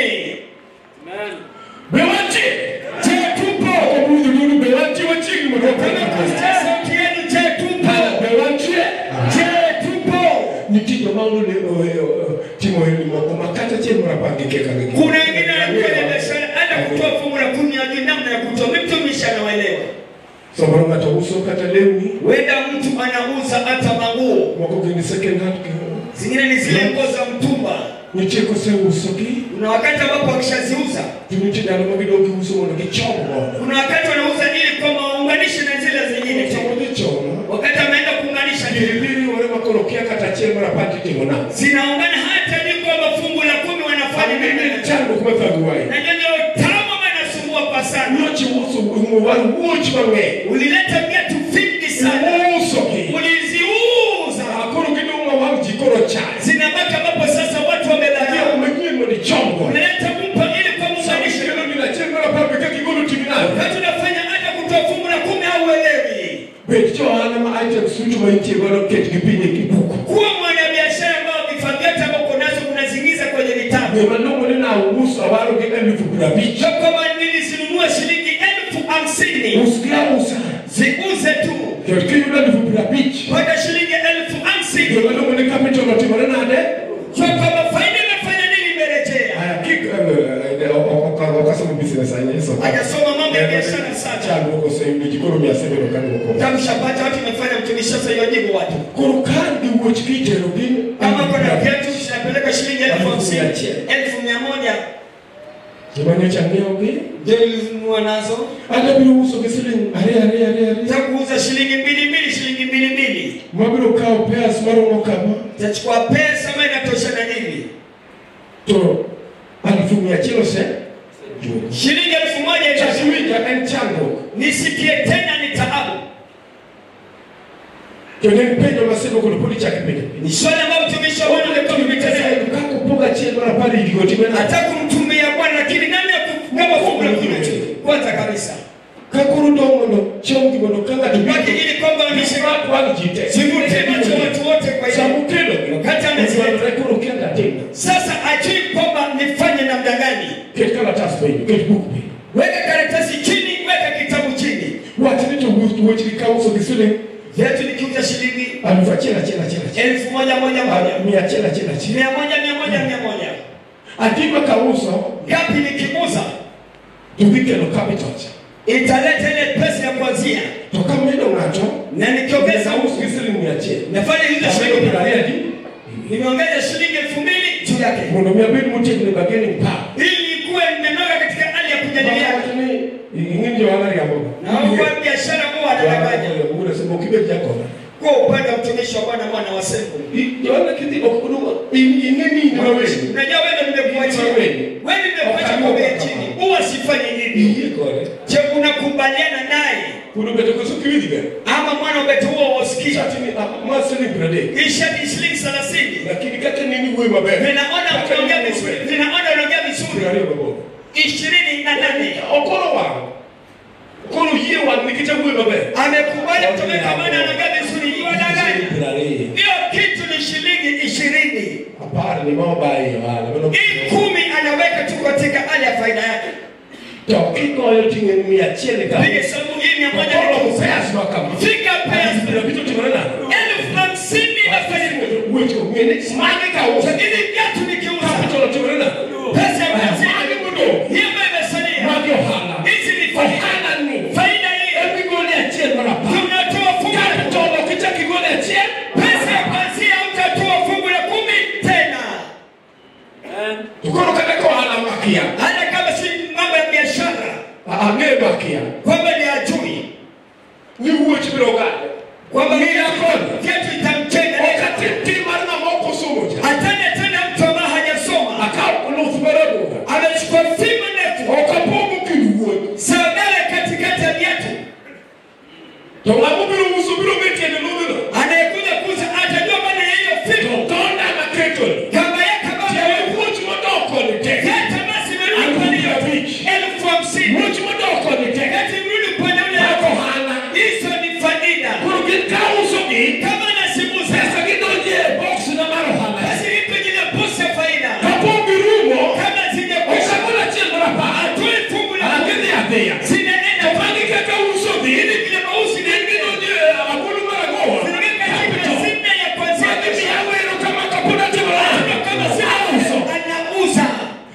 Be wantie? Je, tupo? Obudho dudu be wantie wachiegni mondo Kama kusikia sauti yenu, je, tupo? Be wantie? Je, tupo? Nitie joma olude timo ohelni moko ma kata achiel mar apar gikia ka gik. Kuna wengine wanafanya biashara hata kutoa fungu la kumi hajui namna ya kutoa. Mtumishi anawaelewa. Samoro ng'ato uso kata lewni, Wenda mtu anauza hata manguo. moko gin second hand. Zingine ni zile nguo za mtumba. Nitie koseusogi, Kuna wakati ambapo wakishaziuza, to nitie ndalo ma gidok giuso mondo gichom godo. kuna wakati wanauza ili kwamba waunganishe na zile zingine tena. Sama gichomo, Wakati ameenda kuunganisha tena. giribiri ore ma koro kia kata achiel mar apar titimo nang'o. zinaungana hata ni kwamba fungu la kumi wanafanya Mimi nini? ni chandruok mathagowae. na ndio ndio tamu ama inasumbua kwa sana. Nochi uso war wuoch mang'eny. Ulileta viatu vingi sana, Usogi. uliziuza, Koro gidong' ma wang' ji koro chal. zinabaki ambapo sasa watu Ng'iewo wamedharau. manyien mondo ichom godo. Unaleta mpya ili kwa Sama muunganisho. ikelo ni achiel mar apar be kaka igolo timi nade. Wakati unafanya hata kutoa fungu la kumi au uelewi, Bet jo ohala ma items duto ma intie godo ketgi piny e kibuku. kuwa mwanabiashara ambao vifaa vyote ambavyo uko nazo unazingiza kwenye vitabu. Ng'e malong'o ni nauso awaro gi elufu piero abich. Sio kama nilizinunua shilingi elfu hamsini Usgi ausa. ziuze tu Ket kiyudo elufu piero abich. mpaka shilingi elfu hamsini Gima luongo ni capital otimore nade? Sio kama faida imefanya nini imerejea. Aya, kik eh, eh, ok- ok- ok asomo business ahinya, so- Hajasoma mambo ya biashara sana. Chandruok oseyudo ji koro miyo asebedo ka duoko. Tamshapata watu imefanya mtumishi sasa iwajibu watu. Koro kar gi wuoch kiterogi Kama kuna viatu zinapeleka shilingi elfu hamsini, Elfu mia achiel. elfu mia moja joma nyocha ng'iewogi ndio nilinunua nazo. adabiro uso gi siling ariyo ariyo ariyo ariyo Za kuuza shilingi mbili mbili, shilingi mbili mbili. mabiro kawo pairs maromo kama Tachukua pesa ambayo inatoshana hivi. to alfu mia achiel ose Shilingi elfu moja inatosha. chasiwinja en chandruok Nisikie tena ni taabu. kendo en penjo masebo kono podi chaki penjo ni swali ambayo mtumishi wa Bwana alikuwa akitazama kako poga chiel mar apar higigo timena hata kumtumia Bwana lakini nani akugaba fungu la kumi tu kwanza kabisa kakoro dong mondo chomgi mondo ka ng'ato baki ili kwamba rak wang' ji te sivute macho watu wote kwa samo hiyo kelo wakati amezileta dwarore koro kianga atimna sasa ajui kwamba nifanye namna gani ket kalatas penjo ket buk penjo weka karatasi chini weka kitabu chini wachni to wuochgi ka uso gi siling vyetu nikiuza shilingi aluf achiel achiel achiel achiel elfu moja moja moja mia achiel achiel achiel mia moja mia moja mia moja adima ka uso ngapi nikiuza to gikelo capital italeta ile pesa ya kuanzia to kamedo ng'ato na nikiongeza us gi siling mia achiel nafanya hizo amedo shilingi piero ariyo adi nimeongeza shilingi elfu mbili juu yake mondo mi abed motegno e bargaining power ili kuwe nimenoga katika hali ya kujadiliana Mawachni, ing'eni johala riamboga na kwa biashara huwa anadanganya unasema ukibet jakoba kwa upande wa mtumishi wa Bwana mwana wa Sengu johala kidhi ok kuduma ing'eni in maweni unajua wewe ndio nimekuachia wewe nimekuacha kwa bei chini huwa sifanyi hivi iyie kode je unakubaliana naye kuno beto koso kiwinji ber ama mwana wetu huo wasikia chatini ma siling piero adek kisha ni shilingi 30 lakini kaka nini wuoyi maber ninaona Kaka unaongea nini vizuri maber. ninaona unaongea piero vizuri ariyo gaboro ishirini na nane okoro wang' koro yie wang' nikech awuoyi maber amekubali kutumika maana anaongea vizuri iwadanganya piero ariyo hiyo kitu ni shilingi ishirini apar ni ma obaye ohala mano hii kumi anaweka tu katika hali ya faida yake to kigoyo ting'en mia achiel ni kama piga sababu hii mia moja okoro ni pes ma kama fika pesa piero abich otimore nang'o elfu hamsini inafanya weche ng'eni magi ka uso ili viatu nikiuza capital otimore nang'o pesa ya magi pesa modong' hiyo ambayo imesalia magi ohala hizi ni faida ohala ni faida hii emigole achiel mar apar tunatoa fungu la capital ok ichak igole achiel pesa ya kwanzia utatoa fungu la kumi tena to koro kata ka ohala makia hata kama si mambo ya biashara ang'e makia kwamba ni ajui ni wuoch biro gade kwamba Ng'eya kodi. viatu itamchenga ok atim tim mar ng'ama ok osomo cha atende tena mtu ambaye hajasoma akaw luth mar abuga amechukua fimbo ndefu ok apogo kind wuoth saudara katikati ya viatu to ng'ama biro uso biro bet tiende ludhno anayekuja kuuza atajua maana ya hiyo to fimbo tonda maketoni kama yake tiende baba wuoch modok koni te hata basi merudi upande hiyo elfu hamsini wuoch modok koni te wakati mrudi upande ule Wako hapo hana. hizo ni faida koro gin ka usogi kama nasimuza pesa gi donje e box na mar ohala basi ipe jina posa faida kapo girumo kama zijakusha osagol achiel mar apar atoe fungu la agidhi adhiya zinaenda to magi kaka usogi ili vile mausi gin gidonje e agulu mar agowa zinaweka jina sinne ya kwanzia magi miya wero kama kapod atimore kama auso sina anauza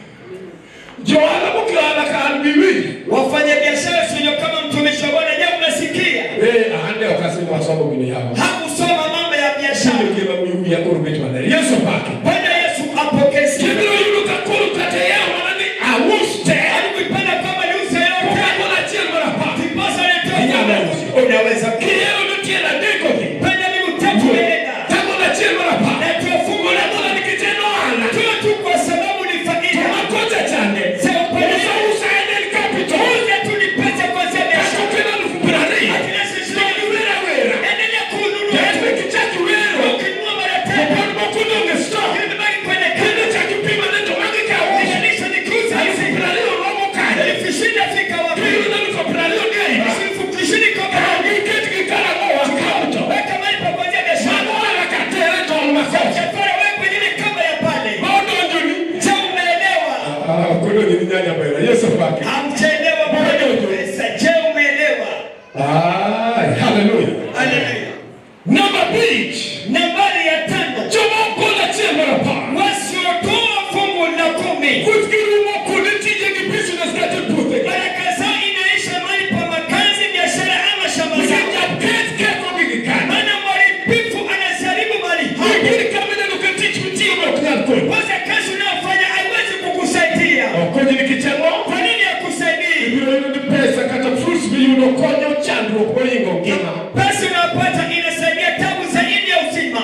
johala mokia ohala ka an gi winj wafanya biashara sio kama mtumishi wa Bwana je unasikia Eh, ande ok asemo asomo gini yawa hakusoma mambo ya biashara Sio kila mwiu ya koro bet maler yesu pake Bwana Yesu apokee sifa kibiro yudo ka koro kata yaw mana ni aus te alikuipenda kama ni uso yote okagol achiel mar apar kiposa anatoa Inyalo fungu. uso. unaweza kiyeo ni tiel adek odhi penda ni utatu umeenda tagol achiel mar apar natoa fungu la mola nikech en ohala toa tu kwa sababu ni to faida makocha chande Sio upande uso usa en en capital uza tu ni pesa kwa sababu ya kata okel alufu piero ariyo Akinasi to shilingi iwera wera endelea kununua ket be kichak iwero ukinunua mara to tatu pod moko dong' e stock Imebaki kwenye kendo kanda chak ipimane to magi ka uso linganisha ni kuuza alufu hizi piero ariyo romo kanye elfu ishirini afika wapi Piyudo alufu piero ariyo gi ahinya elfu ishirini kwa Ka kanda giketgi karang'owa kaunto weka mahali pa kuanzia biashara mano ohala ka tere tol makocha chakula wewe kwenye ile kamba ya pale ma odonjoni je umeelewa kodonji ni nyanya bera yesu pake hamjaelewa bado pesa je umeelewa Ay, haleluya haleluya namba abich nambari ya tano joma okol achiel mar apar wasiotoa fungu la kumi kuthgi rumo kuonde tije gi business kata puothe baraka zao inaisha mahali pa makazi biashara ama shamba zao nikech japith kethogi gi kanye maana mharibifu anasiharibu mali hapo igiri kama ineno ka tich mitiyo ma ok nyal konyi kwanza kazi unayofanya haiwezi kukusaidia okonyi nikech ang'o kwa nini hakusaidii ibiro yudo ni pesa kata fruits miyudo konyo chandruok mohingo ngima pesa unayopata inasaidia tabu zaidi ya uzima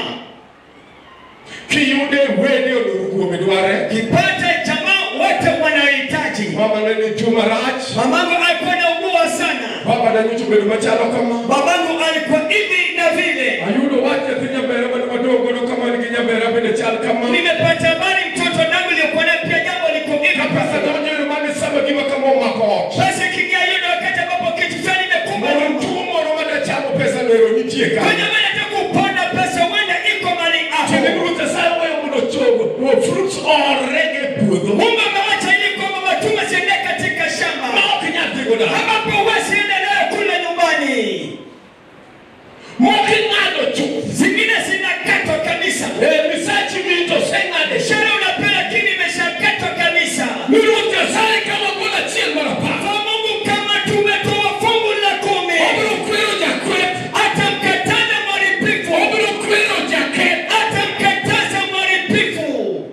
kiyude wede oloro kuome dware kipata jamaa wote wanaohitaji mama nene juma rach mamangu alikuwa naugua sana baba nanyocho bedo machalo kama babangu alikuwa hivi na vile ayudo Tiende ni Ruoth Nyasaye weyo mondo chogo fruits orege e puodho. Mungu amewacha ili kwamba matunda ziende katika shamba Ma ok inyal dhigo dala. ambapo huwezi endelea kule nyumbani. Moko ing'ado chuth. Zingine zinakatwa kabisa. Eh, misachi mito oseng'ade. Sherehe unapewa lakini imeshakatwa kabisa. Ni Ruoth Nyasaye kama gol achiel mar apar. Kwa Mungu kama tumetoa fungu la kumi, Obiro kwero jakweth. atamkataza mharibifu, Obiro kwero jaketh. atamkataza mharibifu.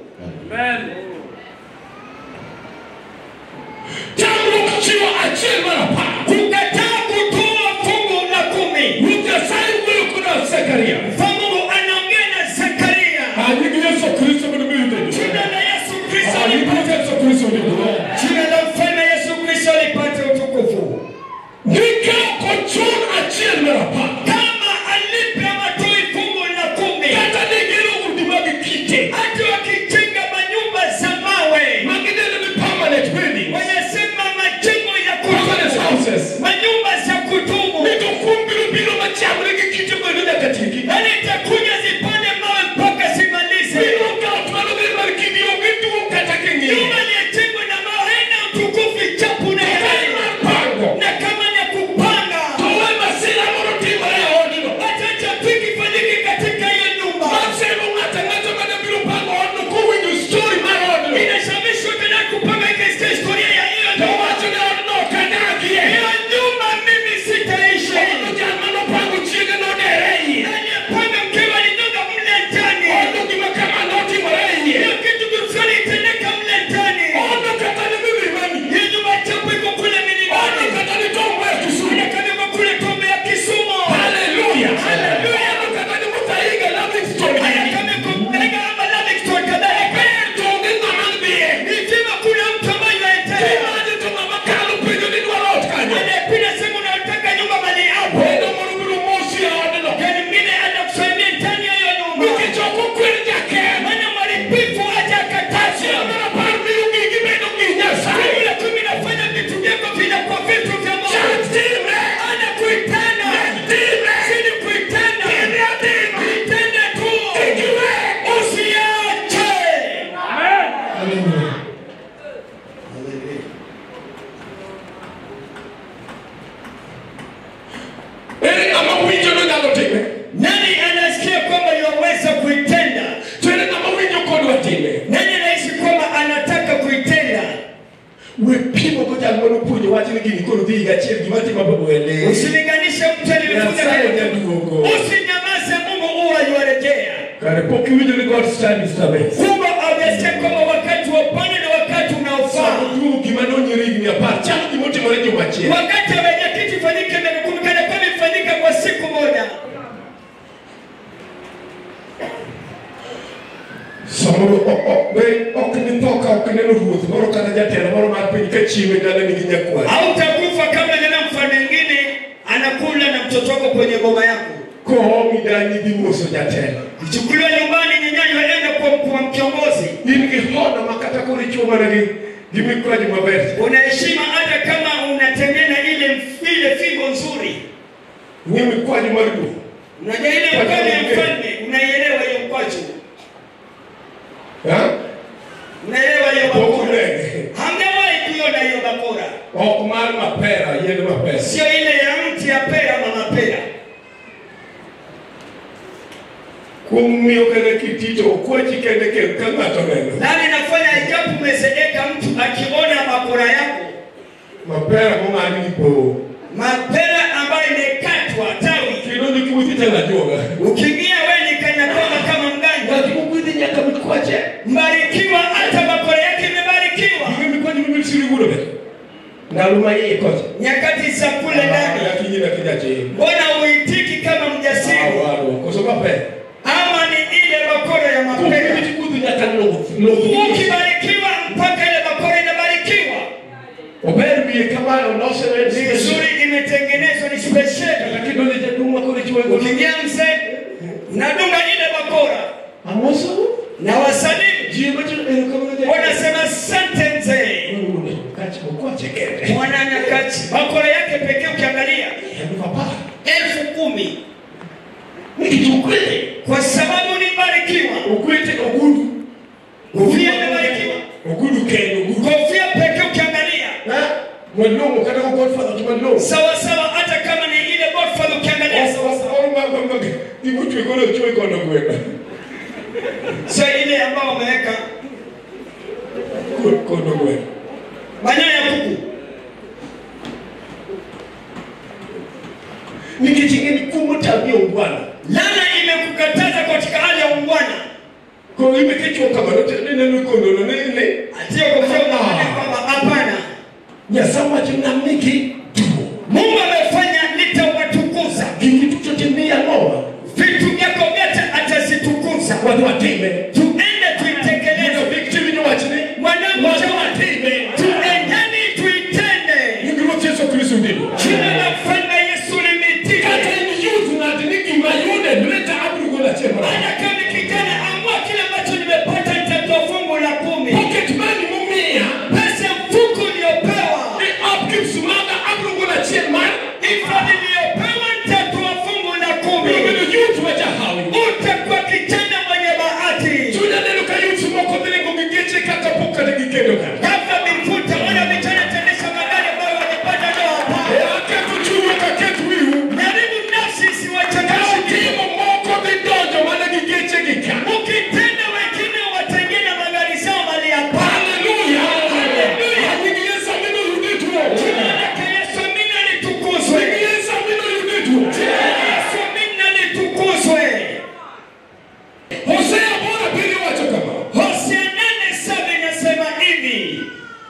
Tamruok chiwo achiel mar apar. Kukataa kutoa fungu la kumi. Ruoth Nyasaye wuoyo koda Zekaria. Kwa Mungu anaongea na Zekaria. Anying Yesu Kristo mondo mi yude. Jina la Yesu Kristo Anying lipate Yesu Kristo mondo Jina la mfalme Yesu Kristo lipate utukufu. Nika kochun achiel mar apar. Kama alipe matoi fungu la kumi, Kata ne gero udi mag kite. hata wakijenga manyumba za mawe, Magidendo ni permanent building. wanasema majengo ya Permanent kudumu, houses. manyumba za kudumu, Mito kum biro biro machamre gi kite godo nyaka tieki. yaani itakuja zipande mawe mpaka zimalize. Biro kawo twalo gi mar kidi onge duong' kata king'iyo. Nyumba iliyojengwa na mawe haina utukufu chapu na Kae kelele. mar pango. na kama ni kupanga, To we masira moro timore e odno. hata trafiki ifanyike katika hiyo nyumba. Masemo ng'ato ang'ata mane biro pango odno kowinjo story mar odno. Inashamishwa tena kupanga ikaisikia historia ya hiyo To nyumba. wacho ni odno ok adagie. Hiyo nyumba mimi sitaishi. Odno jal manopango chiege nodere e iye. Aliyepanga mkewe alinyonga mle ndani. Odno gima kama notimore e iye. Hiyo kitu fulani itendeka mle ndani. Odno kata ni milimani. Hiyo nyumba chapu iko kule Odno milimani. kata ni Tombo ya Kisumu. Ile kama iko kule Tombe ya Kisumu. Hallelujah. Hallelujah. Odno kata ni Muthaiga Livingstone. Haya kama iko Mbega ama Livingstone kadhalika. To onge ng'ama dhiye. Ni vyema kuna mtu ambaye anaendelea. Imagine to ng'ama kalo penjo ni dwaro ot kanyo. Anayepita sehemu unayotaka nyumba mali hapo. Wendo moro biro mosi e odno. Yaani mwingine anakusaidia ndani ya hiyo nyumba. Nikech ok okwer jaketh. Maana mharibifu hajakataza. Achiel mar apar miyo gigi bedo gi Nyasaye. Fungu la kumi nafanya vitu vyako vinakuwa vitu vya Mungu. Chak time. Anakuitana. Time. Sini kuitana. Time atima. Itende tu. Ikiwe. Usiache. Ere ng'ama winjo nonyalo time. Nani anasikia kwamba yaweza kuitenda? To ere ng'ama winjo kodwa time. Nani anaishi kwamba anataka kuitenda? We pimo go jal manopuonjo wach ni gini koro dhi higa achiel gima timo bwele. Usilinganishe mtu aliyefanya Nyasaye kitu. nyaduogo. Usinyamaze, Mungu huwa yuarejea. Kare pok iwinjo ni God's time is the best. Kumbe hujasikia kwamba wakati wa Bwana ni wakati unaofaa. Samo duogo gima nonyere higni apar. Chalo gima otimore juma achiel. Wakati wa wenyekiti ifanyike miaka kumi kana kwamba ifanyike kwa siku moja. Samoro o- o- be ok ni tho ka ok ineno ruoth moro kata jatelo moro mar piny ka chiwo e dalani gi nyakwar. Hautakufa kabla jana mfalme mwingine anakula na mtoto wako kwenye boma yako. Koomi dani dhi moso jatelo. Ichukuliwa nyumbani, nyenyanyo aenda kwa kwa kiongozi. In gi hono ma kata koro ichwo mana gi gi mikwaji maber. Una heshima hata kama unatembea na ile ile fimbo nzuri. Ng'i mikwaji mar ruoth. Unajua ile mkono ya mfalme, unaielewa hiyo mkwaju. Ha? Unaelewa hiyo Pok bakora. unene. Hamjawahi kuiona hiyo bakora. Ok mar mapera, yien mapera. Sio ile ya mti ya pera ama mapera. Kuom miyo kende kitito okwachi kende kendo ka ng'ato neno. Nani nafanya ajabu umezeeka mtu akiona bakora yako. Mapera mong'ad gi poo. Mapera ambayo imekatwa tawi. Kendo ni kiwuothi tena ajuoga. Ukiingia wewe ni kana kwamba kama mganga. Ng'at mogwedhi nyaka mikwache. Mbarikiwa hata bakora yake imebarikiwa. Ging'e mikwaji mibiro siri gudo be. Ndalo ma iye kocha. Nyakati za kule ndani. Yakinyi na kijachiri. Mbona uitiki kama mjasiri? Awaro. Koso mapera. Ama ni ile bakora ya mapera? Kumbe kudhi nyaka loth. Loth. Ukibarikiwa mpaka ile bakora inabarikiwa. Ober wiye kamano losene Ni nzuri, imetengenezwa ni spesheli. Lakini ndio jaduong' ma koro ichwoyo go. Ukiingia mzee, nadunga ile bakora Amoso. na wasalimu, Ji macho erokamano jaduong'. wanasema asante mzee. Kachi okwache kende. Mwananyakati bakora yake pekee ukiangalia Elfu apar. elfu kumi Nikech Nikiukweli. kwa sababu nibarikiwa. Ukwete ogudu. Kofia imebarikiwa. Ogudu kendo ogudu. Kofia pekee ukiangalia Eh? Mwalongo kada ko Godfather to mwalongo. sawa sawa, hata kama ni ile Godfather ukiangalia sawa sawa, Ibutu ikono chuo ikono kwenda. sio ile ambao wameweka Kono kwenda. manyoya ya kuku. Nikichinge ni kumo tabia ungwana. Lana imekukataza katika hali ya ungwana, Ko ibe kichwa kama note nene nukondo no nene. sio kofia unaangalia kwamba hapana, Nyasama chinamiki tuo. Mungu amefanya nitawatukuza Kiki tuchotimia noa. vitu vyako vyote atazitukuza. Watu watime. Tuende tuitekeleze Ndio victory ni wachini. mwanangu, Watu cha- watime. tuendeni tuitende. Ngiro Yesu Kristo ndilo. Jina la mfalme Yesu limetika. Kata ni youth na diniki mayude mleta abru gola chema. Hata kama kijana amua kile ambacho nimepata nitatoa fungu la kumi. Pocket money mumia. Pesa mfuko uliopewa, Ni upkeep sumaga abru gola chema. hifadhi iliyopewa nitatoa fungu la kumi. Ngiro youth wacha hawi. Utakuwa kijana mwenye bahati. Chunya neno ka youth moko vile ngogigeche kaka poka de gikendo ka. Kabla mifuta wana vijana tendesha magari ambayo wamepata leo hapa. E aketu chuyo ka ketu wiu. Jaribu nafsi isiwachangamshe. Timo moko vidonjo mana gigeche gika. Ukitenda wengine watengene magari zao mali hapa. Hallelujah. Hallelujah. Mino yudituo. Jina lake Yesu mina litukuzwe. Yesu mino yudituo. Yesu mina litukuzwe. Hosea bora pili wacho kama. Hosea nane saba inasema hivi.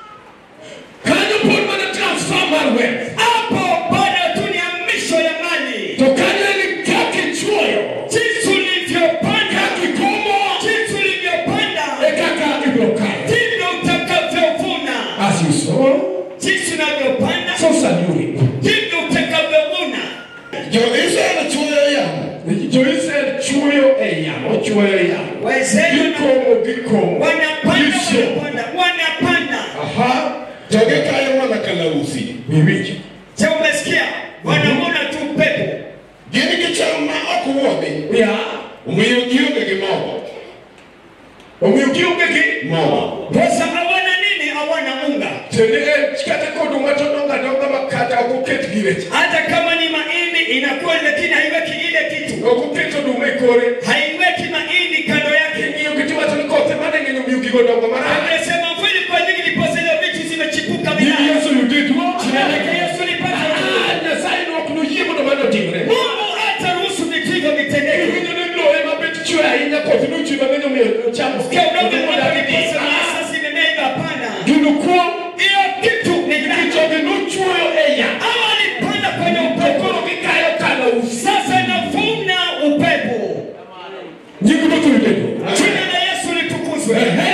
Kanyo pon mana transfer mar wealth. Hapo bado tu ni hamisho ya mali. To kanyo ni kaki chuoyo. Jinsi ulivyopanda, Kaki komo. jinsi ulivyopanda, E kaka ibro kayo. ndivyo utakavyovuna. As you sow, Jinsi unavyopanda, so shall you reap. ndivyo utakavyovuna. Jo-Israel chuoyo yamo. Jo-Israel chuoyo e yamo. Chuoyo e yamo. Waisraeli Gikomo gikomo. wanapanda, Gisio. wanapanda, wanapanda. Aha. Joge kayo wana kalausi. Wiwiki. Je, umesikia? Wanamwona tu pepo. Gini gicham ma ok wuodhi. Ya. Omiyo gionge gi mogo. Omiyo gionge gi mogo. Sasa hawana nini? Hawana unga. Tende en kata koduma to donga donga makata ok oket gire. Hata kama ni mahindi inakuwa, lakini haiweki ile kitu, Ok oket oduma e kore. haiweki mahindi kando yake. Ng'iyo gi tiwacho ni kothe mane ng'enyo omiyo gigo dongo marach. Anasema kweli, kwa nini ndiposa ile vitu zimechipuka Gini vibaya? Yesu yuditwo. Jina lake Yesu lipate jina. Ah, Nyasaye ne ok noyie mondo mano otimre. Mungu hataruhusu vitu hivyo vitendeke. Winjo ni lowe mabet chwe ahinya koth nochwe mang'eny omiyo cham Sikia udongo moja ndiposa maasa zimemea hivyo, hapana. Gino kuom Hiyo kitu ni jogi nochwoyo e yath. Hawa walipanda kwenye To upepo, koro gikayo kalausi. sasa navuna upepo. Nying Ruoth oyudego. Jina la Yesu litukuzwe. Ehe.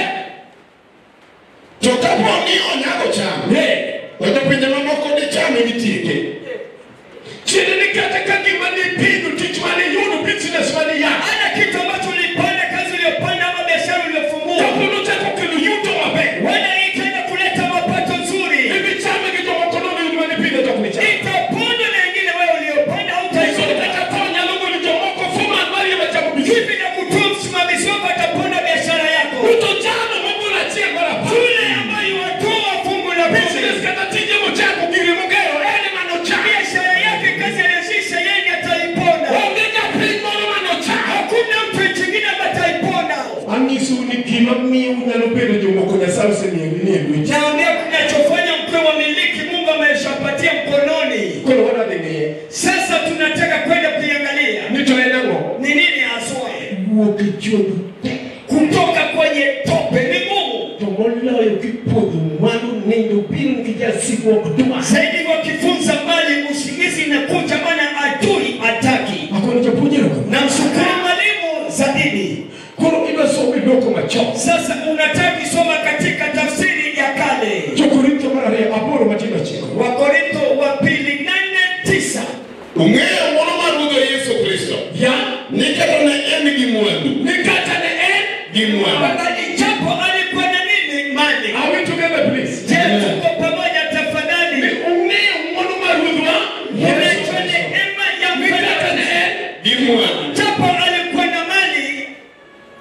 To kapo ni onyago cham, to pinje mamoko dichame gitieke. Chiede ni kata ka gima nipidho tich mane iyudo business mane iyako. Hana kitu ambacho ulipanda, kazi uliyopanda ama biashara uliyofungua, Kapo nochako kelo yuto maber. wala ikaenda kuleta mapato nzuri, Ibi chame gi jomoko nono yud mane pidho tok ni cham. itapona na wengine wewe uliyopanda Iso hautaipata. kata tho nyalo golo jomoko foman mariemba chamo business. Hivi na kutoa msimamizi wako atapona biashara yako, Uto chano mabula achiel mar apar. yule ambaye watoa fungu la Business kumi, kata tije mochako gire mogero ene manochako. biashara yake, kazi aliyoshisha yeye ataipona. Onge japiny moro manochako. Hakuna mtu chingine ambaye ataipona. Anyisou ni gima miyo unyalo bedo jomoko Nyasaye osemiyo ni e lwechi. Naambia kinachofanya mkwe wa miliki Mungu ameshapatia mkononi. Koro wadhi ng'iye. Sasa tunataka kwenda kuiangalia Ni to en ang'o? ni nini haswa Wuok e chuodho kutoka kwenye tope ni ngumu to moloyo kipodho mwandu nindo biro gi jasigruok dwa. zaidi. Wakifunza mbali, usingizi inakuja, maana adui hataki. Akoni japuonjero kama. Na mshukuru mwalimu Zadidi. Koro idwa somo idwoko machon. Sasa unataka kusoma katika tafsiri ya kale, Jo-Korintho mar ariyo aboro matindo ochiko. Wakorintho wa pili nane tisa. ung'eyo moro mar ruodho yesu kristo Ya ni kata ne en gi mwandu ni kata ne en gi mwandu Wakati japo alikuwa na nini mali. Are we together please? Je, tuko pamoja Ni tafadhali? ung'eyo mwandu mar ruodhwa Unaitwa neema ya ni kata ne mfalme. en gi mwandu Japo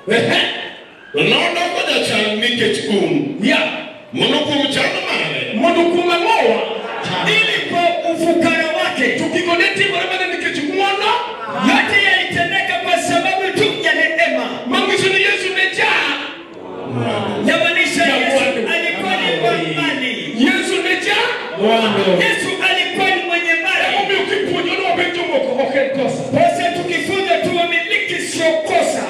Ehe. nodoko jachal nikech kum ya mondo kum chalo mane mondo kuom ang'owa ili kwa ufukara wake tukikone timore mana nikech ng'wono yote yalitendeka kwa sababu tu ya neema mangiso ni yesu ne jaa yamaanisha yesu alikuwa ni mwa mali yesu ne jaa yesu alikuwa ni mwenye mali omiyo kipuonjo ni wabed jomoko ok en kosa pesa tukifunza tu wamiliki sio kosa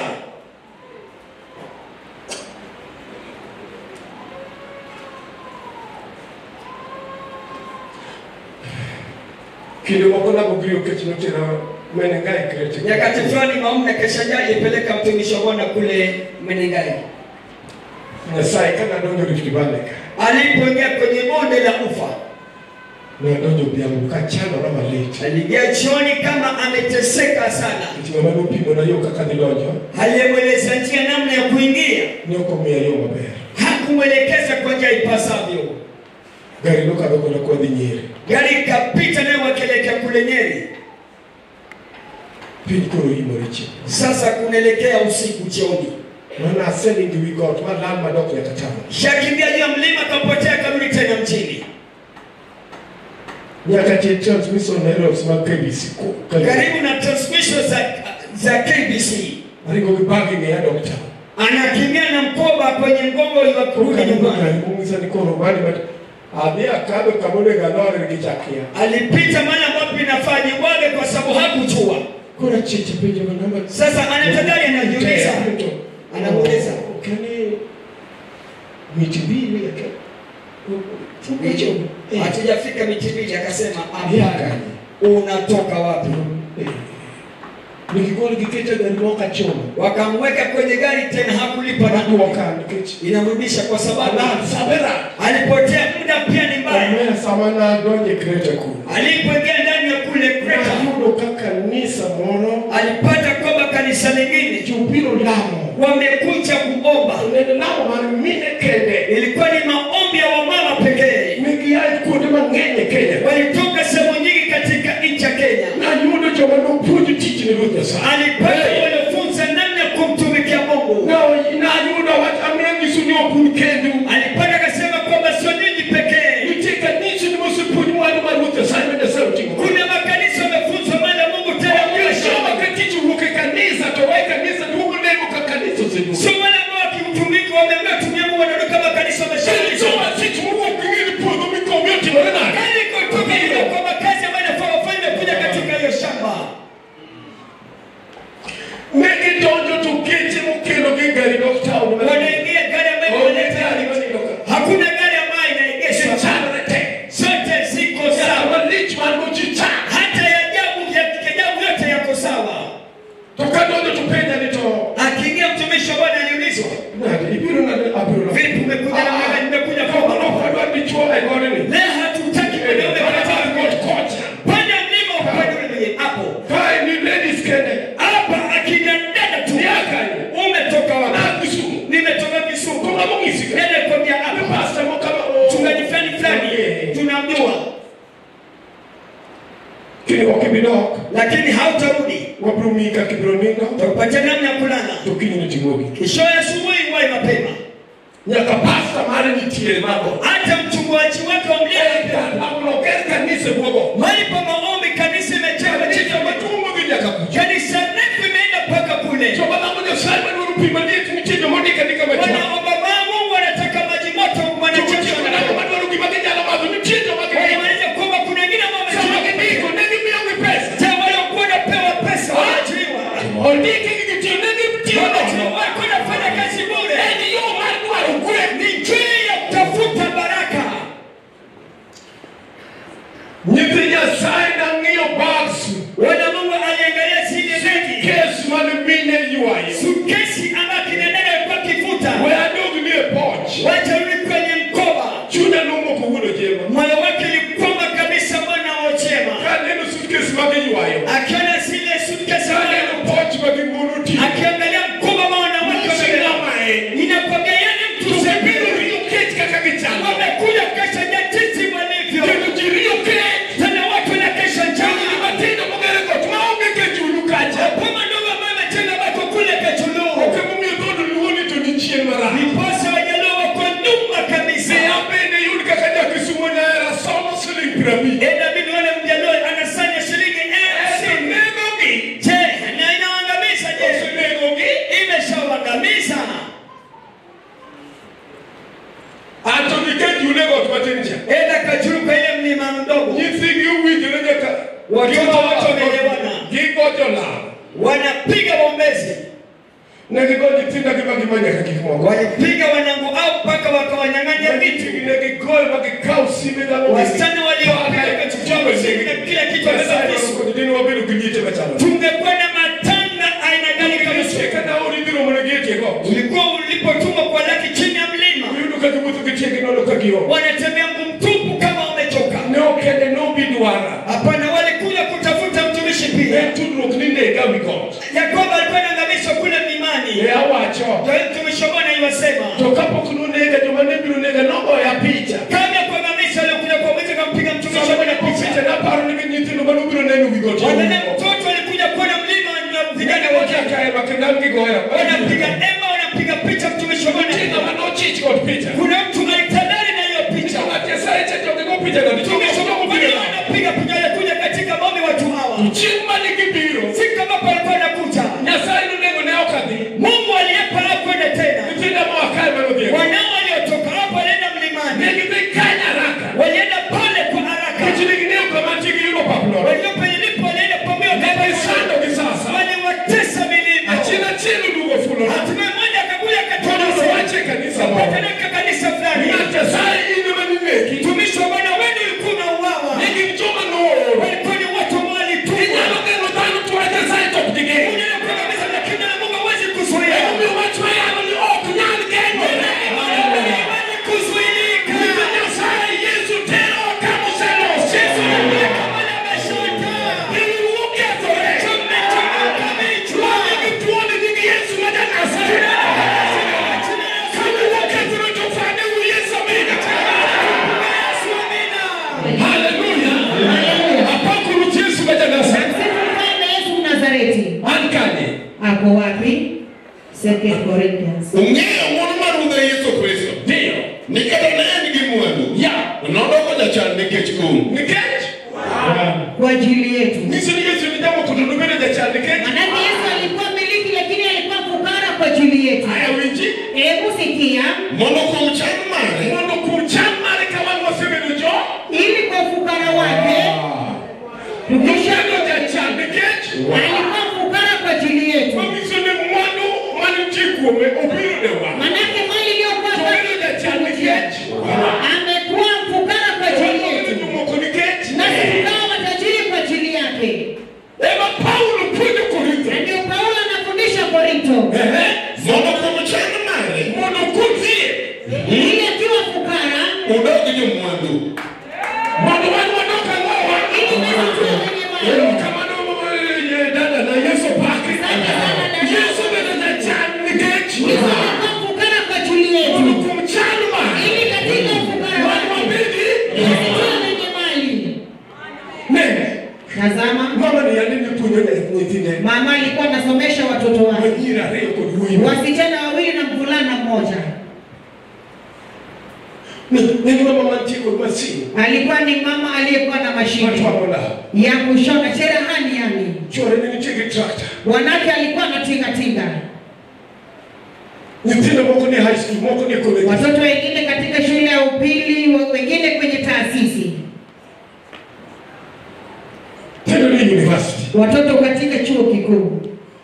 kinde moko nabogrio kech notera menengai krete nyakati fulani maombi keshaja alipeleka mtumishi wa bwana kule menengai nyasaye kanadonjo rift valley ka alipoingia kwenye bonde la ufa nadonjo odhiambo kachandora malich aliingia jioni kama ameteseka sana kech ng'ama nopimona yo kaka nidonjo aliyemweleza njia namna ya kuingia ne ok omiya yo maber hakumwelekeza kwa njia ipasavyo gari nokadho kona kwadhi nyeri gari ikapita naye wakielekea kule nyeri piny koro imore chieng sasa kunaelekea usiku jioni mana aselingi wi got malal madok nyaka tama shakimbia juu ya mlima akapotea karudi tena mjini nyaka tie transmission nairobi mag kbc ko- karibu. karibu na transmission za, za kbc aringo gi bagi ng'eya dok tama anakimbia na mkoba kwenye mgongo wa kurudi nyumbani kumisa ni koro bani but adhi akadho kamonego alore gi chakia alipita mahali ambapo inafaa jibwage kwa sababu hakujua koro chiche penjo manamba sasa anatadari anajiuliza anamuuliza kani miti mbili yake hicho hatujafika miti mbili akasema Yaka. hapana unatoka wapi nikigol gikete gari moka choma wakamweka kwenye gari tena hakulipa na naduoka nikech inamrudisha kwa sababu alal sabera alipotea muda pia ni mbaya omea sama nadonje krete kuno alipoingia ndani ya kule kreta nayudo ka kanisa moro alipata kwamba kanisa lingine jobiro lamo wamekuja kuomba nene lamo mar mine kende ilikuwa ni maombi ya wamama pekee negiae kuonde mang'eny e kenya walitoka sehemu nyingi katika nchi ya kenya nayudo joma nopuonjo tich ne ruoth nyasaye alipata waliofunza namna ya kumtumikia mungu Na- nayudo wach amiya nyiso ni ok un kendu alipata akasema kwamba sio nyinyi pekee nitie kanisa ni mosepuonj mwandu mar ruoth nyasaye ma nyasaye oting'o kuna makanisa wamefunzwa mali ya mungu tena Ukisoma ka tich owuok e kanisa to we kanisa duogo nego ka kanisa oseduogo sio wale ambao wakiutumiki wameambiwa tumia mungu wanarudi kama kanisa wameshaanza Soma tich mowuok ing'eni puodho mikomi otimore nade Yaani kutoka ile kwamba kazi ambayo inafaa wafanye imekuja katika hiyo shamba ne gidonjo to geche mokelo gi gari dok taon wanaingia gari ambayo imeleta hakuna gari ambayo inaegeshwa chanore te zote ziko sawa malich man mochicha hata ya ajabu ya kiajabu yote yako sawa to kadonjo to penja ni to akiingia mtumishi wa bwana aliulizwa nade ibiro nade abiro vipi umekuja na mama nimekuja kwa ok adwar dichuo e godeni leo hatutaki mwanaume katika god kocha panda mlima upande ule mwenye hapo kae ni ladies kende hapa akina dada tu umetoka wapi Kisumu. nimetoka Kisumu Kuna mungisi ka? nenda kwambia hapa pasta mokama mchungaji fulani fulani Okay. tunamjua kini ok ibidok lakini hautarudi wabiro miyi kaka ibiro nindo takupatia namna ya kulala to kiny ni timogi kesho ya asubuhi wahi mapema nyaka pasta mare nitie mago hata mchungaji wake wa mlima oger kanisa buogo mahali pa maombi kanisa imejaa chicha maduong' modhi nyaka kucha kanisa refu imeenda mpaka kule joma lamo nyasaye madwaro pi maliet nitie joma ondik andika machon wanaomba maa Mungu wanataka maji moto jomotieko wanachochona namo madwaro gima ginyalo madho nitie joma gindiko wanamaanisha kwamba kuna wengine ambao joma wamejiwa gindiko ne gimiyogi pesa Je, waliokuwa wanapewa pesa wanaajiriwa ondiki gi gitiyo ne gitiyo Wanaajiriwa nono walikuwa wanafanya kazi bure en yo mar dwaro kwe ni njia ya kutafuta baraka nyithi nyasaye nang'iyo bags wana Mungu aliangalia zile begi kes mane mine ywayo sukesi ambayo kina dada alikuwa akivuta we adogni e poch watarudi kwenye mkoba chunya nomoko wuono jema moyo wake ulikwama kabisa mwana wa chema kaneno sutkes magiywayo akiona zile sutkesi kaneno poch magimoro ti akiangalia mkoba wa wanawake wamebeba. sinamae inakwambia yani mtu tusebiro sebiro riyo kech kaka gichalo wamekuja kesha jinsi walivyo kendo ji riyo kech tena watu wanakesha njaa matindo mogere got maonge kech ulu kacha Poma ndogo ambayo imetenga bako kule kechulu mdogo nyithigi owinjore nyaka Watoto wote wameelewana. gigo jolam wanapiga bombezi ne gigo nyithindagi magima nyaka gik moko walipiga wanangu au mpaka wakawanyang'anya vitu ne gigoyo ma gikaw simbe dhano wasichana waliopiga wakachukua simu na kila kitu wasafisha dini wabedo gi nyite machalo tungekuwa na matanga aina gani kama sio Cheka na ori dhiro mondo gietieko ulikuwa ulipotumwa kwa laki chini ya mlima uyudo ka giwuotho gitieki nono ka gio wanatembea mguu mtupu kama wamechoka ne okende nobi dwara hapana walikuja kutafuta mtumishi pia en tudruok ni nega wi got yakobo alikuwa anaangamishwa kule mlimani e awacho ndio mtumishi wa bwana iwasema to kapok nonega joma ne biro nega nogoya picha kabla ya kuangamisha alikuja kwa mwezi kampiga mtumishi wa sama bwana ne picha picha naparo ni gi nyithindo manobiro neno wi got Wanaona mtoto alikuja kuona mlima na vijana wote wachakaema kendo an gigoya wanapiga ema wanapiga picha mtumishi wa bwana Tinga manochich kod picha kuna mtu alitadari na hiyo picha Nyasaye cha jogigo picha go mtumishi wa bwana anapiga picha alikuja katika maombi watu hawa chieng' mane gibiro siku ambapo alikuwa anakuja Nyasaye nonego ne ok adhi Mungu aliyepa hakwenda tena nyithinda moa kae manodhiego wanao waliotoka hapo walienda mlimani ne gidhi kany haraka walienda pale kwa haraka nikech ne ging'eyo kama nitie giyudo pap nono walio penye lipo walienda pomeo ne gisando gi sasa waliwatesa vilivyo achiel achiel oduogo fulono hatimaye mmoja akakuja Tono akatoa wache kanisa moro Wapeleka kanisa fulani. ng'at Nyasaye in ema ninegi Mtumishi wa Bwana wewe ulikuwa unauawa. ne gin joma nooro Walikuwa ni watu ambao walitumwa. inyalo geng'o dhano to wach Nyasaye to ok digeng'o Unaweza kuangamiza lakini na Mungu hawezi kuzuia. emomiyo wach mayalo ni ok nyal geng'ore Hawezi kuzuilika. Nikech Nyasaye Yesu tero kama oselosi Kama ameshota. Piny okethore Tumetumika vichwa. Magi tuoni nying Yesu ma ja-Nazareth. Kama okethore to fane u Yesu amina. Yesu amina. Haleluya. Apako Ruoth Yesu ma ja-Nazareth. Sifu mfalme Yesu Mnazareti. An kanye. Ako wapi? Second Corinthians. ung'eyo ng'wono mar Ruodhwa Yesu Kristo Ndio. ni kata ne en gi mwandu Ya. nodoko jachan nikech kum Nikech Kwa ajili yetu. nyiso ni Yesu ni jambo kuno nobedo jachan nikech Manake Yesu alikuwa miliki lakini alikuwa fukara kwa ajili yetu. aya winji Hebu sikia, mondo kuom chan mare mondo kuom chan mare ka wan wasebedo jo ili kwa fukara wake tukisha nobedo jachan nikech alikuwa fukara kwa ajili yetu. manyiso ni mwandu manitie kuome obiro ne wan. Manake mali iliyokuwa Obedo jachan nikech amekuwa fukara kwa ajili Obedo yetu, jomoko nikech nasi tukawa matajiri kwa ajili yake. ema Paulo puonjo Korintho Na ndio Paulo anafundisha Korinto, Ehe. mondo kuom chan mare mondo kudhie ili akiwa fukara, udog jomwandu mondo wan wadok ang'owa ili sisi tuwe wenye mali. erokamano eh, dada na Yesu pake Asante sana dada. Yesu bedo jachan nikech Yesu alikuwa fukara kwa ajili mondo yetu, kuom chan mare ili katika ufukara wan wake wabedi sisi tuwe wenye mali. nene Tazama, mama ni yani ni puonjo ne nyithinde mama alikuwa anasomesha watoto wake, manyiri ariyo kod wuoyi wasichana wawili na mvulana mmoja. ne mama mantie kod masin Alikuwa ni mama aliyekuwa na mashine matwang'o law ya kushona cherehani, yani chore ne nitie gi trakta wanake alikuwa anatingatinga, nyithindo moko ni high school moko ni college watoto wengine katika shule ya upili, wa- wengine kwenye taasisi, tendo ni university watoto katika chuo kikuu.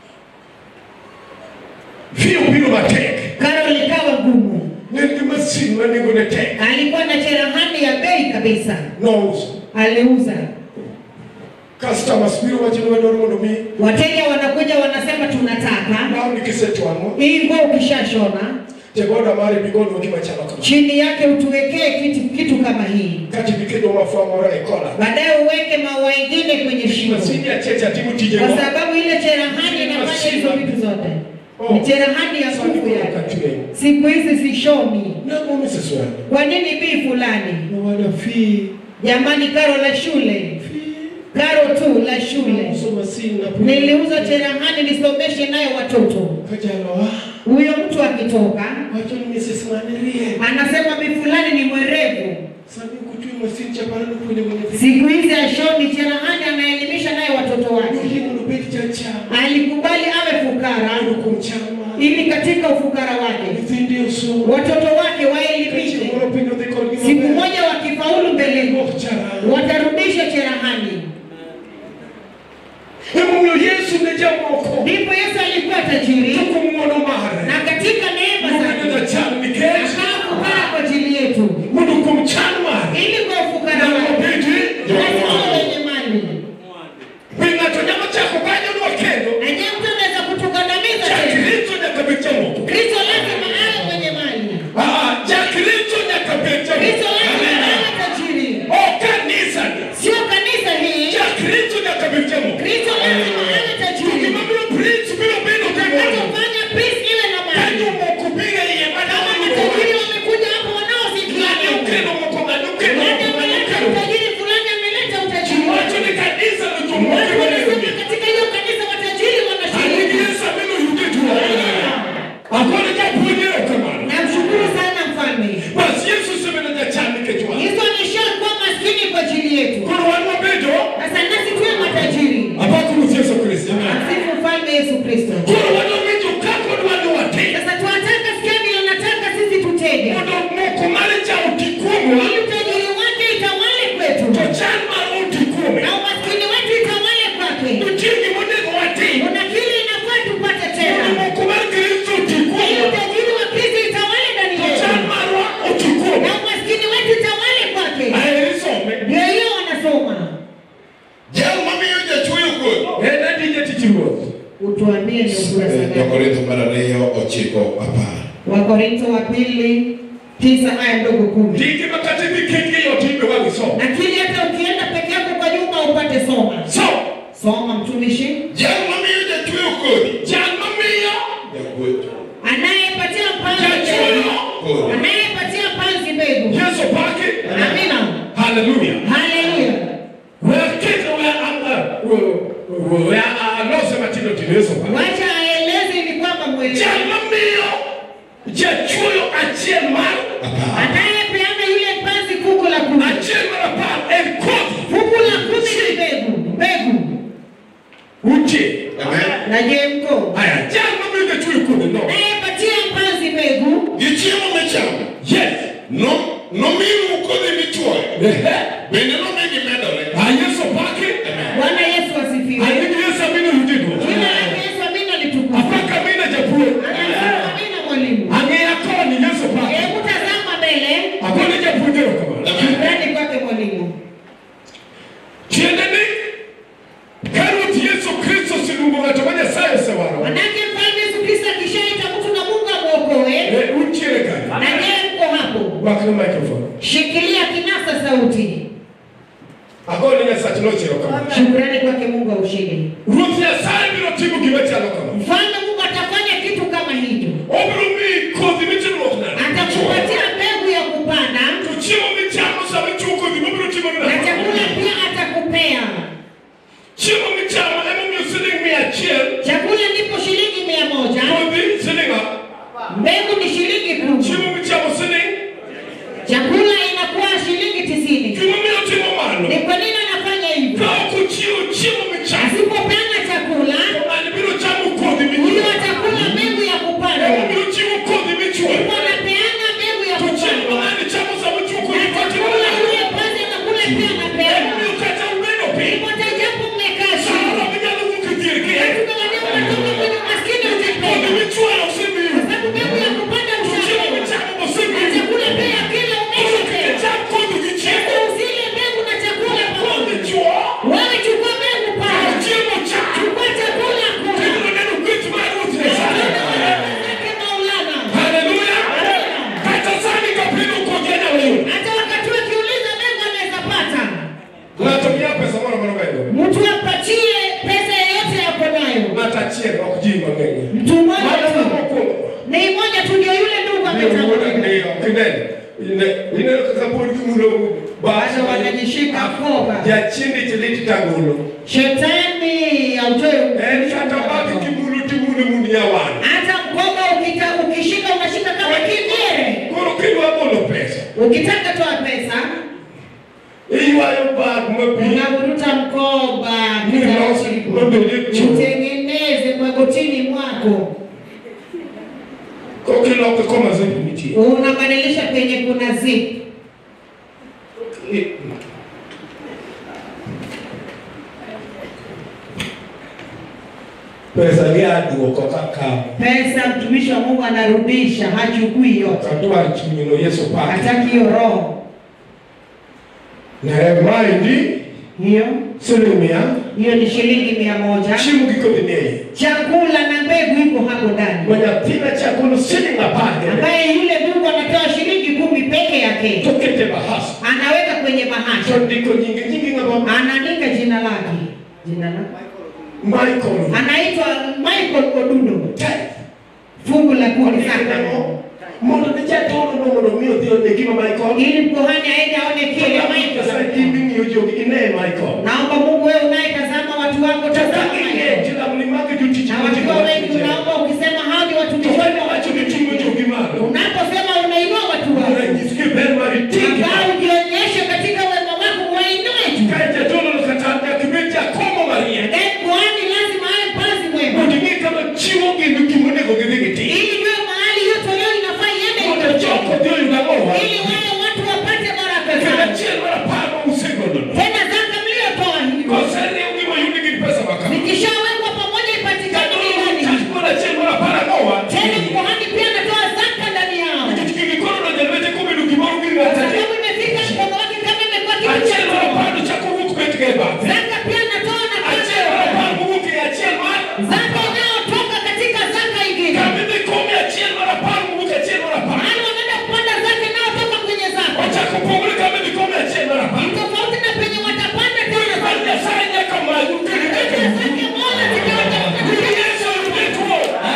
vio biro matek Karo likawa gumu, ne en gi masin ma nengone tek alikuwa na cherehani ya bei kabisa, nouso aliuza. customers biro wacho ni wadwaro mondo mi Wateja wanakuja wanasema, tunataka lawni kisetwang'o hii nguo ukishashona tegoda mare bigonwa gima chalo kama chini yake utuwekee kitu, kitu kama hii, kati bikedo mafua moro e kola baadaye uweke maua ingine kwenye shingo, masini acheche atimo tijego kwa sababu ile cherehani inafanya hizo vitu zote. Ni cherehani ya sani nguvu koro yake. katweyo Siku hizi sishoni. nango miseswani Kwa nini bii fulani? nawada fi Jamani, karo la shule, karo tu la shule. so masin na Niliuza cherehani nisomeshe nayo watoto. kajalowa Huyo mtu akitoka wacho ni Mrs. Manerie anasema bii fulani ni mwerevu. sani kutui masin chaparano puonjo mwenye Siku hizi ashoni cherehani, anaelimisha naye watoto wake. Yohimo nobed chacha Alikubali awe fukara ando kuom chama ili katika ufukara wake nyithinde osomo watoto wake kachieng' waelimishe. moro piny odhi kodgi Siku maber moja wakifaulu mbeleni, ok charano watarudi tajiri tukumuono mare na katika neema mubedo zake jacham nikech akakupaa kwa ajili yetu mondo kuom chan mare ili kwa ufukara nyalo wake bedi na sio wenye mali. be ng'ato nyalo chako kanyono kendo Na je, mtu anaweza kutukandamiza chak tena? richo nyaka bed jamoko Kristo lazima awe mwenye mali. Ah, chak richo nyaka bed Kristo lazima jamoko awe tajiri. o kanisa ni Sio kanisa hii. chak richo nyaka bed jamoko Kristo lazima awe tajiri. gima biro preach biro bedo kamano Atakufanya peace iwe na ka mali. jomoko biro iye Kama madama matajiri wamekuja hapo wanaosikia ng'ani leo. okelo moko ng'ani okelo Nani moko ng'ani ameleta okelo utajiri fulani ameleta utajiri wacho ni kanisa no jomoko Watu biro wanasema yudo katika hiyo kanisa matajiri Ani wanashiriki. Yesu ameno yude tuwa akone japuonjero kamano Namshukuru sana mfalme. basi Yesu osebedo jachan nikech wan Yesu ameshakuwa maskini kwa ajili yetu. koro wan wabedo Sasa nasi tuwe matajiri. apako ruoth Yesu Kristo Msifu mfalme Yesu Kristo. koro wadowinjo kako dwani watim Sasa tunataka sikia vile nataka sisi tutende. mondo moko mare cha oti kuomwa Ili utajiri wake itawale kwetu. to chan mar oti kuome Na umaskini wetu itawale kwake. nitie gimonego watim Kuna kile inafaa tupate mondo tena. moko mar Kristo oti Ili kuomwa utajiri wa Kristo itawale ndani to chan yetu. marwa oti kuome Na umaskini wetu itawale kwake. aheri some Ndio hiyo wanasoma. Jal mamiyo jachwoyo kodhi. en adije tich ruoth Utuambie ni ukurasa gani? Jokorintho mar ariyo ochiko apar. Wakorintho wa pili tisa aya ndogo kumi. ndiki makati giketgi yot imbe wagisom Lakini hata ukienda peke yako kwa nyumba upate soma. so Soma mtumishi. Jal mamiyo jachwoyo kodhi. jal mamiyo Jagweth Anayepatia mpanzi Jachwoyo. mbegu. kodhi. Anayepatia mpanzi mbegu. yesu pake Amina. haleluya Haleluya. wakete we alose matindo tino yesu pake Wacha aeleze ni kwamba mwelewa. jal mamiyo jachwoyo achiel mar Anayepeana yule mpanzi kuku la kumi. achiel mar apar en kodhi Kuku la kumi ni mbegu. Mbegu. utie Amen. Na je mko? aya jal mamiyo jachwoyo kodhi no Anayepatia mpanzi mbegu. Gi chiemo michamo. yes No- Nomiu kodhi michwoyo. Ehe. Bende nomigi medore. Ah, yesu pake Bwana Yesu asifiwe. anigi yesu amino yudidwo Jina lake Yesu amina litukuzwe. apaka mina japuonj Anasema amina mwalimu. ang'eya koni yesu pake Hebu tazama mbele. akone japuonjero kamano Shukrani kwake mwalimu. tiende ni ka ruoth yesu kristo oseluongo ng'ato ma nyasaye osewaro Manake mfalme Yesu Kristo akishaita mtu na Mungu amwokoe. Eh, untiere kanyo Na je mko hapo? rwakne microphone Shikilia kinasa sauti. agone nyasach nochero kamano Shukrani kwake Mungu wa ushindi. ruoth nyasaye biro timo gima chalo kamano Mfalme Mungu atafanya kitu kama hicho. obiro miyi kodhi mitimruok nade Atakupatia mbegu ya kupanda to chiemo michamo sama ichiwo kodhi mobiro timoni na chakula pia atakupea. chiemo michamo emomiyo siling mia achiel Chakula ndipo shilingi mia moja, kodhi siling a mbegu ni shilingi kumi, chiemo michamo siling chakula inakuwa shilingi tisini. gimomiyo timo mano Ni kwa nini anafanya hivyo? ka ok ochiwo chiemo michamo Asipopeana chakula, ng'ani biro chamo kodhi huyo michamo atakula mbegu ya kupanda, emobiro chiwo kodhi michwoyo ndipo anapeana mbegu ya to chiemo kupanda ng'ani chamo sama ichiwo na kodhi chakula yule kwanza anakula pia anapeana. emomiyo kata ubedo piny Ndipo japo mmekaa samoro chini, minyalo wuok e dier gi katika maneno matoka kwenye umaskini kodhi utapewa, michwoyo osemiyo kwa sababu mbegu ya kupanda to chiemo ushapewa michamo na osemiyo chakula pia kila umeshapewa. cham kodhi gi chiemo Sasa usile mbegu na chakula kodhi pamoja. chwo Wewe chukua mbegu pale, chiemo cham chukua chakula kula. ibiro neno gweth mar ruoth nyasaye Yake Maulana. haleluya kata sani kapino kodhi anyalo yudo Hata wakati wakiuliza mbegu anaweza pata. ng'ato miya pesa moro mano bedo Mtu ampatie pesa yeyote yako nayo. ng'ato achiel ok ji mang'eny Mtu mmoja Mano tu. mokwongo Ni moja tu ndio yule ndugu ametangulia. ineno kaka pod gimulo Bado wanajishika koba. jachindi chilit tangolo Shetani autoe en kata baki kimulo timulo mund nyawan hata mkoba ukita, ukishika unashika kama kigere. koro kidwa golo pesa Ukitaka toa pesa iywayo bag mabi unavuruta mkoba Nilosi, mabele chuo. utengeneze magotini mwako, kokiloke komazepi nitie unabadilisha penye kuna zip. pesa liaduoko kaka Pesa mtumishi wa Mungu anarudisha, hachukui yote, katwar chunyino Yesu pake hataki hiyo roho ne maendi hiyo. siling mia Hiyo ni shilingi mia moja. chiemo gi kodhi nie Chakula na mbegu iko hapo ndani, ma nyathina chakolo siling apar kende ambaye yule Mungu anatoa shilingi kumi peke yake, tokete bahas anaweka kwenye bahasha, to ndiko nyinge nyingi ng'ama anaandika jina lake, jina lake Michael anaitwa Michael Odundo, Tithe. fungu la kumi Ondike sana, nang'o? mondo ne jadolo no mondo mi odhi one gima Michael ili mkuhani aende aone kile Nyasaye Michael. in ming'iyo jogi ine Michael Naomba Mungu wewe unayetazama watu wako, tazama ing'e Michael. jilamni mage jotich na wakiwa wengi unaomba ukisema hao ni watumishi Jowani wako. wacho ni ting'o jogi malo unaposema unainua watu wako ranyisgi ber mar tigi ambao ujionyeshe katika wema wako wainue tu ka jadolo no kata nyaka ibed jakomo mariek Eh, kuhani lazima awe mpanzi mwema mondo ing'e kama chiwo gin gima onego gidhi gitim ili jue mahali hiyo toleo inafaa iende mondo joko dhi oyud ang'owa ili wale watu wapate baraka kendo zao achiel mar apar ma usegodono tena zaka mliotoa hiyo koseriw gima oyudi gi pesa makama zikishawekwa pamoja ipatikane milioni chach mar achiel mar apar ang'owa tena kuhani pia anatoa zaka ndani yao nikech gigi koro donjo e lwete kobedo gimoro gi ng'at adek sababu imefika mkono wake kama imekuwa kitu achiel mar cha apar to chako wuok bet ga e bathe zaka pia anatoa na achiel mar apar mowuok e achiel mar zaka inayotoka katika zaka ingine kamidhi komi achiel mar apar mowuok e achiel mar apar Mahali wanaenda kupanda zaka inayotoka kwenye zaka ochako pogore kamidhi komi achiel mar apar tofauti na penye watapanda tena Bal zaka Nyasaye nyaka magu zake moja zikiwa Yesu oyude tuo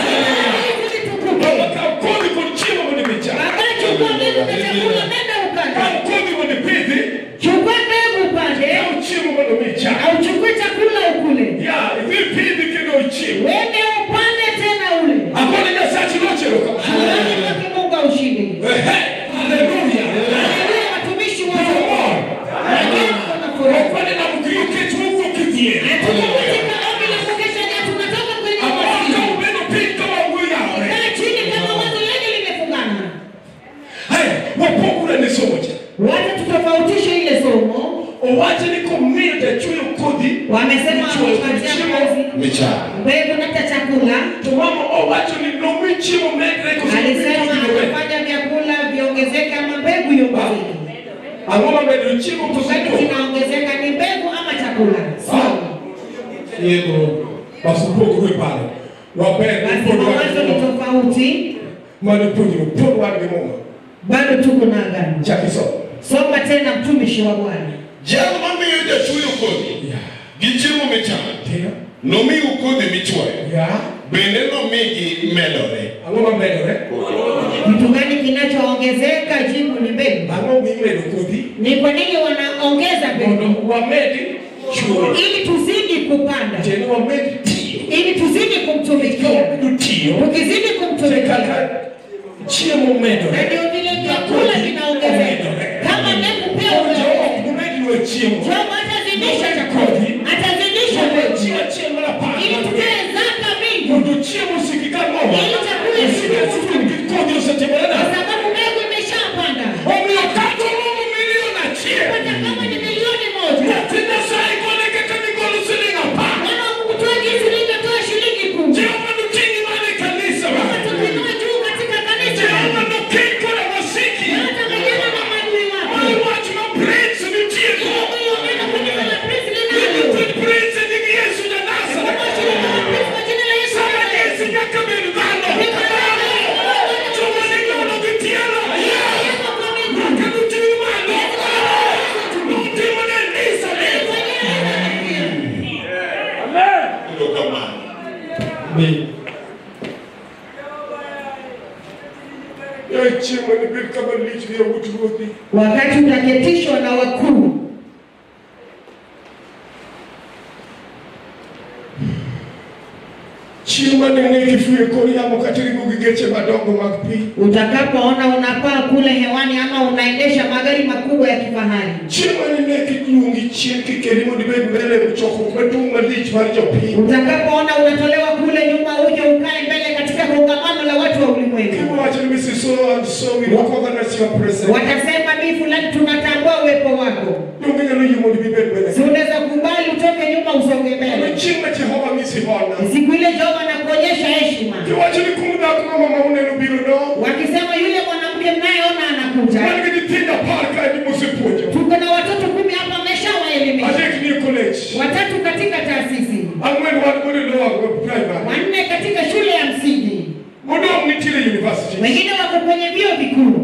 Baba kaw kodhi kod chiemo mondo imicham Baadaye chukua mbegu na chakula nenda ukande. kaw kodhi mondo ipidhi Chukua mbegu upande kaw chiemo mondo imicham na uchukue chakula ukule. ya idhi ipidhi kendo ichiemo Wende upande tena ule. akone nyasachi nochero kama Shukrani kwake Mungu aushinde. Ehe, haleluya Haleluya watumishi wa Mungu. Lakini kuna furaha. okwane na mkriyo kech mowuok e dhier Tuko katika ombi la kukesha na tunatoka kwenye amaka masikio. ubedo piny ka wangu yawore Kaa chini kama wazo lenu limefungana. haya wapogore ne somo cha Wacha tutofautishe ile somo. owacho ni komiyo jachweyo kodhi Wamesema wamepatia kazi Michana. mbegu na hata chakula. to mama owacho ni nomi chiemo medre Alisema kosobe atafanya vyakula viongezeke ama mbegu iongezeke. ang'o mamedo chiemo Kitu gani kosobe kinaongezeka ni mbegu ama chakula? Sio. yego basupogore paro waber Basi mawazo ni tofauti, mane puonjro pod wan gi muma bado tuko na agano. chak isomo Soma tena mtumishi wa Bwana. Jal mamiyo jachweyo kodhi gi chiemo michamo tio nomiu kodhi michwoyo ya bende nomigi medore ang'o mamedore Kitu gani kinachoongezeka? Jibu ni mbegu. ang'o mimedo kodhi Ni kwa nini wanaongeza mbegu? mondo wamed chwoyo Ili tuzidi kupanda, kendo wamed tiyo ili tuzidi kumtumikia. kawabedo tiyo Tukizidi te kumtumikia, kaka chiemo na medore ndio vile vyakula vinaongezeka. Kama mbegu pia unaongezeka. umedinwe chiemo Job atazidisha chakula, atazidisha mbegu, chiwo chiemo mar apar ili tutoe zaka mingi, mondo chiemo osiki ka ng'owa Ili chakula osiki osiki kodhi osetimore kwa nade sababu mbegu imeshapanda. omiyo kata oromo milion achiel Hata kama ni milioni moja, nyathi nyasaye kone kaka nigolo siling apar Bwana wa Mungu toa jinsi nilivyotoa shilingi kumi. jehova noting'i mane kanisa wa Sasa tukinua juu katika kanisa, jehova noking koda wasiki hata vijana na maadui mar wake. wach ma prince nitie go Huyo neno kanisa la Kristo linalo. Nitie prince e nying yesu ja Kwa nazareth jina la Kristo, kwa jina la Yesu sama Kristo. yesu nyaka bed dhano joma nigolo gi tielo Yesu kwa miguu. nyaka noting'i malo notimone elizabeth erokamano Yaye chiemo ni bed kama lich gi yawuot ruodhi Wakati utaketishwa na wakuu, chiemo mane ng'e kifuyo kor yamo kata ringo gi geche madongo mag pi utakapoona unapaa kule hewani ama unaendesha magari makubwa ya kifahari, chiemo mane ng'e kiluongi chien kikeri mondo ibed mbele e chokruok maduong' malich mar jopiny utakapoona unatolewa kule nyuma uje ukae mbele katika kongamano la watu wa ulimwengu, kiwacho ni Mrs. so and so we recognize your presence watasema mi fulani, tunatambua uwepo wako. donge nyalo yie mondo ibed mbele Si unaweza kubali utoke nyuma usonge Kendo mbele. chieng' ma Jehova misi hona Siku ile Jehova heshima, Kiwacho ni kum dhako ma mama uneno biro no. wakisema yule mwanamke mnayeona anakuja. Wan gi nyithindo apar ka ni mosepuonjo. Tuko na watoto kumi hapa ameshawaelimisha, Adek ni e college. watatu katika taasisi, Ang'wen wan godo e lower primary. wanne katika shule ya msingi, Modong' nitiere university. wengine wako kwenye vyuo vikuu.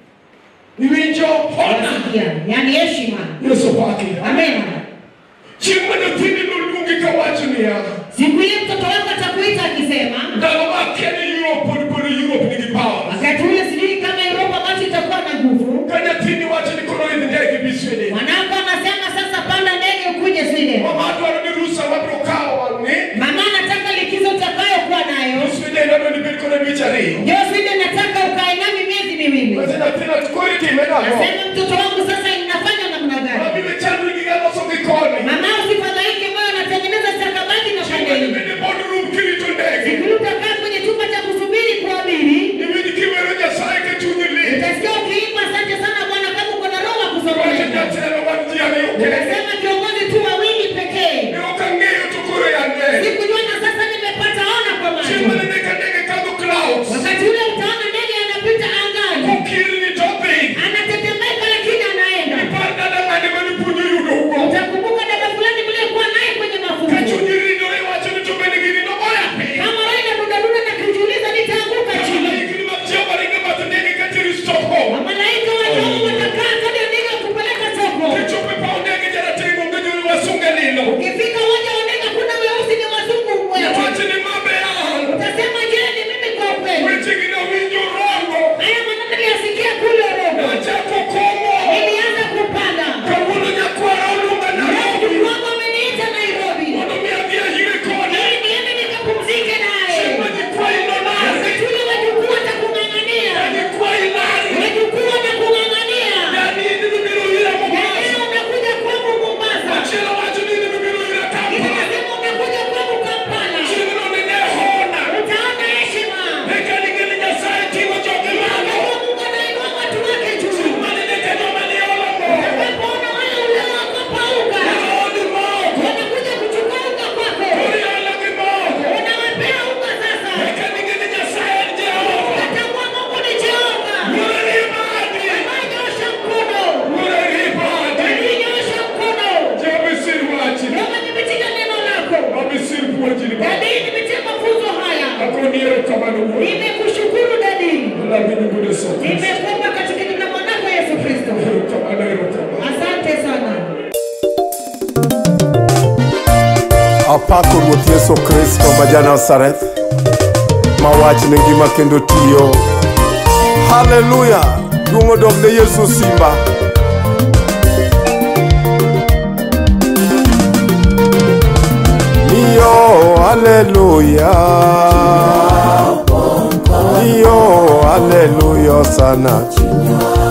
Iwinjo hona. Unasikia? Yaani heshima. Yesu pake. Amena. Chieng' ma nyathini noluongi kawacho niya. Siku ile mtoto wako atakuita akisema, Ndalo ma akia ni Europe pod pod Europe nigi power. wakati ule sijui kama Europa basi itakuwa na nguvu. Ka nyathini wacho ni koro idhi ndege bi Sweden. Mwanangu anasema sasa panda ndege ukuje Sweden. Mama dwaro ni rusa mabiro kawo wang'e. Mama anataka likizo utakayokuwa nayo. Sweden adwa ni bed kod dweche ariyo. Ndio Sweden nataka ukae nami miezi miwili. Basi nyathina koro itime nang'o? Nasema mtoto wangu sasa inafanya namna gani? Mabiro chandri gi ng'a loso gi koni. Mama usifadhaike moyo anatengeneza stakabadhi na Chieng' ma pandeni. nibede boardroom kirito ndege. Siku utakaa kwenye chumba cha kusubiri kuabiri. Iwinj kiwero Nyasaye ka chunyi lit. Utasikia ukiimba asante sana Bwana kama uko na roho ya Wacho kusongelea. jatelo wan ji ariyo kende. Unasema kiongozi tu wawili pekee. Ne ok ang'eyo to koro yande. Sikujua na sasa nimepata ona kwa Chieng' macho. mane ka ndege kadho clouds. Wakati ule utaona ndege anapita angani. Okirni to piny. Anatetemeka lakini anaenda. Par dala ng'ane mane puonjo yudo ugo. Utakumbuka dada fulani mliyekuwa naye kwenye Ka mafunzo. chunyi ridore wacho ni to bende gini nogoya piny. Kama Raila Dudaduda na kujiuliza nitaanguka chini. Higni mag Jehova ringo bath ndege ka teri Stockholm. Malaika wa Mungu watakaa kadi ya ndege kupeleka soko. Kichopo e paw ndege jarateng' onge jo wasunge lilo. Ukifika uwanja wa ndege kuna weusi ni wazungu wewe. Wach ni mabe an. Utasema je, ni mimi kwa kweli? Weche gi nawinjo rongo. Haya maneno niliyasikia kule Robo. Nachako komo. Nilianza kupanda. Kawuono nyakwara oluonga Nairobi. Mungu ameniita Nairobi. Mondo mi adhi ahire kode. Ili niende nikapumzike naye. Chieng' ma nyikwayi nonare. Wakati ule wajukuu watakung'ang'ania. Nyikwayi nari. Wajukuu wanakung'ang'ania. Yani in bibiro ira Na Mombasa. leo unakuja kwangu Mombasa. Machielo wacho ni in bibiro ira Kampala. Nikasema unakuja kwangu Kampala. Chieng'no nine hona. Utaona heshima. Eka ning'e ni Nyasaye ting'o joge malo. Unajua Mungu anainua watu wake juu. Mane ne ka joma ni olomo. Utakapoona wale uliowakopauka. Odi moko. Wanakuja kuchukua unga kwako. Orialo gi moko. Unawapea unga sasa. Eka ning'e ni Nyasaye en Jehova. Utambua Mungu ni Jehova. Wuora ni badi. Nyosha mkono. Wuora ni badi. Nyosha mkono. Jehova sir wachni. Baba nimetika neno lako. Baba sir puonjni. Dadi nimetia mafunzo haya. Akoni erokamano wuora. Nimekushukuru dadi. Lambi nyingu Yesu Kristo. Nimekuomba katika jina la mwanako Yesu Kristo. Erokamano erokamano. Asante sana. apako ruoth yesu kristo ma janazareth ma wachne ngima kendo tiyo haleluya duong' odog ne yesu simba niyo haleluya niyo haleluya sana